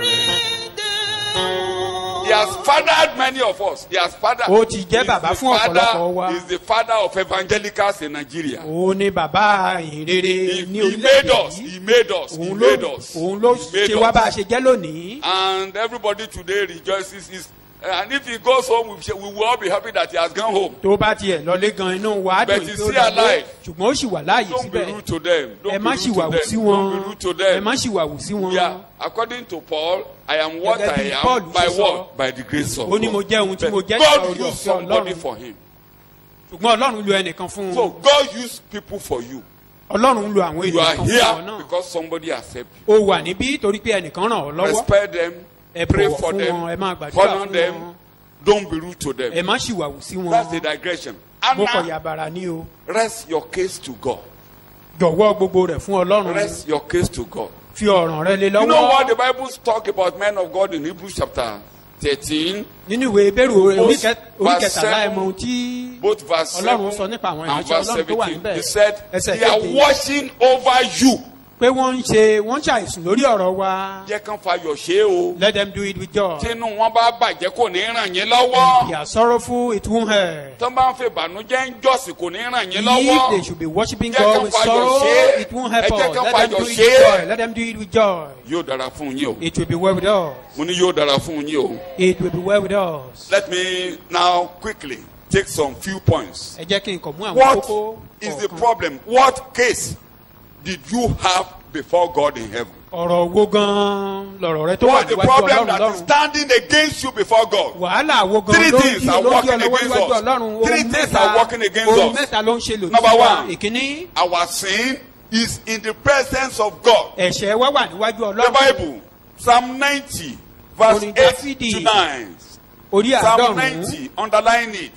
surrender. He has fathered many of us. He has fathered. Ó ti jẹ́ He's bàbá the fún father- ọ̀pọ̀lọpọ̀ wa. He's the father of evangelicals in Nigeria. òun ni bàbá He, ìhìnrere ní he orílẹ̀-èdè made us. yìí He made us. He òun made ló us. òun ló He made ṣe wá bá a us. ṣe jẹ́ lónìí And everybody today rejoices. He's, and if he goes home, we, shall- we will all be happy that he has gone home. tó bá tiẹ̀ lọlé gan inú wa á But dùn he's pé ó still lọlé alive. ṣùgbọ́n ó sì wà láàyè Don't be síbẹ̀ rude to them. ẹ Don't má be sì rude to wàwù sí them. wọn Don't be rude to ẹ them. má sì wàwù sí wọn Yeah, according to Paul, I am what Gẹ́gẹ́ I bí am Paul by ṣe sọ. what? By the grace of Ó ní mo God. jẹ́ ohun tí mo But jẹ́ God nípa used oore-ọ̀fẹ́ somebody Ọlọ́run. for him. ṣùgbọ́n ọlọ́run lo ẹnìkan fún So un God used people for you. ọlọ́run lo àwọn You ènìyàn are kan fún ọ here náà because somebody accept ó wà níbí torí pé ẹnìkan ràn ọ́ you. lọ́wọ́ Respect them. ẹ Pray bọ̀wọ̀ for fún them. wọn ẹ máa gbàdúrà Honor fún them. wọn Don't be rude to ẹ them. má sì wàwù sí wọn That's the digression. And mo kọ̀ now, yàbàrà ní o rest your case to God. jọ̀wọ́ gbogbo rẹ̀ fún ọlọ́run Rest your case to God. fi ọ̀ràn rẹ lé You know what the lọ́wọ́ Bible talk about men of God in Hebrews chapter 13, nínú ìwé ìbéèrè Both orí kẹ- orí verse kẹtàlá ẹ seven, mọ ohun tí both verse ọlọ́run 7 sọ nípa àwọn and ìránṣẹ́ verse ọlọ́run tó wà 17. níbẹ̀ He said, ẹsẹ̀ they are keje watching over you. pé wọ́n ń ṣe wọ́n ń ṣàìsùn lórí ọ̀rọ̀ wa Jẹ́ kán fayọ̀ ṣe é o. let them do it with joy Tínú wọn bá bàjẹ́ kò ní ràn yín lọ́wọ́. they are sorrowful it won't hurt Tán bá ń fi ìbànújẹ́ ń jọ́sìn kò ní ràn yín if lọ́wọ́. they should be worshiping Jẹ́ God kán with fayọ̀ sorrow ṣe é. it won't help Ẹ jẹ́ us kán let them fayọ̀ do it ṣe with é. joy let them do it with joy Yóò dára fún yín o. it will be well with us Mo ní yóò dára fún yín o. it will be well with us Let me now quickly take some few points. ẹ jẹ́ kí n kàn mú àwọn What kókó is the kọ̀ọ̀kan. problem? What case did you have before God in heaven? ọ̀rọ̀ wo gan-an lọ̀rọ̀ rẹ tó wà What's the níwájú problem ọlọ́run that is lọ́run standing against you before God? wàhálà wo gan Three ló ń things di are ló ń di working ọlọ́wọ́ against níwájú us. ọlọ́run Three ohun things mẹ́ta are working against ohun us. mẹ́ta ló ń ṣe lòdì Number sí wa one. ìkíní Our sin is in the presence of God. ẹ̀ṣẹ̀ wa wà níwájú The ọlọ́run Bible, Psalm 90, verse Orin 8 Dáfídì. to 9. orí Psalm àádọ́rùn-ún 90, underline it.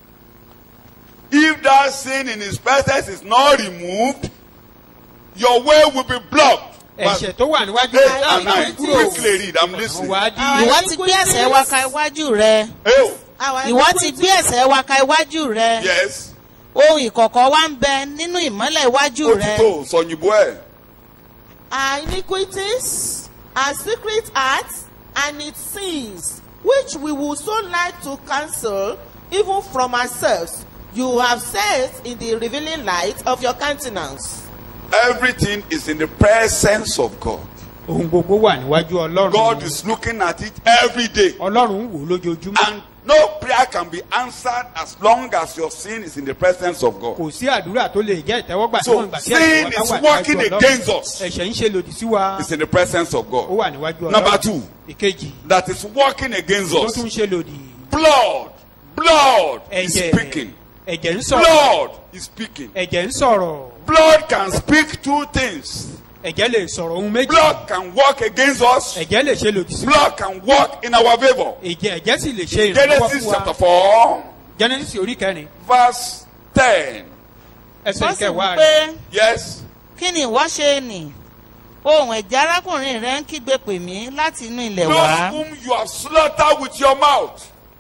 If that sin in his presence is not removed, your way will be blocked. Verse ẹ̀ṣẹ̀ tó wà níwájú eight ọlọ́run and nine. kúrò Quickly read, I'm listening. wà á di ìwọ ti gbé ẹsẹ̀ wa ka iwájú rẹ Hey, Our ìwọ ti gbé ẹsẹ̀ wa ka iwájú rẹ yes. ohun ìkọ̀kọ̀ wa ń bẹ nínú ìmọ́lẹ̀ iwájú Ó ti rẹ tó sọ̀yìnbó ẹ̀. our iniquities, our secret acts, and its sins, which we would so like to cancel even from ourselves, you have set in the revealing light of your countenance. Everything is in the presence of God. ohun gbogbo wà níwájú ọlọ́run God is looking at it every day. ọlọ́run ń wò ó lójoojúmọ́ And no prayer can be answered as long as your sin is in the presence of God. kò sí àdúrà tó lè jẹ́ ìtẹ́wọ́gbà So, níwọ̀n ìgbà tí sin ẹ̀ṣẹ̀ wa bá is wà working níwájú against ọlọ́run us. ẹ̀ṣẹ̀ ń ṣe lòdì sí wa It's in the presence of ó God. wà níwájú ọlọ́run Number two. ìkejì That is working against tó us. tún ṣe lòdì Blood. Blood is ẹ̀jẹ̀ speaking. ẹ̀jẹ̀ ń sọ̀rọ̀ Blood is speaking. ẹ̀jẹ̀ ń sọ̀rọ̀ Blood can speak two things. ẹ̀jẹ̀ lè sọ̀rọ̀ ohun méjì Blood can work against us. ẹ̀jẹ̀ lè ṣe lòdì sí wa Blood can work in our favor. ẹ̀jẹ̀ ẹ̀jẹ̀ sì lè ṣe ìrànlọ́wọ́ Genesis fún chapter wa 4, genesis orí kẹrin verse 10. ẹsẹ̀ wọ́n sì kẹwàá wí rẹ̀ pé Yes. kí ni ìwọ ṣe nì ohun ẹ̀jẹ̀ arákùnrin rẹ ń kígbe pè mí láti inú ilẹ̀ wá Those whom you have slaughtered with your mouth.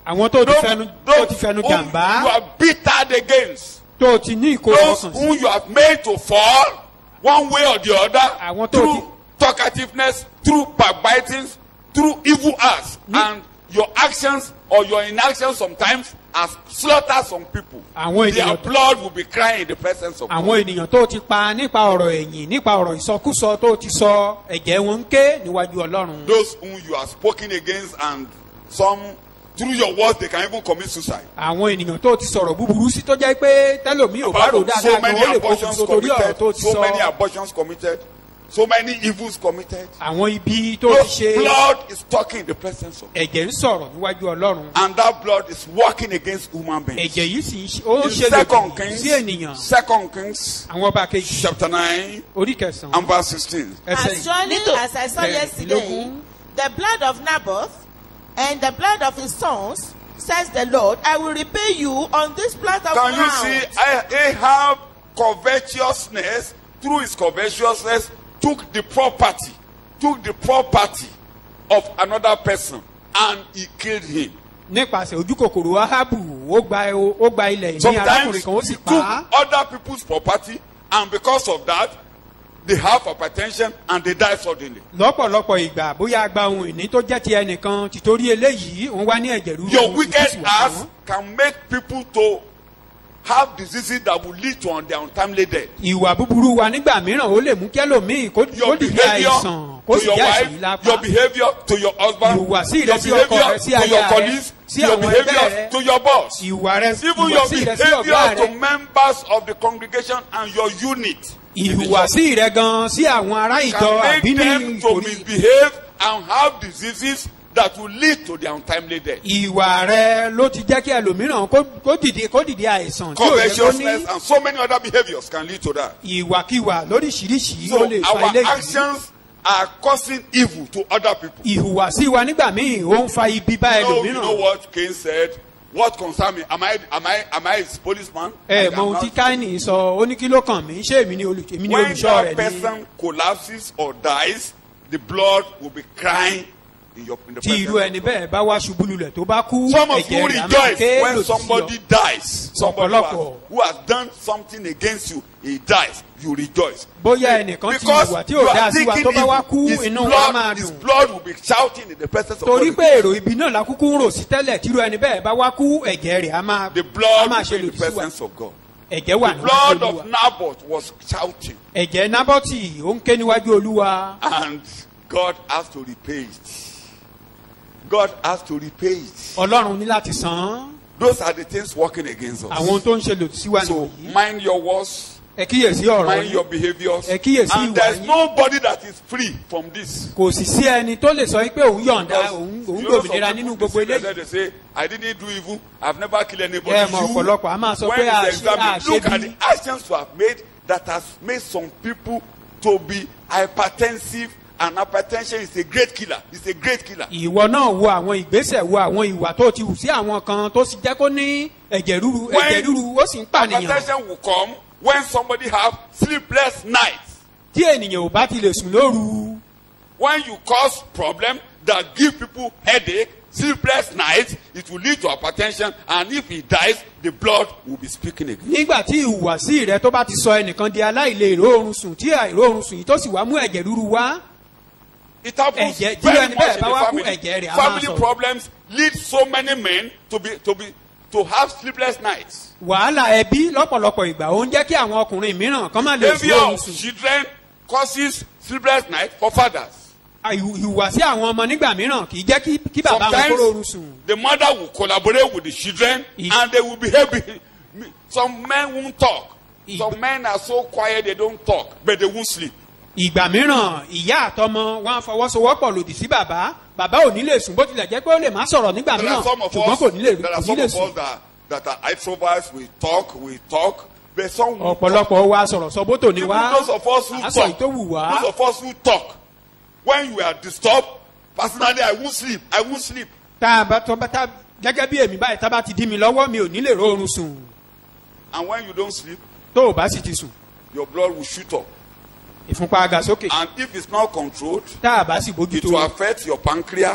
àwọn tó ti those, fẹnu tó ti those fẹnu whom you jàǹbá are bittered against, tó ti ní ìkórè those ọkàn sí whom you have made to fall one way or the Àwọn other tó through ti- talkativeness, through backbiting, through evil acts, and your actions or your inactions sometimes has slaughtered some people. Àwọn Their ènìyàn- blood will be crying in the presence of God. àwọn ènìyàn tó ti pa nípa ọ̀rọ̀ ẹ̀yìn nípa ọ̀rọ̀ ìsọkúsọ tó ti sọ ẹ̀jẹ̀ wọn ń ké níwájú ọlọ́run. Those whom you are spoken against and some through your words they can even commit suicide. àwọn ènìyàn tó ti sọ̀rọ̀ búburú sí tó jẹ́ pé tẹ́lòmí ò bá rò Apart from dáadáa so gan many ó lè abortions pokùnso torí ọ̀rọ̀ tó committed, ti so many sọ abortions committed, so many evils committed. àwọn ibi tó ti Those ṣe blood is talking in the presence of ẹ̀jẹ̀ ń sọ̀rọ̀ níwájú ọlọ́run and that blood is working against human beings. ẹ̀jẹ̀ yìí sì ń ṣe- ó ń In ṣe Second lòdì Kings, sí ènìyàn Second Kings, àwọn ọba kejì chapter nine orí kẹsàn-án and verse sixteen. ẹsẹ̀ As surely Nítò- as I saw Bẹ́ẹ̀, yesterday, ìlógún. the blood of Naboth and the blood of his sons, says the Lord, I will repay you on this plot of Can you ground. see Ah- Ahab covetousness through his covetousness took the property, took the property of another person and he killed him. nípasẹ̀ ojú kòkòrò ahabu ó gba ó gba ilẹ̀ ìní Sometimes arákùnrin he kan ó sì took pa á other people's property and because of that they have hypertension and they die suddenly. lọ́pọ̀lọpọ̀ ìgbà bóyá gba ohun ìní tó jẹ́ ti ẹnìkan tìtorí eléyìí òun wá ní ẹ̀jẹ̀ rúru Your òun wicked sì wà acts fún. can make people to have diseases that will lead to their untimely death. ìwà búburú wa nígbà mìíràn ó lè mú kẹ́lòmíì kó kó Your dìde behavior àìsàn kó to sì your jẹ́ àìsàn wife, yìí lápá your behavior to your husband, Ìhùwàsí your rẹ sí ọkọ behavior rẹ, sí to aya your rẹ, colleagues, sí your àwọn ẹgbẹ́ behavior rẹ. to your boss. ìwà rẹ Even your ìhùwàsí rẹ sí ọ̀gá behavior to rẹ members of the congregation and your unit. ìhùwàsí rẹ gan sí àwọn ará ìjọ can àbí make ní them to ìkórè misbehave and have diseases that will lead to their untimely death. ìwà rẹ ló ti jẹ́ kí ẹlòmíràn kó kó dìde kó dìde àìsàn tí ò yẹ kó ní Covetousness and so many other behaviors can lead to that. ìwàkiwà lóríṣiríṣi So ó lè fa our ilé yìí actions are causing evil to other people. ìhùwàsí wa nígbà míì ó ń fa ibi bá You know, you know ẹlòmíràn what Cain said? What concern me? Am I am I am I his policeman? ẹ I mọ am ohun tí not. káínì sọ ó ní kí ló kàn mí ṣé èmi ni olù- èmi ni When olùṣọ́ that rẹ̀ ni person collapses or dies, the blood will be crying in your in the tí presence. irú ẹni bẹ́ẹ̀ bá wá ṣubú lulẹ̀ tó bá kú Some of you ẹ̀jẹ̀ rẹ̀ á máa rejoice ké when lòdì sí somebody ọ. dies. Somebody who has, Ọ̀pọ̀lọpọ̀. who has done something against you, he dies. You rejoice. bóyá ẹnìkan ti Because hùwà tí you ò are dáa sí wa thinking tó bá wá evil, kú his inú wa máa blood, his dùn blood will be shouting in the presence of torí God. pé èrò ibi náà la kúkú ń rò sí tẹ́lẹ̀ tírú ẹni bẹ́ẹ̀ bá wá kú ẹ̀jẹ̀ rẹ̀ á máa The á blood máa will ṣe be in lòdì the sí wa presence of God. ẹ̀jẹ̀ wà The níwájú blood olúwa of Naboth was shouting, ẹ̀jẹ̀ nábọ́tì ó ń ké níwájú olúwa and God has to repay it. God has to repay it. ọlọ́run ní láti san án Those are the things working against àwọn ohun us. tó ń ṣe lòdì sí wa So nìyí mind your words, ẹ kíyèsí ọ̀rọ̀ mind yìí your behaviors, Ẹ kíyèsí and ìwà there's yín. nobody that is free from this. kò sì sí ẹni tó lè sọ pé òun yọ̀ǹda Because òun you òun know some gbòmìnira people nínú gbogbo deceive eléyìí themselves, They say, I didn't do evil. I've never killed anybody. Ẹ mọ̀ ọ̀pọ̀lọpọ̀ a máa sọ when pé a it's ṣe- a examined, ṣe look at bí- the actions you have made that has made some people to be hypertensive and hypertension is a great killer. It's a great killer. ìwọ náà wo àwọn ìgbésẹ̀ wo àwọn ìwà tó ti hù sí àwọn kan tó sì jẹ́ kó ní ẹ̀jẹ̀ rúru ẹ̀jẹ̀ rúru ó sì ń pànìyàn hypertension will come when somebody have sleepless nights. tí ènìyàn ò bá ti lè sùn lóru When you cause problem that give people headache, sleepless nights, it will lead to hypertension and if he dies, the blood will be speaking again. nígbà tí ìhùwàsí rẹ tó bá ti sọ ẹnìkan di aláìlè ìróorun sùn tí àìróorun sùn yìí tó sì wá mú ẹ̀jẹ̀ rúru wá It happens Ẹ̀jẹ̀- tí very ẹni much bẹ́ẹ̀ in bá the wá kú, family. ẹ̀jẹ̀ rẹ̀ á máa Family sọ̀rọ̀. problems lead so many men to be to be to have sleepless nights. wàhálà ẹbí lọ́pọ̀lọpọ̀ ìgbà ó ń jẹ́ kí àwọn ọkùnrin mìíràn kán má lè sùn Behavior oorun of sùn children causes sleepless nights for fathers. Ìhù- ìhùwàsí àwọn ọmọ nígbà mìíràn kì í jẹ́ kí kí bàbá wọn kó oorun sùn Sometimes the mother will collaborate with the children He- and they will behave. Some men won't talk. He- Some men are so quiet they don't talk, but they won't sleep. ìgbà mìíràn ìyá àtọmọ wọn á fọwọ́sowọ́pọ̀ lòdì sí bàbá bàbá ò ní lè sùn bó tilẹ̀ jẹ́ pé ó lè má sọ̀rọ̀ nígbà There are mìíràn some of ṣùgbọ́n us, kò ní lè there are kò ní some lè of sùn us that, that are introverts. We talk, we talk, but some won't talk. ọ̀pọ̀lọpọ̀ wa sọ̀rọ̀ sọ bótò ni Even wá those of us who à sọ talk, èyí tó wù wá those of us who talk, when you are disturbed, personally, I won't sleep. I won't sleep. tá a bá tọ́ bá tá gẹ́gẹ́ bí èmi báyìí tá a bá ti dí mi lọ́wọ́ mi ò ní lè rórun sùn And when you don't sleep, tó o bá sì ti sùn your blood will shoot up. ìfúnpá aga sókè And if it's not controlled, tá a bá sì it bójútó will affect your pancreas.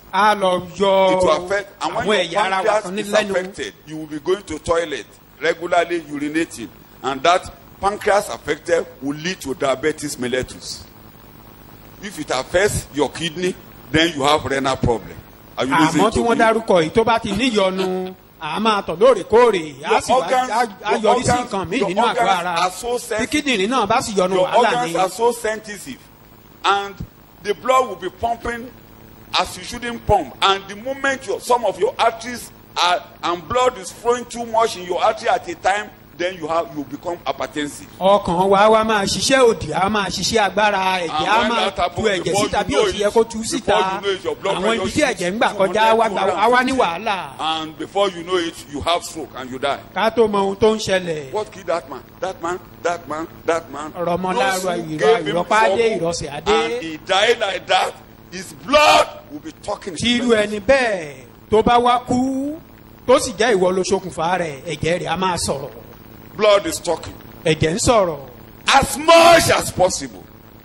a lọ yọ it will affect and when àwọn your ẹ̀yà ara wa pancreas kan ní is lẹ́nu affected you will be going to toilet regularly urinating and that pancreas affected will lead to diabetes mellitus if it affects your kidney then you have renal problem are you àmọ́ listening tí to wọ́n me dárúkọ yìí tó bá ti níyọnu à máa tọ̀ lóòrèkóòrè á Your sì wá organs- á- á your yọrí sí organs- nǹkan míì your nínú àgọ́ organs ara are so tí sensitive. kíndìnrín náà bá sì yọnu your wàhálà organs ni are so sensitive and the blood will be pumping as you shouldn't pump and the moment your some of your arteries are and blood is flowing too much in your artery at a time then you have you become hypertensive. ọkàn wa wa máa ṣiṣẹ́ òdì á máa ṣiṣẹ́ agbára ẹ̀jẹ̀ á when máa that happen, tu ẹ̀jẹ̀ before síta you bí know ó ti yẹ it, kó tu before síta you know it, your blood àwọn pressure ibi tí shoots ẹ̀jẹ̀ ń gbà to kọjá wá 100, gba á wá ní wàhálà and before you know it you have stroke and you die. ká tó mọ ohun tó ń ṣẹlẹ̀ what killed that man that man that man that man. Ọ̀rọ̀mọlára Those who ìrọ̀- gave him ìrọ̀pá dé, trouble ìrọ̀sẹ̀ adé. and he died like that his blood will be talking. his tí irú presence. ẹni bẹ́ẹ̀ tó bá wá kú tó sì jẹ́ ìwọ ló ṣokùnfà rẹ̀ ẹ̀jẹ̀ rẹ̀ á máa sọ̀rọ̀ blood is talking. ẹ̀jẹ̀ ń sọ̀rọ̀ as much as possible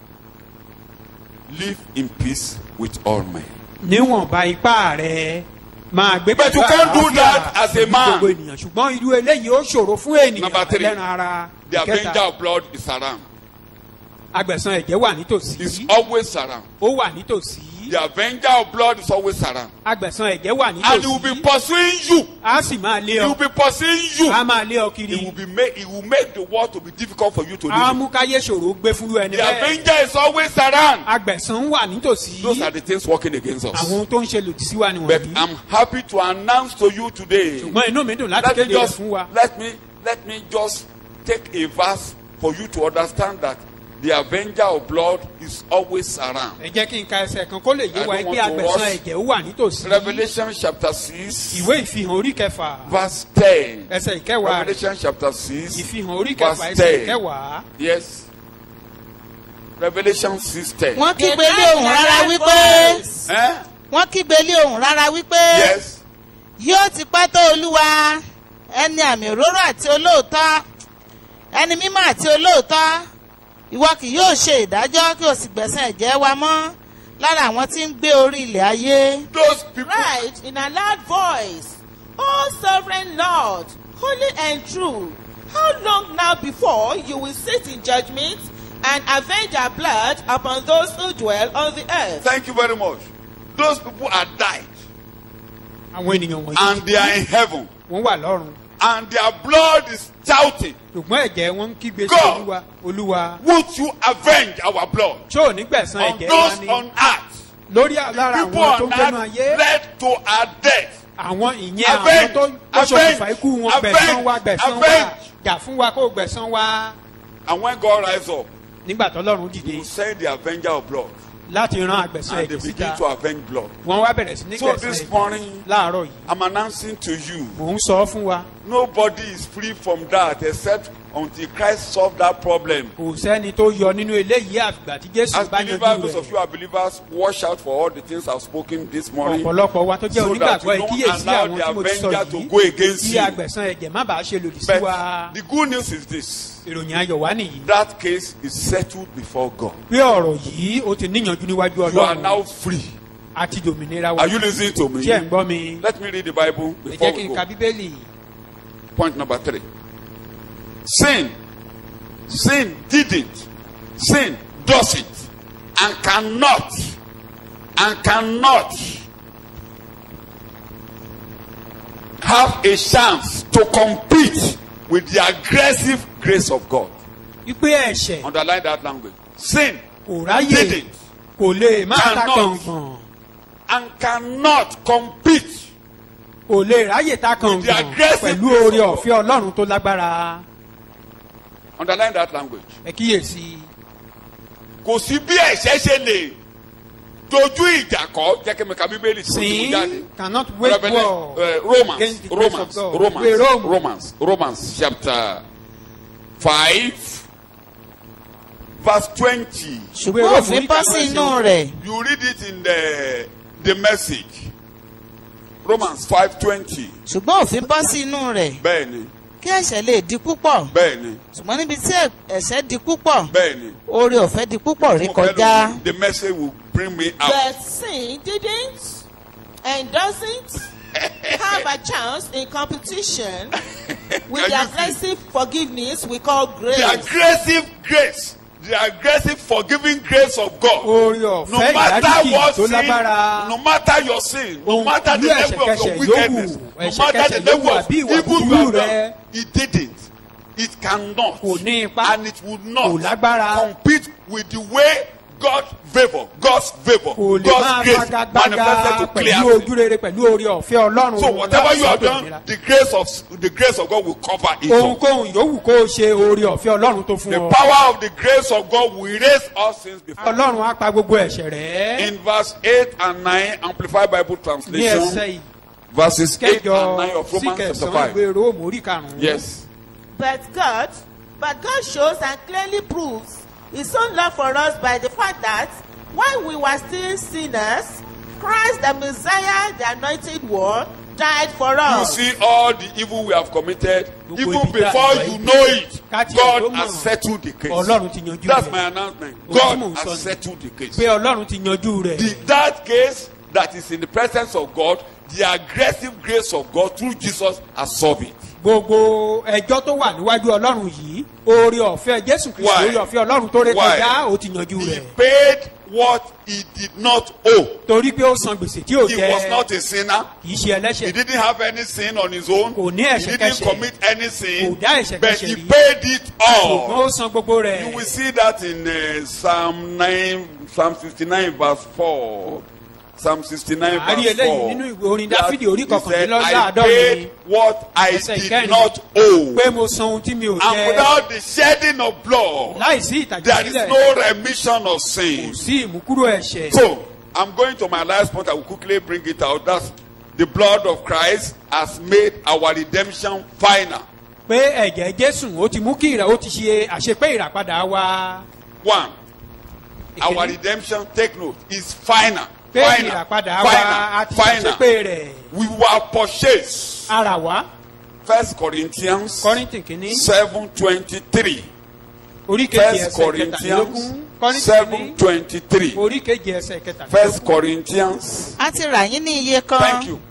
live in peace with all men. níwọ̀nba ipá rẹ̀ máa gbé But you pẹ̀lú can't do àlàáfíà that as a pẹ̀lú man. gbogbo ènìyàn ṣùgbọ́n irú eléyìí ó ṣòro fún ènìyàn Number three, ẹlẹ́ran ara the avenger ìkẹta of blood is around. agbẹ̀san ẹ̀jẹ̀ wà is nítòsí always around. ó wà nítòsí the avenger of blood is always around. agbẹ̀san ẹ̀jẹ̀ wà and he will be nítòsí pursuing you. á sì máa lé he will ọ be pursuing you. á máa lé ọ he kiri will be make he will make the world to be difficult for you to á live. in. mú káyé ṣòro gbé fúnrú ẹni the bẹ́ẹ̀ avenger is always around. agbẹ̀san wà nítòsí those are the things working against us. àwọn ohun tó ń ṣe lòdì sí wa but nìwọ̀nyí i'm happy to announce to you today. ṣùgbọ́n inú mi dùn láti let me kéde rẹ̀ just fún wa let me let me just take a verse for you to understand that the avenger of blood is always around. ẹ jẹ́ kí n ka ẹsẹ̀ kan kó lè yé I wa don't pé want to agbẹ̀san rush. ẹ̀jẹ̀ ó wà nítòsí revolution chapter six ìwé ìfihàn orí kẹfà verse ten. ẹsẹ̀ ìkẹwàá rẹ̀ revolution chapter six ìfihàn orí kẹfà verse ẹsẹ̀ ten. ìkẹwàá yes revolution six ten. wọ́n kígbe lé ohùn rárá wípé Eh? wọ́n kígbe lé ohùn rárá wípé yes yóò ti pẹ́ tó olúwa ẹni àmì òróró àti olóòótọ́ ẹni mímọ́ àti olóòótọ́ ìwọ kì yóò ṣe ìdájọ́ kí o sì gbẹ̀sán ẹ̀jẹ̀ wa mọ́ lára àwọn tí ń gbé orí ilẹ̀ ayé. those people. Cried in a loud voice, O sovereign Lord, holy and true, how long now before you will sit in judgment and avenge our blood upon those who dwell on the earth? thank you very much. those people are died àwọn ènìyàn wọ̀nyí and they are in heaven wọ́n wà lọ́run and their blood is shouting ṣùgbọ́n ẹ̀jẹ̀ wọn ń kígbe sí God. olúwa olúwa would you avenge our blood tí ò ní gbẹ̀sán on ẹ̀jẹ̀ wa those ni on earth lórí lára people àwọn tó on ń gbénu ayé earth led to our death àwọn ìyẹn àwọn Avenge, tó lọ́sọ̀kùnfà ikú wọn avenge, gbẹ̀sán wa gbẹ̀sán wa avenge. jà fún wa kó gbẹ̀sán wa and when God rise up nígbà tọ́lọ́run he dìde will send the avenger of blood láti ran àgbẹ̀sán and they ẹ̀jẹ̀ begin síta to avenge blood wọ́n wá bẹ̀rẹ̀ sí ní So gbẹ̀sán this ẹ̀jẹ̀ morning- láàárọ̀ yìí I'm announcing to you mò ń sọ fún wa nobody is free from that except until Christ solve that problem kò sẹ́ni tó yọ nínú eléyìí àfìgbà tí jésù as bá believers yanjú those of rẹ̀ you are believers watch out for all the things I've spoken this morning ọ̀pọ̀lọpọ̀ wa tó jẹ́ so that onígbàgbọ́ you don't ìkíyèsí allow àwọn the tí mo ti sọ avenger to yìí go against kí you agbẹ̀sán ẹ̀jẹ̀ má bàa ṣe lòdì sí wa but the good news is this ìròyìn ayọ̀ wá nìyí that case is settled before God pé ọ̀rọ̀ yìí ó ti níyànjú níwájú you are now ọlọ́run free àti dòmìnira wa are you listening to me tí ẹ̀ ń gbọ́ mi let me read the Bible ẹ before jẹ́ kí we n go ka bíbélì point number three sin sin didn't sin doesn't and cannot and cannot have a chance to compete with the aggressive grace of God wípé ẹ̀ṣẹ̀ underline that language sin kò ráyè didn't kò lè má ta Cannot. kàngàn and cannot compete kò lè ráyè ta the kàngàn aggressive pẹ̀lú grace oore of God. ọ̀fẹ́ ọlọ́run tó lágbára underline that language ẹ kíyèsí kò sí bí ẹ̀ṣẹ̀ ṣe lè dojú ìjà kọ jẹ́ kí mi ka bíbélì tí mo ti mú jáde. sin cannot wage Revelation, war uh, Romans, against the grace Romans, of God Romans, Ìwé Róòmù, Romans, Romans, chapter five, verse twenty. ṣùgbọ́n Róòmù òfin orí bọ́ kẹfà sí ẹsẹ̀ inú ogún. rẹ̀ You read it in the the message. Romans five twenty. ṣùgbọ́n òfin bọ́ sí inú rẹ̀ Bẹ́ẹ̀ni, kí ẹ̀ṣẹ̀ lè di púpọ̀ bẹ́ẹ̀ni, ṣùgbọ́n níbi tí ẹ̀ṣẹ̀ di púpọ̀ bẹ́ẹ̀ni. oore ọ̀fẹ́ di púpọ̀ rí kọjá The message will bring me out. But sin didn't, and doesn't have a chance in competition with Can the you see? aggressive forgiveness we call grace. The aggressive grace, the aggressive forgiving grace of God. orí No ọ̀fẹ́ matter ìdáríjì what tó sin, lágbára no matter your sin, no Ohun- matter the irú level of your ẹ̀ṣẹ̀kẹ́ṣẹ̀ wickedness, yòówù, no matter the ẹ̀ṣẹ̀kẹ́ṣẹ̀ level yòówù of àbí ìwà evil you búburú have rẹ. done, it didn't. It cannot. Kò ní ipá. And it would Kò not lágbára. compete with the way God's favour, God's favour, kò lè máa God's grace fagagbága manifested to clear pẹ̀lú sin. ojú rere pẹ̀lú orí ọ̀fẹ́ ọlọ́run So whatever you have láti sọ́dọ̀ done, ìnira. the grace of the grace of God will cover it all. ohunkóhun yòówù kó o ṣe orí ọ̀fẹ́ ọlọ́run tó fún The ọ power of the grace of God will erase all sins before. ọlọ́run á pa gbogbo ẹ̀ṣẹ̀ rẹ̀ In verse 8 and 9, Amplified Bible ní ẹsẹ̀ Translation, yìí verses 8 and kẹjọ 9 of sí Romans chapter kẹsàn-án 5. ìwé róòmù orí karùn-ún. Yes. But God, but God shows and clearly proves His own love for us by the fact that while we were still sinners, Christ the Messiah, the Anointed One, died for You us. see all the evil we have committed, Gbogbo even ibi tá a before gbà you yìí. know it, Káti ẹ̀ tó God mọ̀. has settled the case. ọlọ́run ti yanjú That's rẹ̀ my announcement. Ohun tí God mò ń sọ has ni. settled the case. pé ọlọ́run ti yanjú rẹ̀ The, that case that is in the presence of God, the aggressive grace of God through Jesus has solved it. gbogbo ẹjọ́ tó wà níwájú ọlọ́run yìí orí ọ̀fẹ́ jésù kristu Why? orí ọ̀fẹ́ ọlọ́run tó ré Why? kọjá ó ti yanjú He rẹ̀ paid what he did not owe. torí pé ó san gbèsè tí ò He jẹ was not a sinner. kì í ṣe He ẹlẹ́ṣẹ̀ didn't have any sin on his own. Kò ní He ẹ̀ṣẹ̀ didn't kẹ́ṣẹ̀. commit any sin. Kò dá ẹ̀ṣẹ̀ But kẹ́ṣẹ̀ he rí. paid it ṣùgbọ́n all. ó san gbogbo rẹ̀ You will see that in uh, Psalm 9, Psalm 69, verse 4. Psalm 69, A rí verse eléyìí 4. nínú ìwé orin That Dáfídì orí he said, I kọkànlélọ́gọ́rùn-ún. paid what I Ẹsẹ̀ did ìkẹrin. not owe. pé mo san ohun tí mi ò And jẹ without the shedding of blood, láìsí there is ìtàjẹ̀sílẹ̀ no remission of kò sin. sí ìmúkúrò ẹ̀ṣẹ̀ So, I'm going to my last point. I will quickly bring it out. That's the blood of Christ has made our redemption final. pé ẹ̀jẹ̀ jésù ó ti mú kí ìrà ó ti ṣe àṣepé ìràpadà wa One, our Ìkíní. redemption, take note, is final. pé Final. ìràpadà wa a ti Final. ṣàṣepé Final. rẹ̀ We were purchased. ara wa First Corinthians kọ́rìntì kìíní seven twenty-three. orí kejì First ẹsẹ̀ Corinthians kẹtàlélógún kọ́rìntì seven kìíní twenty-three. orí kejì ẹsẹ̀ kẹtàlélógún First Corinthians. a ti rà yín ní iye kan Thank you.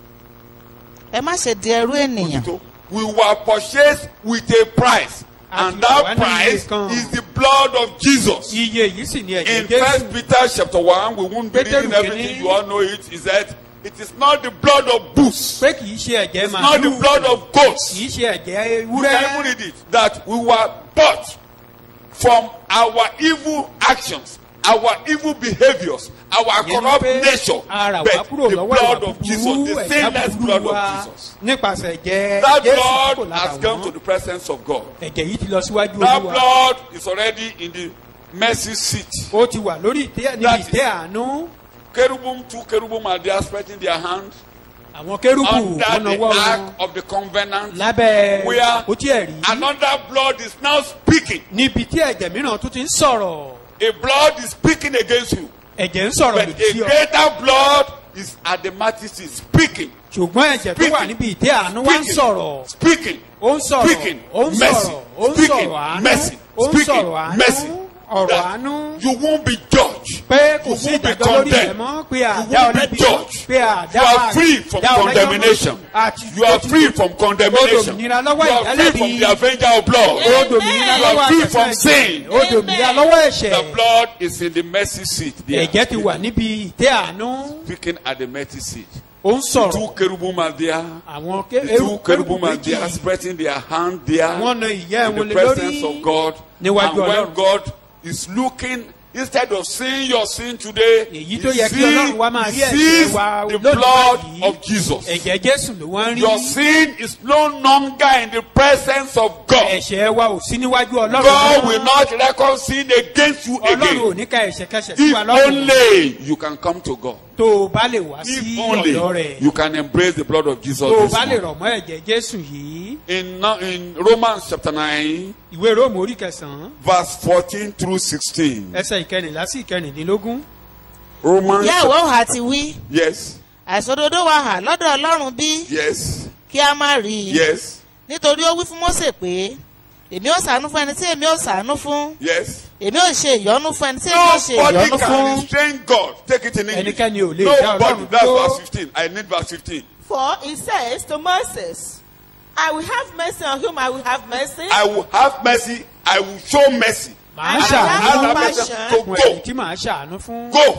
ẹ má ṣe di ẹrú ènìyàn So, we were purchased with a price. And that price is the blood of Jesus. iye yìí sì ni ẹ̀jẹ̀ In jésù First Peter chapter one, we won't be Pétérù reading everything. kìíní. You all know it. Is that it is not the blood of bulls. pé kì í ṣe ẹ̀jẹ̀ It's not the màálù blood of goats. kì í ṣe ẹ̀jẹ̀ You can even ewúrẹ́ read it. That we were bought from our evil actions, our evil behaviors, our Yẹn ni corrupt pé nature. ara But wa kúrò the lọ́wọ́ blood ìwà of Jesus, búburú the ẹ̀já sinless blood búburú of wa Jesus. nípasẹ̀ ẹ̀jẹ̀ That jésù blood kò has come to lára the presence of God. ẹ̀jẹ̀ yìí ti lọ síwájú That olúwa blood is already in the mercy seat. ó ti wà lórí ìtẹ́ níbi That is- ìtẹ́ àánú Cherubim, two cherubim are there spreading their hand àwọn kérúbù under wọn the nawọ́ ark wọn of the covenant. lábẹ́ Where àpótí ẹ̀rí another blood is now speaking. níbi tí ẹ̀jẹ̀ mìíràn tún ti ń sọ̀rọ̀ A blood is speaking against you. ẹ̀jẹ̀ ń sọ̀rọ̀ But lòdì a sí ọ greater blood is at the mercy seat speaking. ṣùgbọ́n ẹ̀jẹ̀ tó wà níbi ìtẹ́ àánú wá ń sọ̀rọ̀ Speaking. ó ń sọ̀rọ̀ Speaking. ó ń Mercy. sọ̀rọ̀ ó ń Speaking. sọ̀rọ̀ àánú Mercy. ó ń Speaking. sọ̀rọ̀ àánú Mercy. ọ̀rọ̀ That àánú You won't be judged. pé kò You sí won't be ìdájọ́ lórí ẹ̀ condemned. mọ́ pé You àdá won't be ọlẹ́bí judged. pé àdá You are free from àdá ọlẹ́jọ́ condemnation. àti You are free from condemnation. Odòmìnira You lọ́wọ́ are free ìdálẹ́bi. from the avenger of blood. ó dòmìnira You are lọ́wọ́ free àṣẹṣẹ from ẹ̀jẹ̀. sin. ó dòmìnira lọ́wọ́ ẹ̀ṣẹ̀ The blood is in the mercy seat. there. ẹ̀jẹ̀ ti wà níbi ìtẹ́ àánú Speaking at the mercy seat. ó ń sọ̀rọ̀ Two cherubim are there. àwọn The two cherubim are there, spreading their hand there wọ́n na ìyẹ́ in wọn the lé presence of lórí God. Níwájú And when Ọlọ́run. God is looking, instead of seeing your sin today, Èyí he tó yẹ kí sees, Ọlọ́run wá máa rí he ẹ̀ṣẹ̀ sees wa the lónìí blood báyìí. of Jesus. ẹ̀jẹ̀ jésù ló wọ́n ń Your rí sin is no longer in the presence of God. ẹ̀ṣẹ̀ wa ò sí níwájú ọlọ́run God mọ́. will not reckon sin against you ọlọ́run ò again. ní ka ẹ̀ṣẹ̀ kẹsẹ̀ sí If wa lọ́rùn only you can come to God. tó o bá lè wá sí If ọ̀dọ́ only rẹ̀ you can embrace the blood of Jesus. tó o this bá lè morning. rọ̀ mọ́ ẹ̀jẹ̀ jésù yìí In, no- in Romans chapter 9, ìwé róòmù orí kẹsàn-án verse 14 through 16. ẹsẹ̀ ìkẹrìnlá sí ìkẹrìndínlógún Romans. ìyá ìwọ hà ti wí Yes, àìsòdodo wa hà lọ́dọ̀ ọlọ́run bí yes, kí a má rí i yes. nítorí ó wí fún mósè pé èmi ò sànú fún ẹni tí èmi ò sànú fún Yes. èmi ò ṣe ìyọnu fún ẹni tí èmi ò ṣe Nobody ìyọnu can fún. restrain God. Take it in English. Ẹnikẹ́ni ò lè dá Nobody. Ọlọ́run That's dúró. verse 15. I need verse 15. For he says to Moses, I will have mercy on whom I will have mercy. I will have mercy. I will show mercy. màá I ṣàánú have Allow compassion. person to fún ẹni go. tí màá ṣàánú fún Go.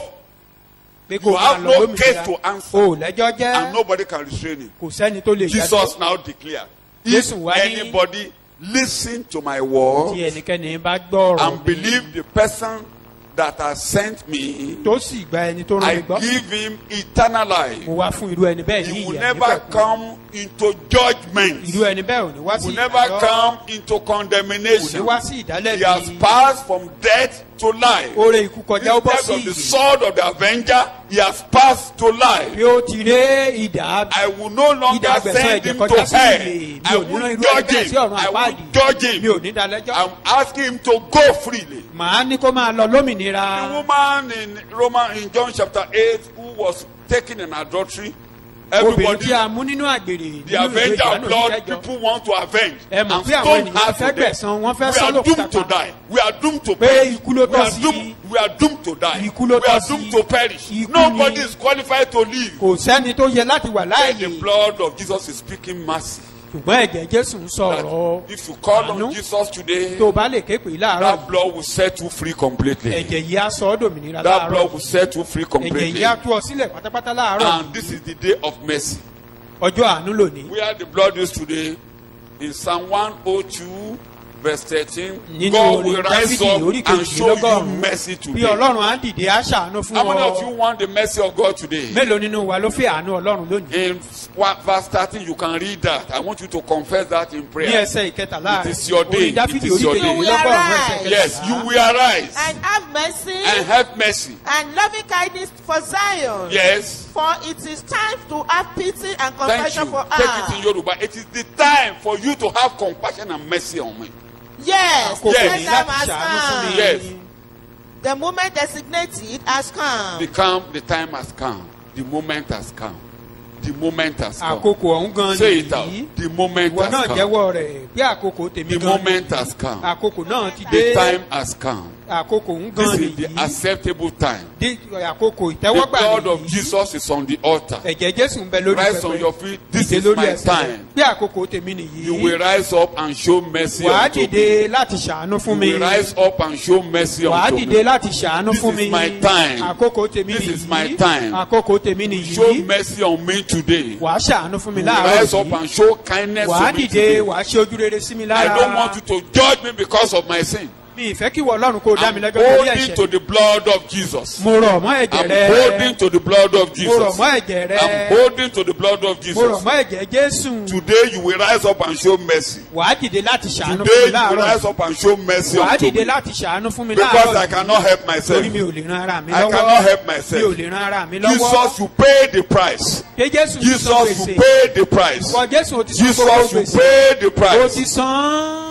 pé kò You máa have lọ no lómìnira case to answer. o ò lẹ́jọ́ And jẹ́ nobody can restrain him. kò sẹ́ni tó lè Jesus now declared. If Jésù wá ní- anybody listen to my tí word ẹnikẹ́ni bá gbọ́ ọ̀rọ̀ and mi believe the person that has sent me, tó sì gba ẹni tó rán I mi gbọ́ give him eternal life. mo wá fún irú ẹni bẹ́ẹ̀ ní He will ìyà never nígbà kan come into judgment. irú ẹni bẹ́ẹ̀ ò ní wá He sí will never ìdájọ́ come into kò ní condemnation. wá sí He has ìdálẹ́bi passed from death to life. oore ikú kọjá ó bọ́ Instead sí of the ìyè sword of the avenger, he has passed to life. bí ó ti ré ìdá I will no longer ìdá àgbẹ̀sán send ẹ̀jẹ̀ him to kọjá sí hell. ìyè mi I ò ní rán will irú ẹni judge bẹ́ẹ̀ sí him. ọ̀run I will àpáàdì judge mi ò him. ní dalẹ́jọ́ I'm asking him to go freely. màá ní kó máa lọ lómìnira The woman in Roman in John chapter 8 who was taken in adultery, obìnrin everybody, tí a mú nínú àgbèrè the nínú ìwé avenger of ìdáná blood, oníkẹjọ people want to avenge Ẹ and mọ̀ pé àwọn stone ènìyàn her fẹ́ to death. gbẹ̀san, wọ́n fẹ́ We sọ́ are lókùúta doomed to pa. die. We are doomed to Pé perish. ikú ló We are tọ́ sí. doomed. We are doomed to die. Ikú ló We are tọ́ sí. doomed to perish. Ikú Nobody ni. is qualified to live. kò sẹ́ni tó yẹ láti wà Then láàyè the blood of Jesus is speaking mercy. ṣùgbọ́n ẹ̀jẹ̀ jésù ń That sọ̀rọ̀ if you call on àánú Jesus today, tó o bá lè ké pè é láàárọ̀ that blood will set you free completely. ẹ̀jẹ̀ yìí á sọ ọ́ dòmìnira That láàárọ̀ blood will set you free ẹ̀jẹ̀ completely. yìí á tú ọ sílẹ̀ pátápátá láàárọ̀ And this is the day of mercy. ọjọ́ àánú lónìí Where the blood is today, in Psalm 102, verse 13, nínú God will orin rise dáfídì up orí and show you kejìlélọ́gọ́rùn-ún mercy bí today. ọlọ́run á dìde á ṣàánú fún How many of ọ you want the mercy of God today? mélòó nínú wa ló fẹ́ àánú ọlọ́run lónìí In wa- verse 13, you can read that. I want you to confess that in ní prayer. ẹsẹ̀ ìkẹtàlá It is your day. orin dáfídì It is orí your day. kejìlélọ́gọ́rùn-ún ẹsẹ̀ Yes, you will arise and have mercy and have mercy. and loving kindness for Zion. Yes. For it is time to have pity and Thank compassion you. for Take it in her. Yoruba. It is the time for you to have compassion and mercy on me. Yes, àkókò the ní time láti has ṣàánú fún mi come. Yes. The moment designated has The come. come, the time has come. The moment has come. The moment has come. àkókò ọ̀hún gan Say it out. nìyí The moment ìwọ has náà come. jẹ́wọ́ rẹ̀ bí àkókò tèmi The gan moment nìyí. has come. àkókò náà ti The dé time has come. àkókò ń This gan is the nìyí acceptable time. Dé- àkókò The ìtẹ́wọ́gbà blood of nìyí Jesus is on the altar. ẹ̀jẹ̀ jésù ń bẹ lórí Rise on your pẹpẹ feet. This dìde is lórí my ẹsẹ̀ time. bí àkókò tèmi You will nìyí rise up and show mercy wàá unto me. dìde láti ṣàánú fún You mi will rise up and show mercy wàá unto dìde me. láti ṣàánú This fún is mi my time. àkókò tèmi This is my nìyí time. àkókò tèmi Show nìyí mercy on me today. wàá ṣàánú fún mi You will rise láàárọ̀ up yìí and show kindness wàá to me dìde today. wàá ṣe ojú rere sí mi I lára don't want you to judge me because of my sin. mi ìfẹ́ kí wọ ọlọ́run kó o dá mi I'm lẹ́jọ́ lórí holding to ẹ̀ṣẹ̀ the blood of Jesus. mo rọ̀ mọ́ ẹ̀jẹ̀ I'm rẹ holding to the blood of mo rọ̀ Jesus. mọ́ ẹ̀jẹ̀ rẹ I'm holding to the blood of mo rọ̀ Jesus. mọ́ ẹ̀jẹ̀ jésù Today you will rise up and show mercy. wàá dìde láti ṣàánú fún Today mi you will láàárọ̀ rise up and show mercy wàá unto dìde me. láti ṣàánú fún mi Because I láàárọ̀ cannot help myself. torí mi ò lè ran ara mi I lọ́wọ́ cannot help mi ò myself. lè ran ara mi lọ́wọ́ Jesus, you pay the price. pé jésù ti san Jesus, you gbèsè pay the price. ìwọ jésù ò ti san gbogbo Jesus, you gbèsè pay the ó ti price. san án.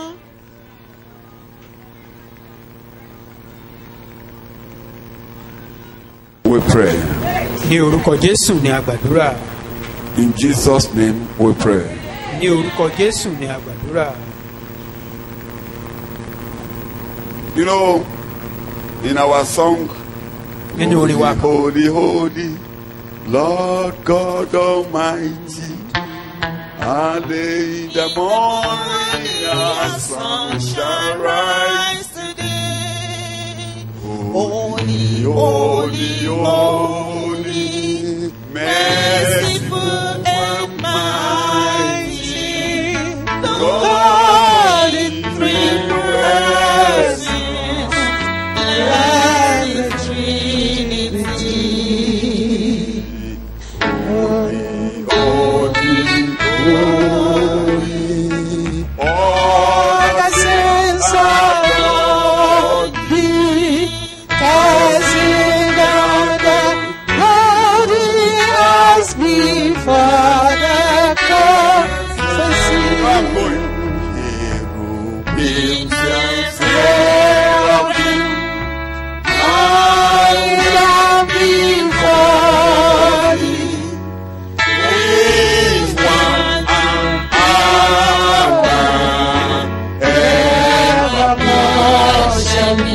We pray. ní orúkọ jésù ní àgbàdúrà In Jesus' name we pray. ní orúkọ jésù ní àgbàdúrà You know, in our song, nínú orin wa Holy, holy, Lord God Almighty, early in the morning our sun shall rise. today. Holy, holy, holy, merciful and mighty, God in three persons, and the Trinity. Holy, holy, holy, all the saints of God be Casting down the holy eyes before the prophecy. I'm going. Cherubims and seraphim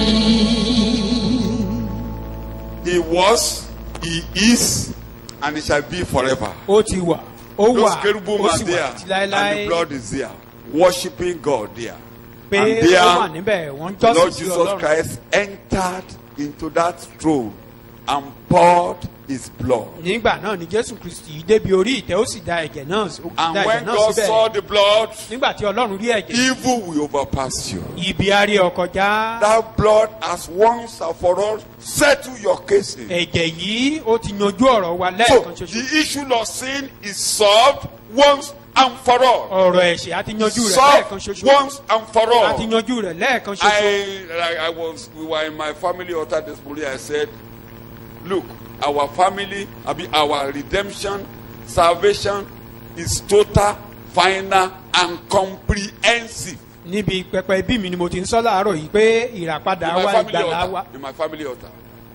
He was, he is, and he shall be forever. ó ti wà ó Those wà cherubim ó are sì there, wà títí and the láéláé blood is there, worshiping God there. pé and ó wà there, níbẹ̀ wọ́n ń the jọ́sìn Lord sí Jesus ọlọ́run Christ entered into that throne and poured his blood. nígbà náà ni jésù kristi débi orí ìtẹ́ ó sì da ẹ̀jẹ̀ náà ó And da ẹ̀jẹ̀ when náà God saw síbẹ̀ the blood, nígbà tí ọlọ́run rí ẹ̀jẹ̀ evil will overpass you. ibi arí ọkọ̀ já That blood has once and for all settled your cases. ẹ̀jẹ̀ yìí ó ti yanjú ọ̀rọ̀ wa So lẹ́ẹ̀kan ṣoṣo the issue of sin is solved once and for all. ọ̀rọ̀ ẹ̀ṣẹ̀ á ti yanjú rẹ̀ Solved lẹ́ẹ̀kan ṣoṣo once and for á ti all. yanjú rẹ̀ lẹ́ẹ̀kan ṣoṣo I, I, I was, we were in my family altar this morning. I said, look, our family, I mean, our redemption, salvation is total, final, and comprehensive. níbi pẹpẹ bí mi ni mo ti ń sọ láàárọ̀ yìí pé ìràpadà In my wa family ìgbàlá wa altar. In my family altar.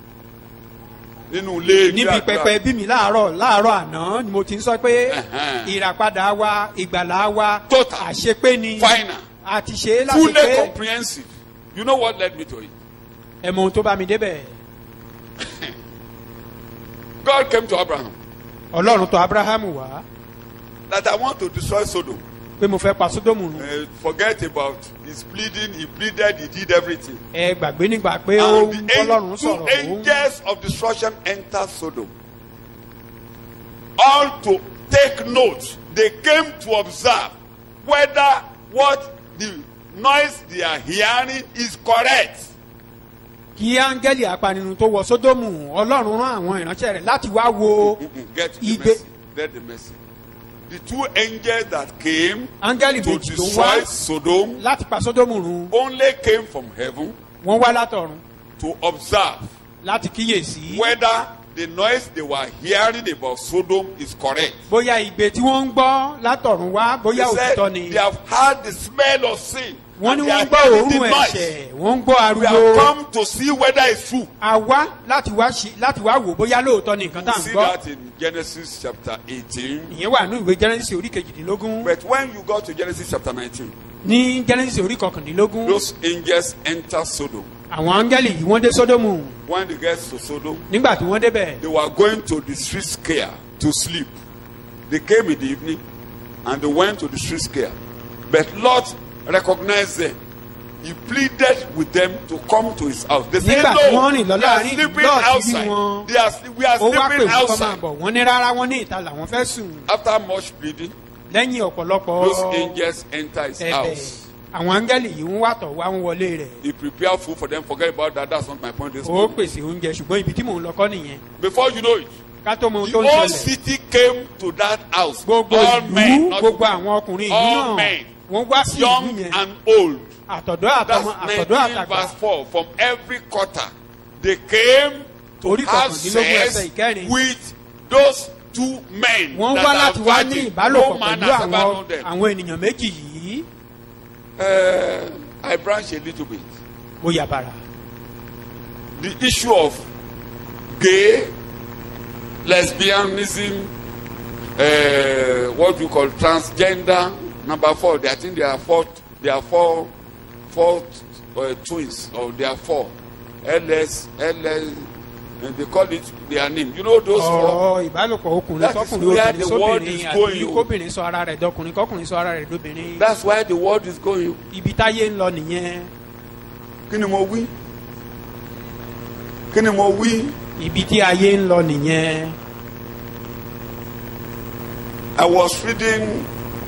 Nínú ilé níbi àdúrà. pẹpẹ bí mi láàárọ̀ láàárọ̀ àná ni mo ti ń sọ pé Ẹ̀hẹ́n. ìràpadà wa ìgbàlá wa Total. àṣepé ni Final. àti ṣe é Fully láṣepé comprehensive. You know what led me to it? ẹ mọ ohun tó bá mi débẹ̀ God came to Abraham ọlọ́run tó abrahamu wá that I want to destroy Sodom. pé mo fẹ́ pa sódòmù run Uh, forget about his pleading. He pleaded. He did everything. ẹ gbàgbé nígbà pé ó And ń the bọ́lọ́run an- two sọ̀rọ̀ òun angels of destruction entered Sodom. All to take note. They came to observe whether what the noise they are hearing is correct. kí áńgẹ́lì apanirun tó wọ sódòmù ọlọ́run rán àwọn ìránṣẹ́ rẹ̀ láti wá wo Mm-mm, Get the Igbe- mercy. Get the mercy. The two angels that came áńgẹ́lì to méjì tó wá destroy Sodom láti pa sódòmù run only came from heaven wọ́n wá látọ̀run to observe láti kíyèsí whether the noise they were hearing about Sodom is correct. bóyá ìgbé tí wọ́n ń gbọ́ látọ̀run wá bóyá They said òtítọ́ ni they have heard the smell of sin. wọ́n ní and they wọ́n are ń gbọ́ hearing the òórùn noise. ẹ̀ṣẹ̀ wọ́n ń gbọ́ We have ariwo come to see whether it's true. a wá láti wá ṣe láti wá wò bóyá lóòótọ́ ni nǹkan tá à You ń see gbọ́ that in Genesis chapter 18. ìyẹn wà ní ìwé genesis orí kejìdínlógún But when you go to Genesis chapter 19, ní genesis orí kọkàndínlógún those angels enter Sodom. àwọn áńgẹ́lì yìí wọ́n dé sódòmù When they get to Sodom, nígbà tí wọ́n débẹ̀ they were going to the street square to sleep. They came in the evening and they went to the street square. But Lot recognized them. He pleaded with them to come to his house. They said, Nígbà tí No, wọ́n rìn lọ they are láàrin sleeping Lot rí outside. wọn. They are, sleep- we are ó wá pè sleeping wọ́n kọ́ máa outside. bọ̀ wọ́n ní rárá wọ́n ní ìta làwọn fẹ́ sùn After much pleading, lẹ́yìn ọ̀pọ̀lọpọ̀ those angels enter his ẹ̀bẹ̀ house. àwọn áńgẹ́lì yìí ń wàtọ̀ wá ń wọlé rẹ̀ He prepared food for them. Forget about that. That's not my point this ó morning. pèsè oúnjẹ ṣùgbọ́n ibi tí mò ń lọ kọ́ nìyẹn Before you know it, ká tó mọ ohun the tó ń whole ṣẹlẹ̀ city came to that house. gbogbo All men, ìlú not gbogbo women. àwọn ọkùnrin ìlú All náà men, wọ́n wá sí ìlú young yẹn and old. àtọ̀dọ́ That's àtọmọ 19 àtọ̀dọ́ àtàgbà verse 4. From every quarter, they came to Orí have kọkàndínlógún ẹsẹ̀ sex ìkẹrin. with those two men wọ́n that wá are láti wá ní virgin. ìbálòpọ̀ No man pẹ̀lú has ever àwọn known them. àwọn ènìyàn méjì yìí Uh, I branch a little bit. mo yà bàrà The issue of gay, lesbianism, uh, what we call transgender. Number four, they, I think there are four. There are four, four uh, twins, or there are four. LS, LS. And they call it their name. You know those four. ọ̀rọ̀ ìbálòpọ̀ ọkùnrin That is sọkùnrin where obìnrin the world sóbìnrin is àti going. kóbìnrin sọ ara rẹ̀ dọkùnrin kọkùnrin sọ ara rẹ̀ dóbìnrin That's why the world is going. ibi táyé ń lọ nìyẹn Kí ni mo wí? Kí ni mo wí? ibi tí ayé ń lọ nìyẹn I was reading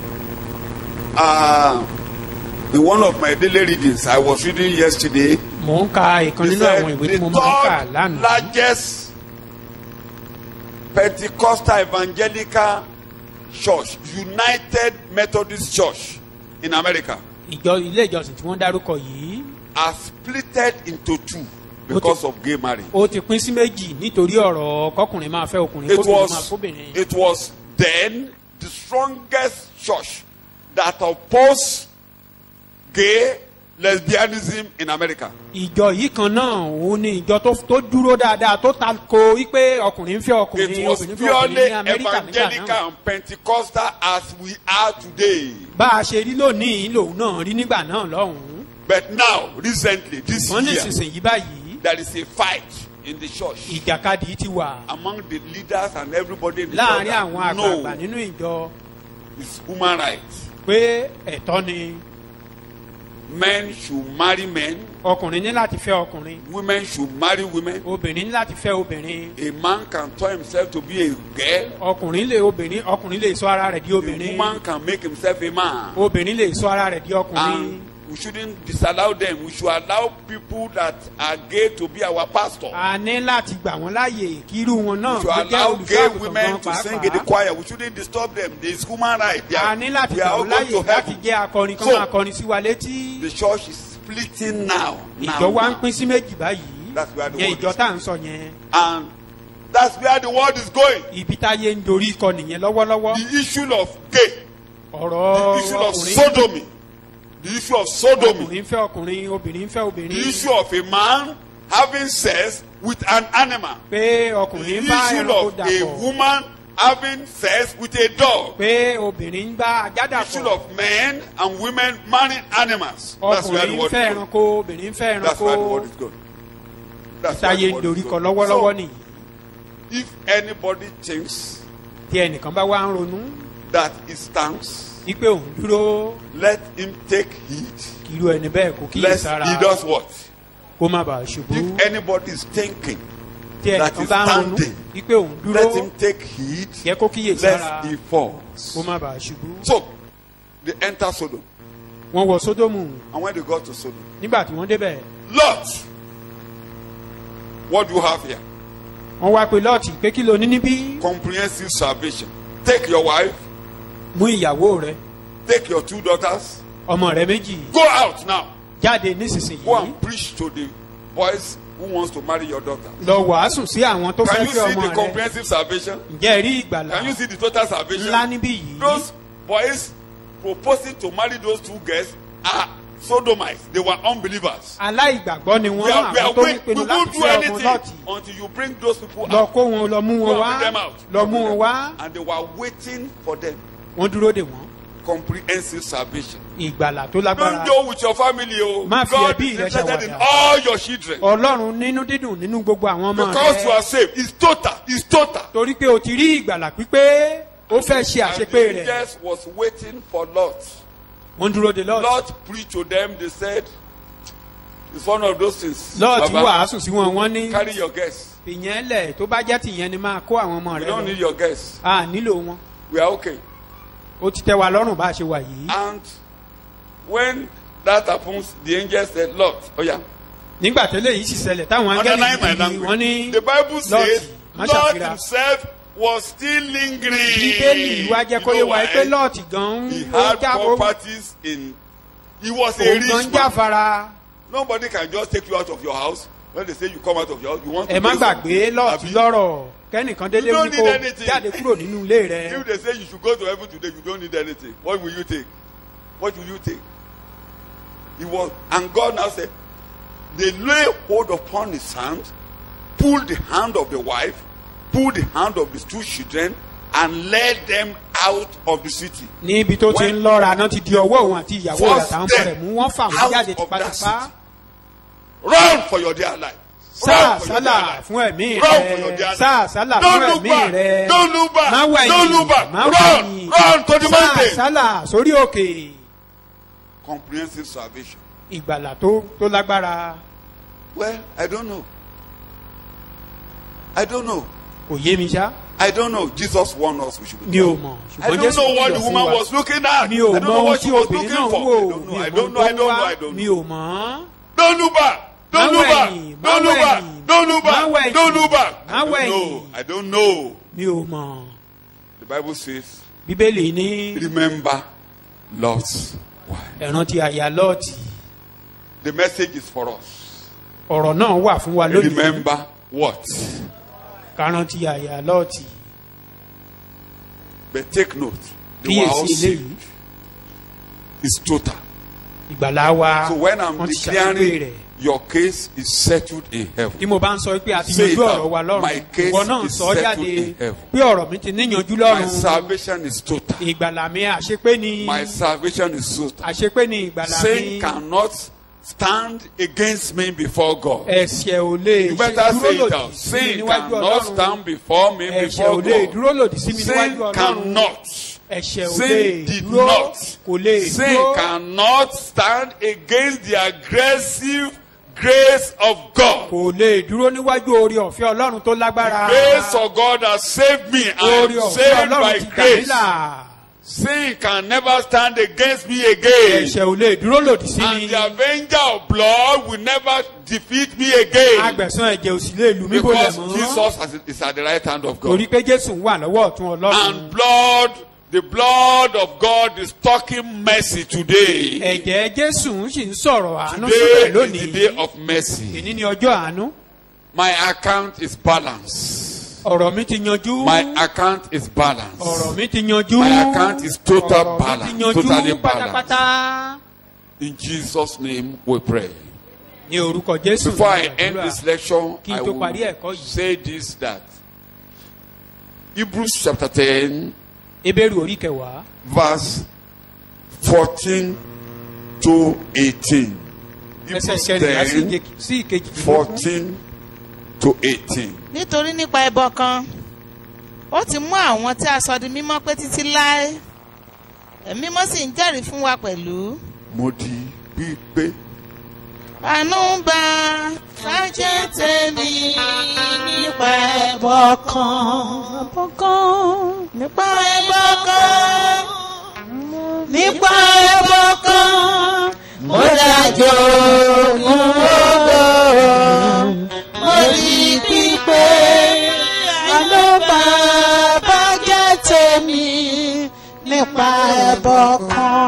uh, in one of my daily readings. I was reading yesterday. mò ń ka ìkan He nínú said àwọn ìwé tí the mo máa ń kà third lánàá largest Pentecostal evangelical church, United Methodist Church in America, ìjọ ilé ìjọsìn tí wọ́n dárúkọ yìí are splitted into two because of gay marriage. ó ti pín sí méjì nítorí ọ̀rọ̀ kọkùnrin máa fẹ́ ọkùnrin It kóbìnrin máa was, fóbìnrin it was then the strongest church that opposed gay lesbianism in America. ìjọ yìí kan náà òun ni ìjọ tó tó dúró dáadáa tó ta ko wípé ọkùnrin ń fẹ́ It ọkùnrin was obìnrin ń fẹ́ ọkùnrin purely ní amẹ́ríkà nígbà náà evangelical and Pentecostal as we are today. bá a ṣe rí lónìí lòun náà rí nígbà náà lọ́hùn-ún But now, recently, this wọ́n ní year, ìsinsìnyí báyìí there is a fight in the church ìjàkadì ti wà among the leaders and everybody in the láàrin church. àwọn that àgbààgbà No, nínú ìjọ it's human rights. pé ẹ̀tọ́ ni Men should marry men, ọkùnrin ní láti fẹ́ ọkùnrin women should marry women. obìnrin ní láti fẹ́ obìnrin A man can turn himself to be a girl. ọkùnrin lè obìnrin ọkùnrin lè sọ ara rẹ̀ di A obìnrin woman can make himself a man. obìnrin lè sọ ara rẹ̀ di ọkùnrin And we shouldn't disallow them. We should allow people that are gay to be our pastor. a ní láti gbà wọ́n láàyè kí irú wọn náà We should kó jẹ́ allow gay olùṣọ́ women àgùntàn to sing in the pàápàá choir. We shouldn't disturb them. It's human right. They a are, ní láti they gbà are all wọ́n going láàyè to láti heaven. jẹ́ akọrin kan So- máa kọrin sí wa létí The church is splitting now. now, ìjọ wa ń now. pín sí méjì báyìí That's where the yẹn world ìjọ is. tá à ń sọ yẹn And that's where the world is going. ibi táyé ń dorí kọ nìyẹn lọ́wọ́lọ́wọ́ The issue of gay, ọ̀rọ̀ the issue of ọkùnrin sodomy, the issue of sodomy, ọkùnrin ń fẹ́ ọkùnrin obìnrin ń fẹ́ the obìnrin issue of a man having sex with an animal, pé the ọkùnrin ń bá issue ẹranko of a dàpọ̀ woman having sex with a dog, pé obìnrin ń bá ajá the issue dàpọ̀ of men and women marrying animals. That's where the ọkùnrin ń world fẹ́ is going. ẹranko obìnrin ń fẹ́ That's where the ẹranko world is going. That's where táyé the ń world dorí is kọ going. lọ́wọ́lọ́wọ́ So, nìyí if anybody thinks tí ẹnìkan bá wá ń ronú that he stands, wípé òun dúró let him take heed. kí irú ẹni bẹ́ẹ̀ kó kíyè Lest sára he does what? kó má bàa ṣubú If anybody is thinking, tí that ẹnìkan is bá ń ronú standing, wípé òun dúró let him take heed yẹ kó kíyè sára lest he falls. kó má bàa ṣubú. So they enter Sodom, wọ́n wọ sódómù and when they got to Sodom, nígbà tí wọ́n débẹ̀ Lot, what do you have here? wọ́n wá pe lọ́ọ̀tì pé kí ló ní níbí Comprehensive salvation. Take your wife, mú ìyàwó rẹ take your two daughters, ọmọ rẹ méjì go out now. jáde Go nísinsìnyí and preach to the boys who wants to marry your daughter. lọ wàásù sí àwọn tó Can fẹ́ you fẹ́ see ọmọ the rẹ comprehensive salvation? ǹjẹ́ ẹ rí ìgbàlà Can you see the total salvation? ńlá níbí yìí Those boys proposing to marry those two girls are sodomites. They were unbelievers. aláìgbàgbọ́ ni We wọ́n are, we àwọn are tó ń wait, we pinnu won't láti do fẹ́ ọmọ anything lọ́ọ̀tì until you bring those people lọ out. kó wọn lọ mú Go wọn and wá bring them out. lọ mú wọn wá And they were waiting for them. wọ́n dúró dè wọ́n Comprehensive salvation. ìgbàlà tó Don't lágbára go with your family. Oh. Má fi God ẹbí is rẹ interested in ṣàwàdà. all your children. ọlọ́run nínú dídùn nínú gbogbo àwọn ọmọ Because you rẹ are saved. It's total. It's total. torí pé o ti rí ìgbàlà pípé ó fẹ́ ṣe And àṣepé the rẹ̀ angels was waiting for Lot. wọ́n dúró de lọ́ọ̀tì Lot preached to them. They said, it's one of those things. lọ́ọ̀tì Baba, wàásù sí wọn wọ́n ní carry your guests. ìyẹn lẹ̀ tó bá jẹ́ tìyẹn ni máa kó àwọn ọmọ We rẹ don't need lọ your guests. a nílò wọn We are okay. ó ti tẹ́ wa lọ́rùn bá a ṣe wà yìí And when that happens, the angel said, Lord, oh yeah. nígbà tẹ́lẹ̀ yìí sì ṣẹlẹ̀ táwọn Underline my angẹ́lì yìí wọ́n ní language. The Bible says, má Lord ṣàfihàn. himself was still lingering. bíbélì wa jẹ́ kó You yé know wa pé why? lọ́ọ̀tì gan He ó had já ó properties in. He was a òun gan rich man. jáfara Nobody can just take you out of your house. When they say you come out of your house, you want to ẹ má pay gbàgbé some- lọ́ọ̀tì Abi, lọ́rọ̀ kẹ́nìkan dédé You don't wí need kó anything. jáde kúrò nínú ilé rẹ If they say you should go to heaven today, you don't need anything. What will you take? What will you take? He was, and God now said, they lay hold upon his hand, pulled the hand of the wife, pulled the hand of his two children, and led them out of the city. níbi tó ti ń lọ́ra náà ti di ọwọ́ òun àti ìyàwó rẹ̀ Force àtàwọn ọmọ them rẹ̀ mú wọ́n fà wọ́n out jáde of that tipátipá city. Run for your dear life. sáà Run for your sálà dear life. fún ẹ̀mí Run for your rẹ dear sáà life. sálà fún Don't look ẹ̀mí back. rẹ Don't look back. má wẹ̀yìn Don't look back. má Run. wẹ̀yìn Run to the sáà mountain. sálà sórí òkè Comprehensive salvation. ìgbàlà tó tó lágbára Well, I don't know. I don't know. kò yé mi ṣá I don't know. Jesus warned us we should be mi ò careful. mọ̀ I ṣùgbọ́n don't jésù know what kìlọ̀ the fún woman wa was looking at. mi ò I don't mọ know ohun what tí she was obìnrin looking náà for. ń wò I don't know. mi I ò don't mọ know. I ohun don't tó know. ń I wá don't mi know. ò mọ̀ Don't look back. Don't Má look back. wẹ̀yìn, má Don't look back. wẹ̀yìn, Don't look má back. wẹ̀yìn, Don't look back. má I don't wẹ̀yìn. know. I don't know. mi ò mọ̀ The Bible says, bíbélì ní remember Lot's wife. ẹ̀ràn ti àyà lọ́ọ̀tì The message is for us. ọ̀rọ̀ náà wà fún wa lónìí Remember what? kárán ti àyà lọ́ọ̀tì But take note. They were all kíyèsí saved. eléyìí It's total. ìgbàlá wa So when I'm wọ́n ti ṣàlùwé declaring rẹ̀ your case is settled in heaven. tí mo bá ń sọ pé a ti Say yanjú it ọ̀rọ̀ out. wa My lọ́rùn case ìwọ náà is sọ settled jáde in heaven. pé ọ̀rọ̀ mi ti níyanjú My lọ́rùn salvation is total. ìgbàlà mi àṣepé ni My salvation is total. àṣepé ni ìgbàlà mi Sin cannot stand against me before God. ẹ̀ṣẹ̀ ò lè You ṣe better dúró say it lòdì out. sí mi Sin níwájú cannot ọlọ́run stand before me ẹ̀ṣẹ̀ ò before lè God. dúró lòdì sí mi níwájú Sin ọlọ́run cannot. ẹ̀ṣẹ̀ ò Sin lè did dúró not. kò lè Sin dúró cannot stand against the aggressive grace of God. kò lè dúró níwájú orí ọ̀fẹ́ ọlọ́run tó lágbára Grace of God has saved me. I orí am ọ̀fẹ́ saved by ọlọ́run ti gbà mí grace. là Sin can never stand against me again. ẹ̀ṣẹ̀ ò lè dúró lòdì sí mi And the avenger of blood will never defeat me again. agbẹ̀sán ẹ̀jẹ̀ ò sì lè lù mí bólẹ̀ Because mọ́ Jesus has- is at the right hand of God. torí pé jésù ń wà lọ́wọ́ ọ̀tún ọlọ́run And blood, the blood of God is talking mercy today. ẹ̀jẹ̀ jésù sì ń sọ̀rọ̀ àánú Today sílẹ̀ is the lónìí day of mercy. èní ni ọjọ́ àánú My account is balanced. ọ̀rọ̀ mi ti yanjú My account is ọ̀rọ̀ balanced. mi ti yanjú My account is total ọ̀rọ̀ mi balance, ti yanjú totally balanced. pátápátá In Jesus' name we pray. ní orúkọ jésù Before I ní end àdúrà. this lecture, Kí n I tó parí will ẹ̀kọ́ yìí. say this that Hebrews chapter 10, ebéèrú orí kẹwàá verse 14 to 18. ẹsẹ̀ Hebrews kẹrìnlá sí 10, ìke- sí ìkejì 14 to 18. nítorí nípa ẹbọ kan ó ti mú àwọn tí a sọ di mímọ́ pé títí láé ẹ̀mí mímọ́ sì ń jẹ́rìí fún wa pẹ̀lú Mo di gbígbé. àánú ń bá sájẹ́ tèmi nípa ẹbọ ẹbọ kan ẹbọ kan nípa ẹbọ kan nípa ẹbọ kan ó dájú ogun ogo mo rí pípé àló bàbá jẹ́ tèmi nípa ẹbọ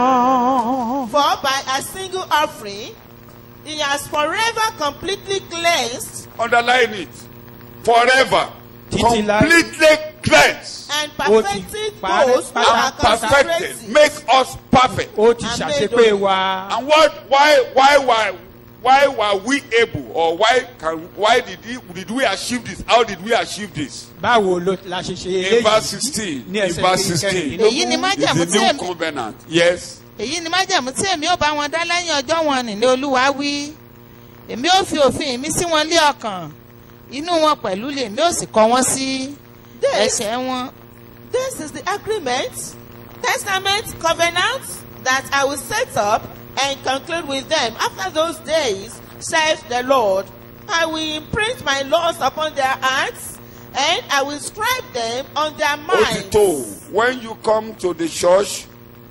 kan. For by a single offering, he has forever completely cleansed Underline it. Forever. Títí láé. Completely cleansed. and Ó ti perfected parẹ́ those who are And perfected. consecrated. Make us perfect. ó ti ṣàṣepé wa And what? Why? Why? Why? Why were we able, or why can? Why did he, did we achieve this? How did we achieve this? báwo ló la ṣe ṣe In verse eléyìí 16. ní In ẹsẹ̀ verse 16. kẹrìndínlógún. èyí ni májẹ̀mú It's tí the new èmi covenant. Yes. èyí ni májẹ̀mú tí èmi ò bá wọn dá lẹ́yìn ọjọ́ wọn nì ní olúwa wí èmi ò fi òfin mi sí wọn lé ọkàn inú wọn pẹ̀lú lèmi ò sì kọ wọn sí This, ẹsẹ̀ wọn. this is the agreement, testament, covenant that I will set up and conclude with them after those days, says the Lord. I will imprint my laws upon their hearts, and I will scribe them on their minds. Otito, when you come to the church,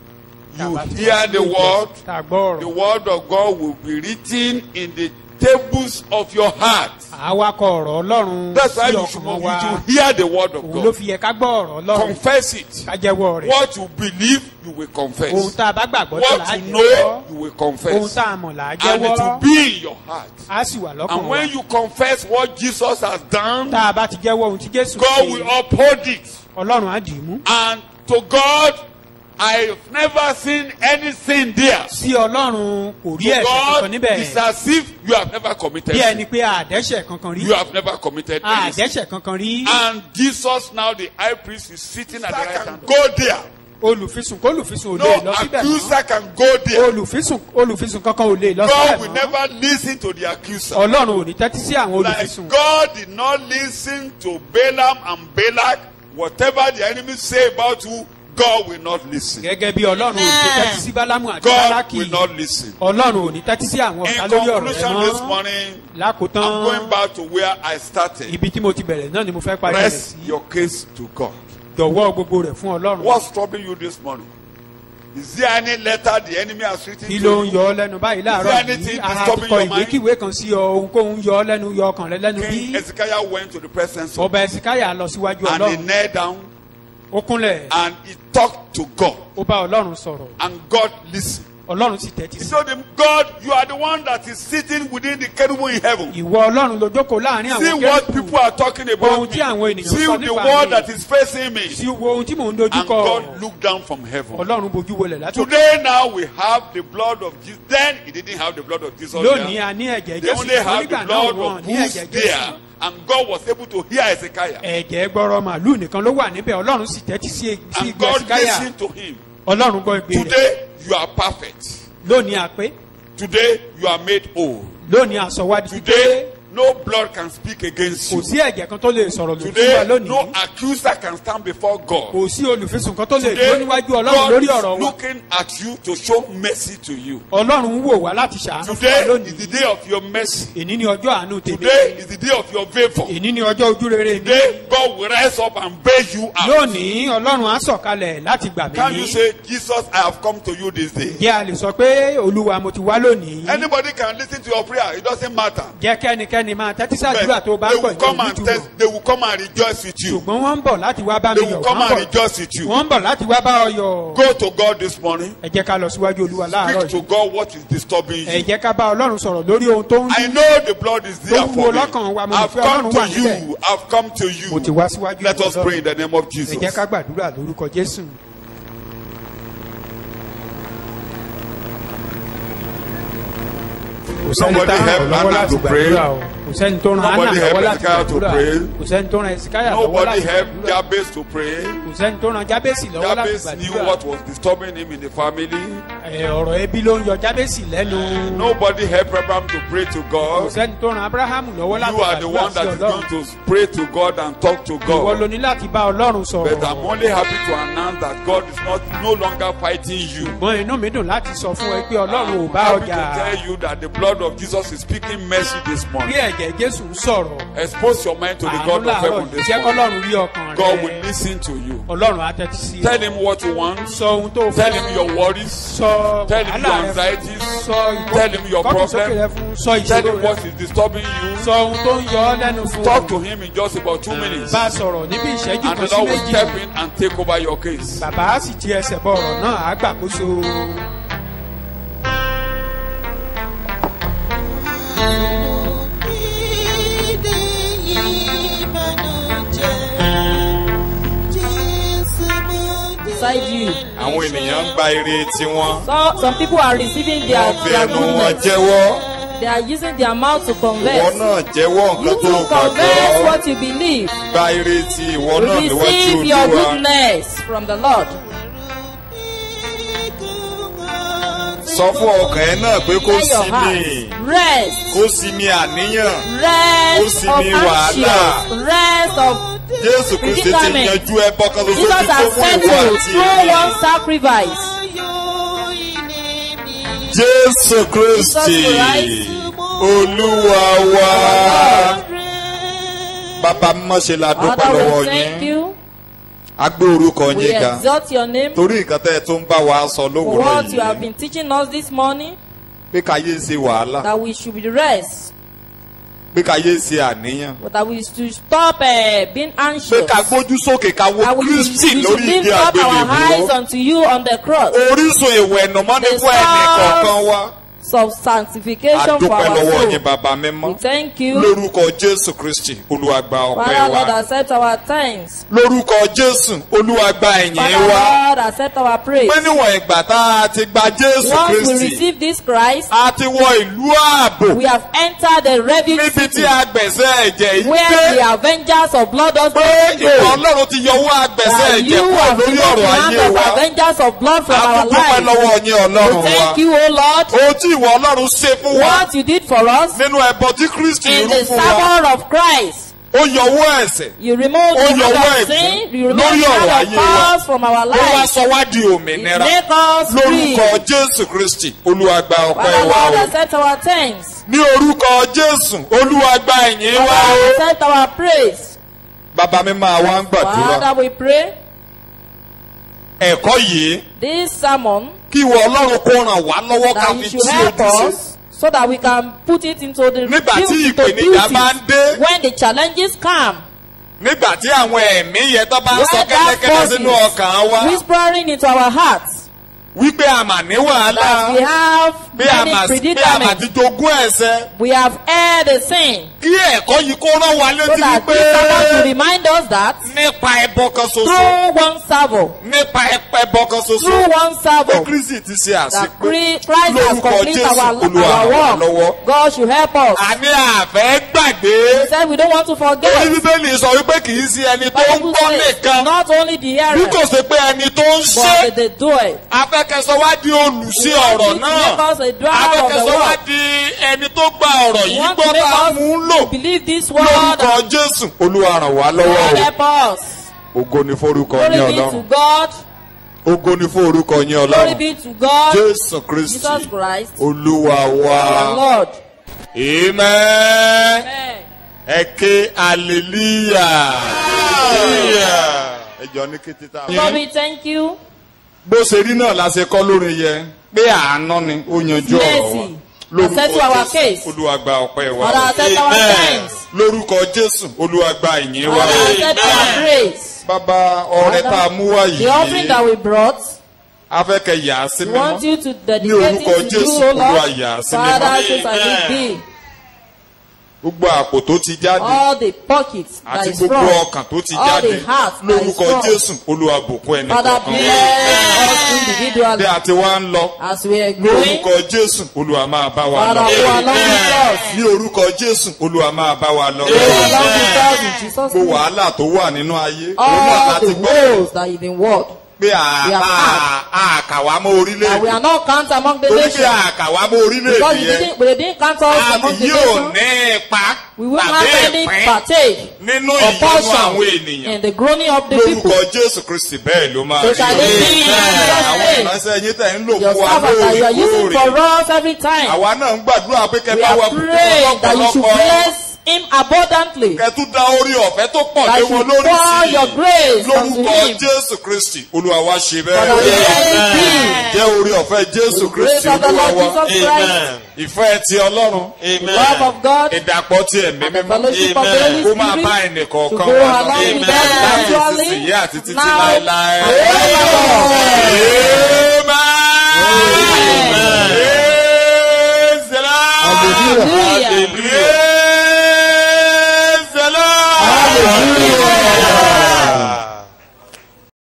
you Tàbá tí hear wọ́n the sí word. ìjọ, tá a gbọ́ The ọ̀rọ̀ word of God will be written in the tables of your heart. àwa kọ ọ̀rọ̀ ọlọ́run That's why sí you should, ọkàn you wa should hear the word of òun ló God. fi yẹ ká gbọ́ ọ̀rọ̀ ọlọ́run Confess it. ká jẹ́wọ́ rẹ̀ What you believe, you will ohun confess. tá a bá gbàgbọ́ tó là á What you jẹ́wọ́ know, you will ohun confess. tá a mọ̀ là á And it will jẹ́wọ́ be in your heart. á sì wà lọ́kàn And wa when you confess what Jesus has done, tá a bá ti jẹ́wọ́ ohun tí jésù God will ṣe uphold it. ọlọ́run á dì í mú And to God, I've never seen anything there. sí ọlọ́run kò rí To ẹ̀ṣẹ̀ kankan God, níbẹ̀ it's as if you have never committed bí ẹni sin. pé àdẹ́ṣẹ̀ kankan rí You have never committed any sin. àdẹ́ṣẹ̀ kankan rí And Jesus now, the high priest, is sitting at the right hand. Go there. olùfisùn kólùfisùn ò lè No lọ síbẹ̀ accuser mọ́ can go there. olùfisùn olùfisùn kankan ò lè lọ God will síbẹ̀ mọ́ never listen to the accuser. ọlọ́run ò ní tẹ́tí sí àwọn Like olùfisùn God did not listen to Balaam and Balak. Whatever the enemy say about you, God will not listen. gẹ́gẹ́ bí ọlọ́run ò ní tẹ́tí sí bálámù àti God bálákì will not listen. ọlọ́run ò ní tẹ́tí sí àwọn In ọ̀tá lórí ọ̀rọ̀ rẹ conclusion this mọ́ morning, lákòótán I'm going back to where I started. ibi tí mo ti bẹ̀rẹ̀ náà ni mo fẹ́ parí rẹ̀ Press sí your case to God. jọ̀wọ́ gbogbo rẹ̀ fún ọlọ́run What's troubling you this morning? Is there any letter the enemy has written kí to ló ń you? yọ ọ́ lẹ́nu báyìí láàárọ̀ Is there yìí anything ara ti disturbing kọ your mind? ìwékíwé kan sí ọ ohunkóhun yọ ọ́ lẹ́nu yọ ọkàn rẹ lẹ́nu bí King Ezekiah went to the presence of ọba ẹ̀sìkáyà lọ síwájú and he ọlọ́run knelt down ó kúnlẹ̀ and he talked to God ó bá ọlọ́run sọ̀rọ̀ and God listened. ọlọ́run sì tẹ́tí He sí told him, God, you are the one that is sitting within the cherubim in heaven. ìwọ ọlọ́run ló jókòó láàrin See àwọn what kérúbù people are talking Ohun about tí àwọn me. ènìyàn See sọ the nípa world mi. that is facing me. sí wo ohun tí mò ń And dojúkọ God looked down from heaven. ọlọ́run bojú wọlẹ̀ látòkè Today now we have the blood of Jesus. Then he didn't have the blood of Jesus lónìí there. a ní ẹ̀jẹ̀ They jésù only ṣùgbọ́n have the nígbà náà blood wọn of ní bulls ẹ̀jẹ̀ there. jésù And God was able to hear Hezekiah. ẹ̀jẹ̀ gbọ́rọ̀ màálù nìkan ló wà níbẹ̀ ọlọ́run sì tẹ́tí sí sí And ìgbà God síkáyà listened to him. ọlọ́run gbọ́ ìgbé rẹ̀ Today you are perfect. lónìí àpé Today you are made whole. lónìí àsọwádìí pé Today no blood can speak against kò you. sí ẹ̀jẹ̀ kan tó lè sọ̀rọ̀ lòdì sí wa Today no lónìí accuser can stand before God. kò sí olùfisùn kan tó lè dúró Today níwájú ọlọ́run God lórí is ọ̀rọ̀ wa looking at you to show mercy to you. ọlọ́run ń wò wá láti ṣàánú fún wa Today is lónìí the day of your mercy. èní ni ọjọ́ àánú tèmi Today is the day of your favor. èní ni ọjọ́ ojú rere mi Today God will rise up and bail you out. lónìí ọlọ́run á sọ̀kalẹ̀ láti gbà mí Can you say, Jesus, I have come to you this day? jẹ́ a lè sọ pé olúwa mo ti wá lónìí Anybody can listen to your prayer. It doesn't matter. jẹ́ kẹ́nikẹ́ni máa tẹ́tí But sàdúrà tó bá they ń will gbọ̀ come ní and ìtumọ̀ test, they will come and rejoice with you. ṣùgbọ́n wọ́n ń bọ̀ láti wá bá mi They yọ̀ will come wọ́n ń and bọ̀ rejoice with you. wọ́n ń bọ̀ láti wá bá ọ yọ̀ Go to God this morning. ẹ jẹ́ ká lọ síwájú olúwa láàárọ̀ Speak to yìí God what is disturbing ẹ you. jẹ́ ká bá ọlọ́run sọ̀rọ̀ lórí ohun tó ń I know the blood is there Tó for wúwo me. lọ́kàn wa, mo I've fẹ́ come Ọlọ́run to wà níbẹ̀. you. I've come to mo ti you. wá síwájú Let us Ọlọ́run. pray in the name of ẹ Jesus. jẹ́ ká gbàdúrà lórúkọ jésù. kò sẹ́ni Somebody tá a help ràn lọ́wọ́ Hannah láti to pray. gbàdúrà o kò sẹ́ni tó ran Nobody hannah help lọ́wọ́ láti Hezekiah to gbàdúrà pray. kò sẹ́ni tó ran ezekiah lọ́wọ́ Nobody láti helped gbàdúrà Jabez to pray. kò sẹ́ni tó ran jábèsì lọ́wọ́ láti Jabez knew gbàdúrà what was disturbing him in the family. Ẹ, ọ̀rọ̀ ẹbí ló ń yọ jábèsì lẹ́nu Nobody helped Abraham to pray to kò God. sẹ́ni tó ran abrahamu lọ́wọ́ láti You are the gbàdúrà one sí that is ọlọ́run going to pray to God and talk to ìwọ ló God. ní láti bá ọlọ́run sọ̀rọ̀ But I'm only happy to announce that God is not no longer fighting you. ṣùgbọ́n inú mi dùn láti sọ fún ẹ pé ọlọ́run ò I'm bá happy ọjà to tell you that the blood of Jesus is speaking mercy this bí morning. ẹ̀jẹ̀ jésù ń sọ̀rọ̀ Expose your mind to the àánú God of làárọ̀ heaven yìí this jẹ́ morning. kọ́lọ́run rí ọkàn God rẹ will listen to you. ọlọ́run á tẹ́tí sí Tell ẹ him what you want. sọ ohun tó Tell fẹ́ him your worries. sọ Tell him wàhálà your rẹ fún anxieties. sọ Tell him your ìkọ́kùsókè problem. rẹ fún sọ Tell ìṣòro him rẹ what is disturbing you. sọ ohun tó ń yọ ọ́ lẹ́nu fún Talk to him in just about two minutes. bá a sọ̀rọ̀ níbi ìṣẹ́jú And kan the sí Lord will méjì step in and take over your case. bàbá á sì ti ẹsẹ̀ bọ ọ̀rọ̀ náà á gbàkóso Beside you. àwọn ènìyàn ń gba ire tiwọn. So, some people are receiving their, wọ́n fi their ẹnu wọn goodness. jẹ́wọ́. They are using their mouth to ìwọ converse. náà jẹ́wọ́ You nǹkan tó too converse gbàgbọ́. what you believe. gba ire ti ìwọ náà níwájú Receive your olúwa. goodness from the Lord. sọ fún ọkàn ẹ náà pé kó Clear your sinmi heart. Rest. kó sinmi àníyàn. Ó Rest sì of ní wàhálà. anxious. Rest of jésù kristi ti predicament. yanjú ẹbọ kan ṣoṣo Jesus tí tó has fún ìwọ settled àti through èmi. one sacrifice. jésù kristi Christ. olúwa wa. bàbá mímọ́ ṣe la dúpẹ́ Father, lọ́wọ́ we thank yín. you. a gbé orúkọ We yín ga. exalt your name torí nǹkan tẹ́ ẹ tó ń bá wa sọ for lówùúrọ̀ what you have yìí been teaching us this morning. pé káyé ṣe wàhálà That we should be rest. pé káyé ṣe àníyàn But that we should stop uh, being pé anxious. ká gbójú sókè ká wo That we, we kristi should lórí lift ìdí up our eyes àgbélébùú unto you on the cross. orísun ìwẹ̀nùmọ́ ní The fún ẹnì kọ̀ọ̀kan wa Of sanctification for adúpẹ́ our lọ́wọ́ soul. yín bàbá mímọ́ We thank you. lórúkọ jésù kristi olúwa gba ọpẹ́ Father Lord, wa accept our thanks. lórúkọ jésù olúwa gba ẹ̀yìn Father wa Lord, accept our praise. pé níwọ̀n ìgbà tá a ti gba jésù Once we kristi receive this Christ, a ti wọ ìlú ààbò we have entered the refuge níbi city tí agbẹ̀sẹ̀ ẹ̀jẹ̀ yìí where dé the avengers of blood does pé ìwọ go. ọlọ́run ti yọwọ́ agbẹ̀sẹ̀ That ẹ̀jẹ̀ you kúrò have lórí given the ọ̀rọ̀ hand ayé of wa avengers of blood from a our tún dúpẹ́ lives. lọ́wọ́ yín ọlọ́run We wa thank you, O Lord, ohun tí ìwọ ọlọ́run ṣe fún wa what you did for us nínú ẹbọ tí kristi in rú the fún wa sermon of Christ. ó yọwọ́ ẹ̀sẹ̀ You remove Ó the yọwọ́ hand of ẹ̀gún sin, you remove lórí the ọ̀rọ̀ hand ayé wa. of us from our ó wá lives. sọ wá di It òmìnira make us free. lórúkọ jésù kristi olúwa gba ọpẹ́ Father wa Lord, o accept our thanks. ní orúkọ jésù olúwa gba ẹ̀yìn wa Father, o accept our praise. bàbá mi máa wá ń gbàdúrà Father, we pray ẹ̀kọ́ yìí this sermon kí ìwọ ọlọ́run kó ràn wá lọ́wọ́ ká that fi you should tí help ojú us sí so that we can put it into the Nígbà tí into ìpèníjà bá ń dé. duties when the challenges come. nígbà tí àwọn ẹ̀mí yẹn tó bá ń sọ When that kẹ́lẹ́kẹ́lẹ́ sínú ọkàn wa force is whispering into our hearts wípé a mà ní that we wàhálà have bí a mà many bí a mà ti predicaments. jogún ẹ̀sẹ̀ We have erred a sin. kí ẹ̀kọ́ yìí kó rán wa So létí that wípé this sermon to remind us that nípa ẹbọ kan ṣoṣo through one servo, nípa ẹbọ kan ṣoṣo through one pé servo, kristi ti ṣe that àṣepé Christ has lórúkọ completed jésù our, olúwa ràn wá our lọ́wọ́. work. God should help us. àní àfẹ́ gbàgbé He said we don't want to orí forget. bíbélì sọ wípé kì í ṣe ẹni tó ń Bible gbọ́ says nìkan not only the bí kò hearer, ṣe pé ẹni tó ń ṣe but the doer. afẹ́kẹ́sọ wá di olùṣe ọ̀rọ̀ Want you to náà Make us a driver of the abẹ́kẹ̀sọ́ wá world. di ẹni tó gba ọ̀rọ̀ You yìí want to gbọ́ make tá a us mú un lò believe this word lórúkọ and jésù olúwa ràn wá lọ́wọ́ God o help us. ògo ni forúkọ Glory ní be to ọlọ́run God. ògo ni forúkọ ní Glory ọlọ́run be to God. jésù kristi Jesus Christ. olúwa Our wa Lord. amen Amen. ẹ ké hallelujah ẹ jọ ní kété tá a. Lord, we thank you. bó ṣe rí náà la ṣe kọ́ lórin yẹn pé àánú ni ó yanjú ọ̀rọ̀ wa Mercy. Accept our case. olúwa gba ọpẹ́ wa Father, accept our thanks. lórúkọ jésù olúwa gba ìyìn wa Father, accept our praise. bàbá ọrẹ tá a mú wá The offering yìí that we brought, afẹ́kẹ́ yà á sí we want mímọ́ you to dedicate orúkọ it to you, Jésù, O Olúwa Lord. yà á sí Father, mímọ́. so shall it be. gbogbo àpò tó ti jáde All the pockets that àti is gbogbo from, ọkàn tó ti all jáde the heart that is lórúkọ from. jésù olúwa bùkún ẹnì Father, kọ̀ọ̀kan bless us bí individually a ti wá ń lọ as we are going. lórúkọ jésù olúwa máa bá wa Father, lọ go along with us. ní orúkọ jésù olúwa máa bá wa lọ Go along with us in Jesus' gbogbo name. wàhálà tó wà nínú ayé òun náà All láti the gbọ́ woes that is in world, pé à- We have à- àkàwá mọ́ that we orílẹ̀-èdè are not count among the torí pé nations. àkàwá mọ́ Because orílẹ̀-èdè we yẹn didn't, we didn't count us among àti the yóò nations. ní ipa We will tàbí have any ìpín partake nínú or ìyọnu àwọn portion ènìyàn in the groaning of the people. lórúkọ jésù kristi bẹ́ẹ̀ ló máa So rí shall it be in Jesus' àwọn name. ìránṣẹ́ yín tẹ̀ ń lò Your fún wa servants that you are using for lóòrèkóòrè us every time. àwa náà ń gbàdúrà pé kẹ We bá wa are bùkún praying that you should lọ́pọ̀lọpọ̀ bless him abundantly. kẹ tún dá orí ọ̀fẹ́ tó pọ̀ That lé you wọn lórí pour sí your grace unto lórúkọ him. jésù kristi olúwa wa ṣe Father, bẹ́ẹ̀ let it jẹ́ orí ọ̀fẹ́ jésù be. Grace kristi of the olúwa Lord wa Jesus Christ, ìfẹ́ ti ọlọ́run the love of God, ìdàpọ̀ ti ẹ̀mí and the mímọ́ fellowship of the Holy kó máa bá Spirit ẹnì to kọ̀ọ̀kan go wa lọ along with us láti gradually, ìsinsìnyí àti títí now, láéláé. and forevermore. Amen.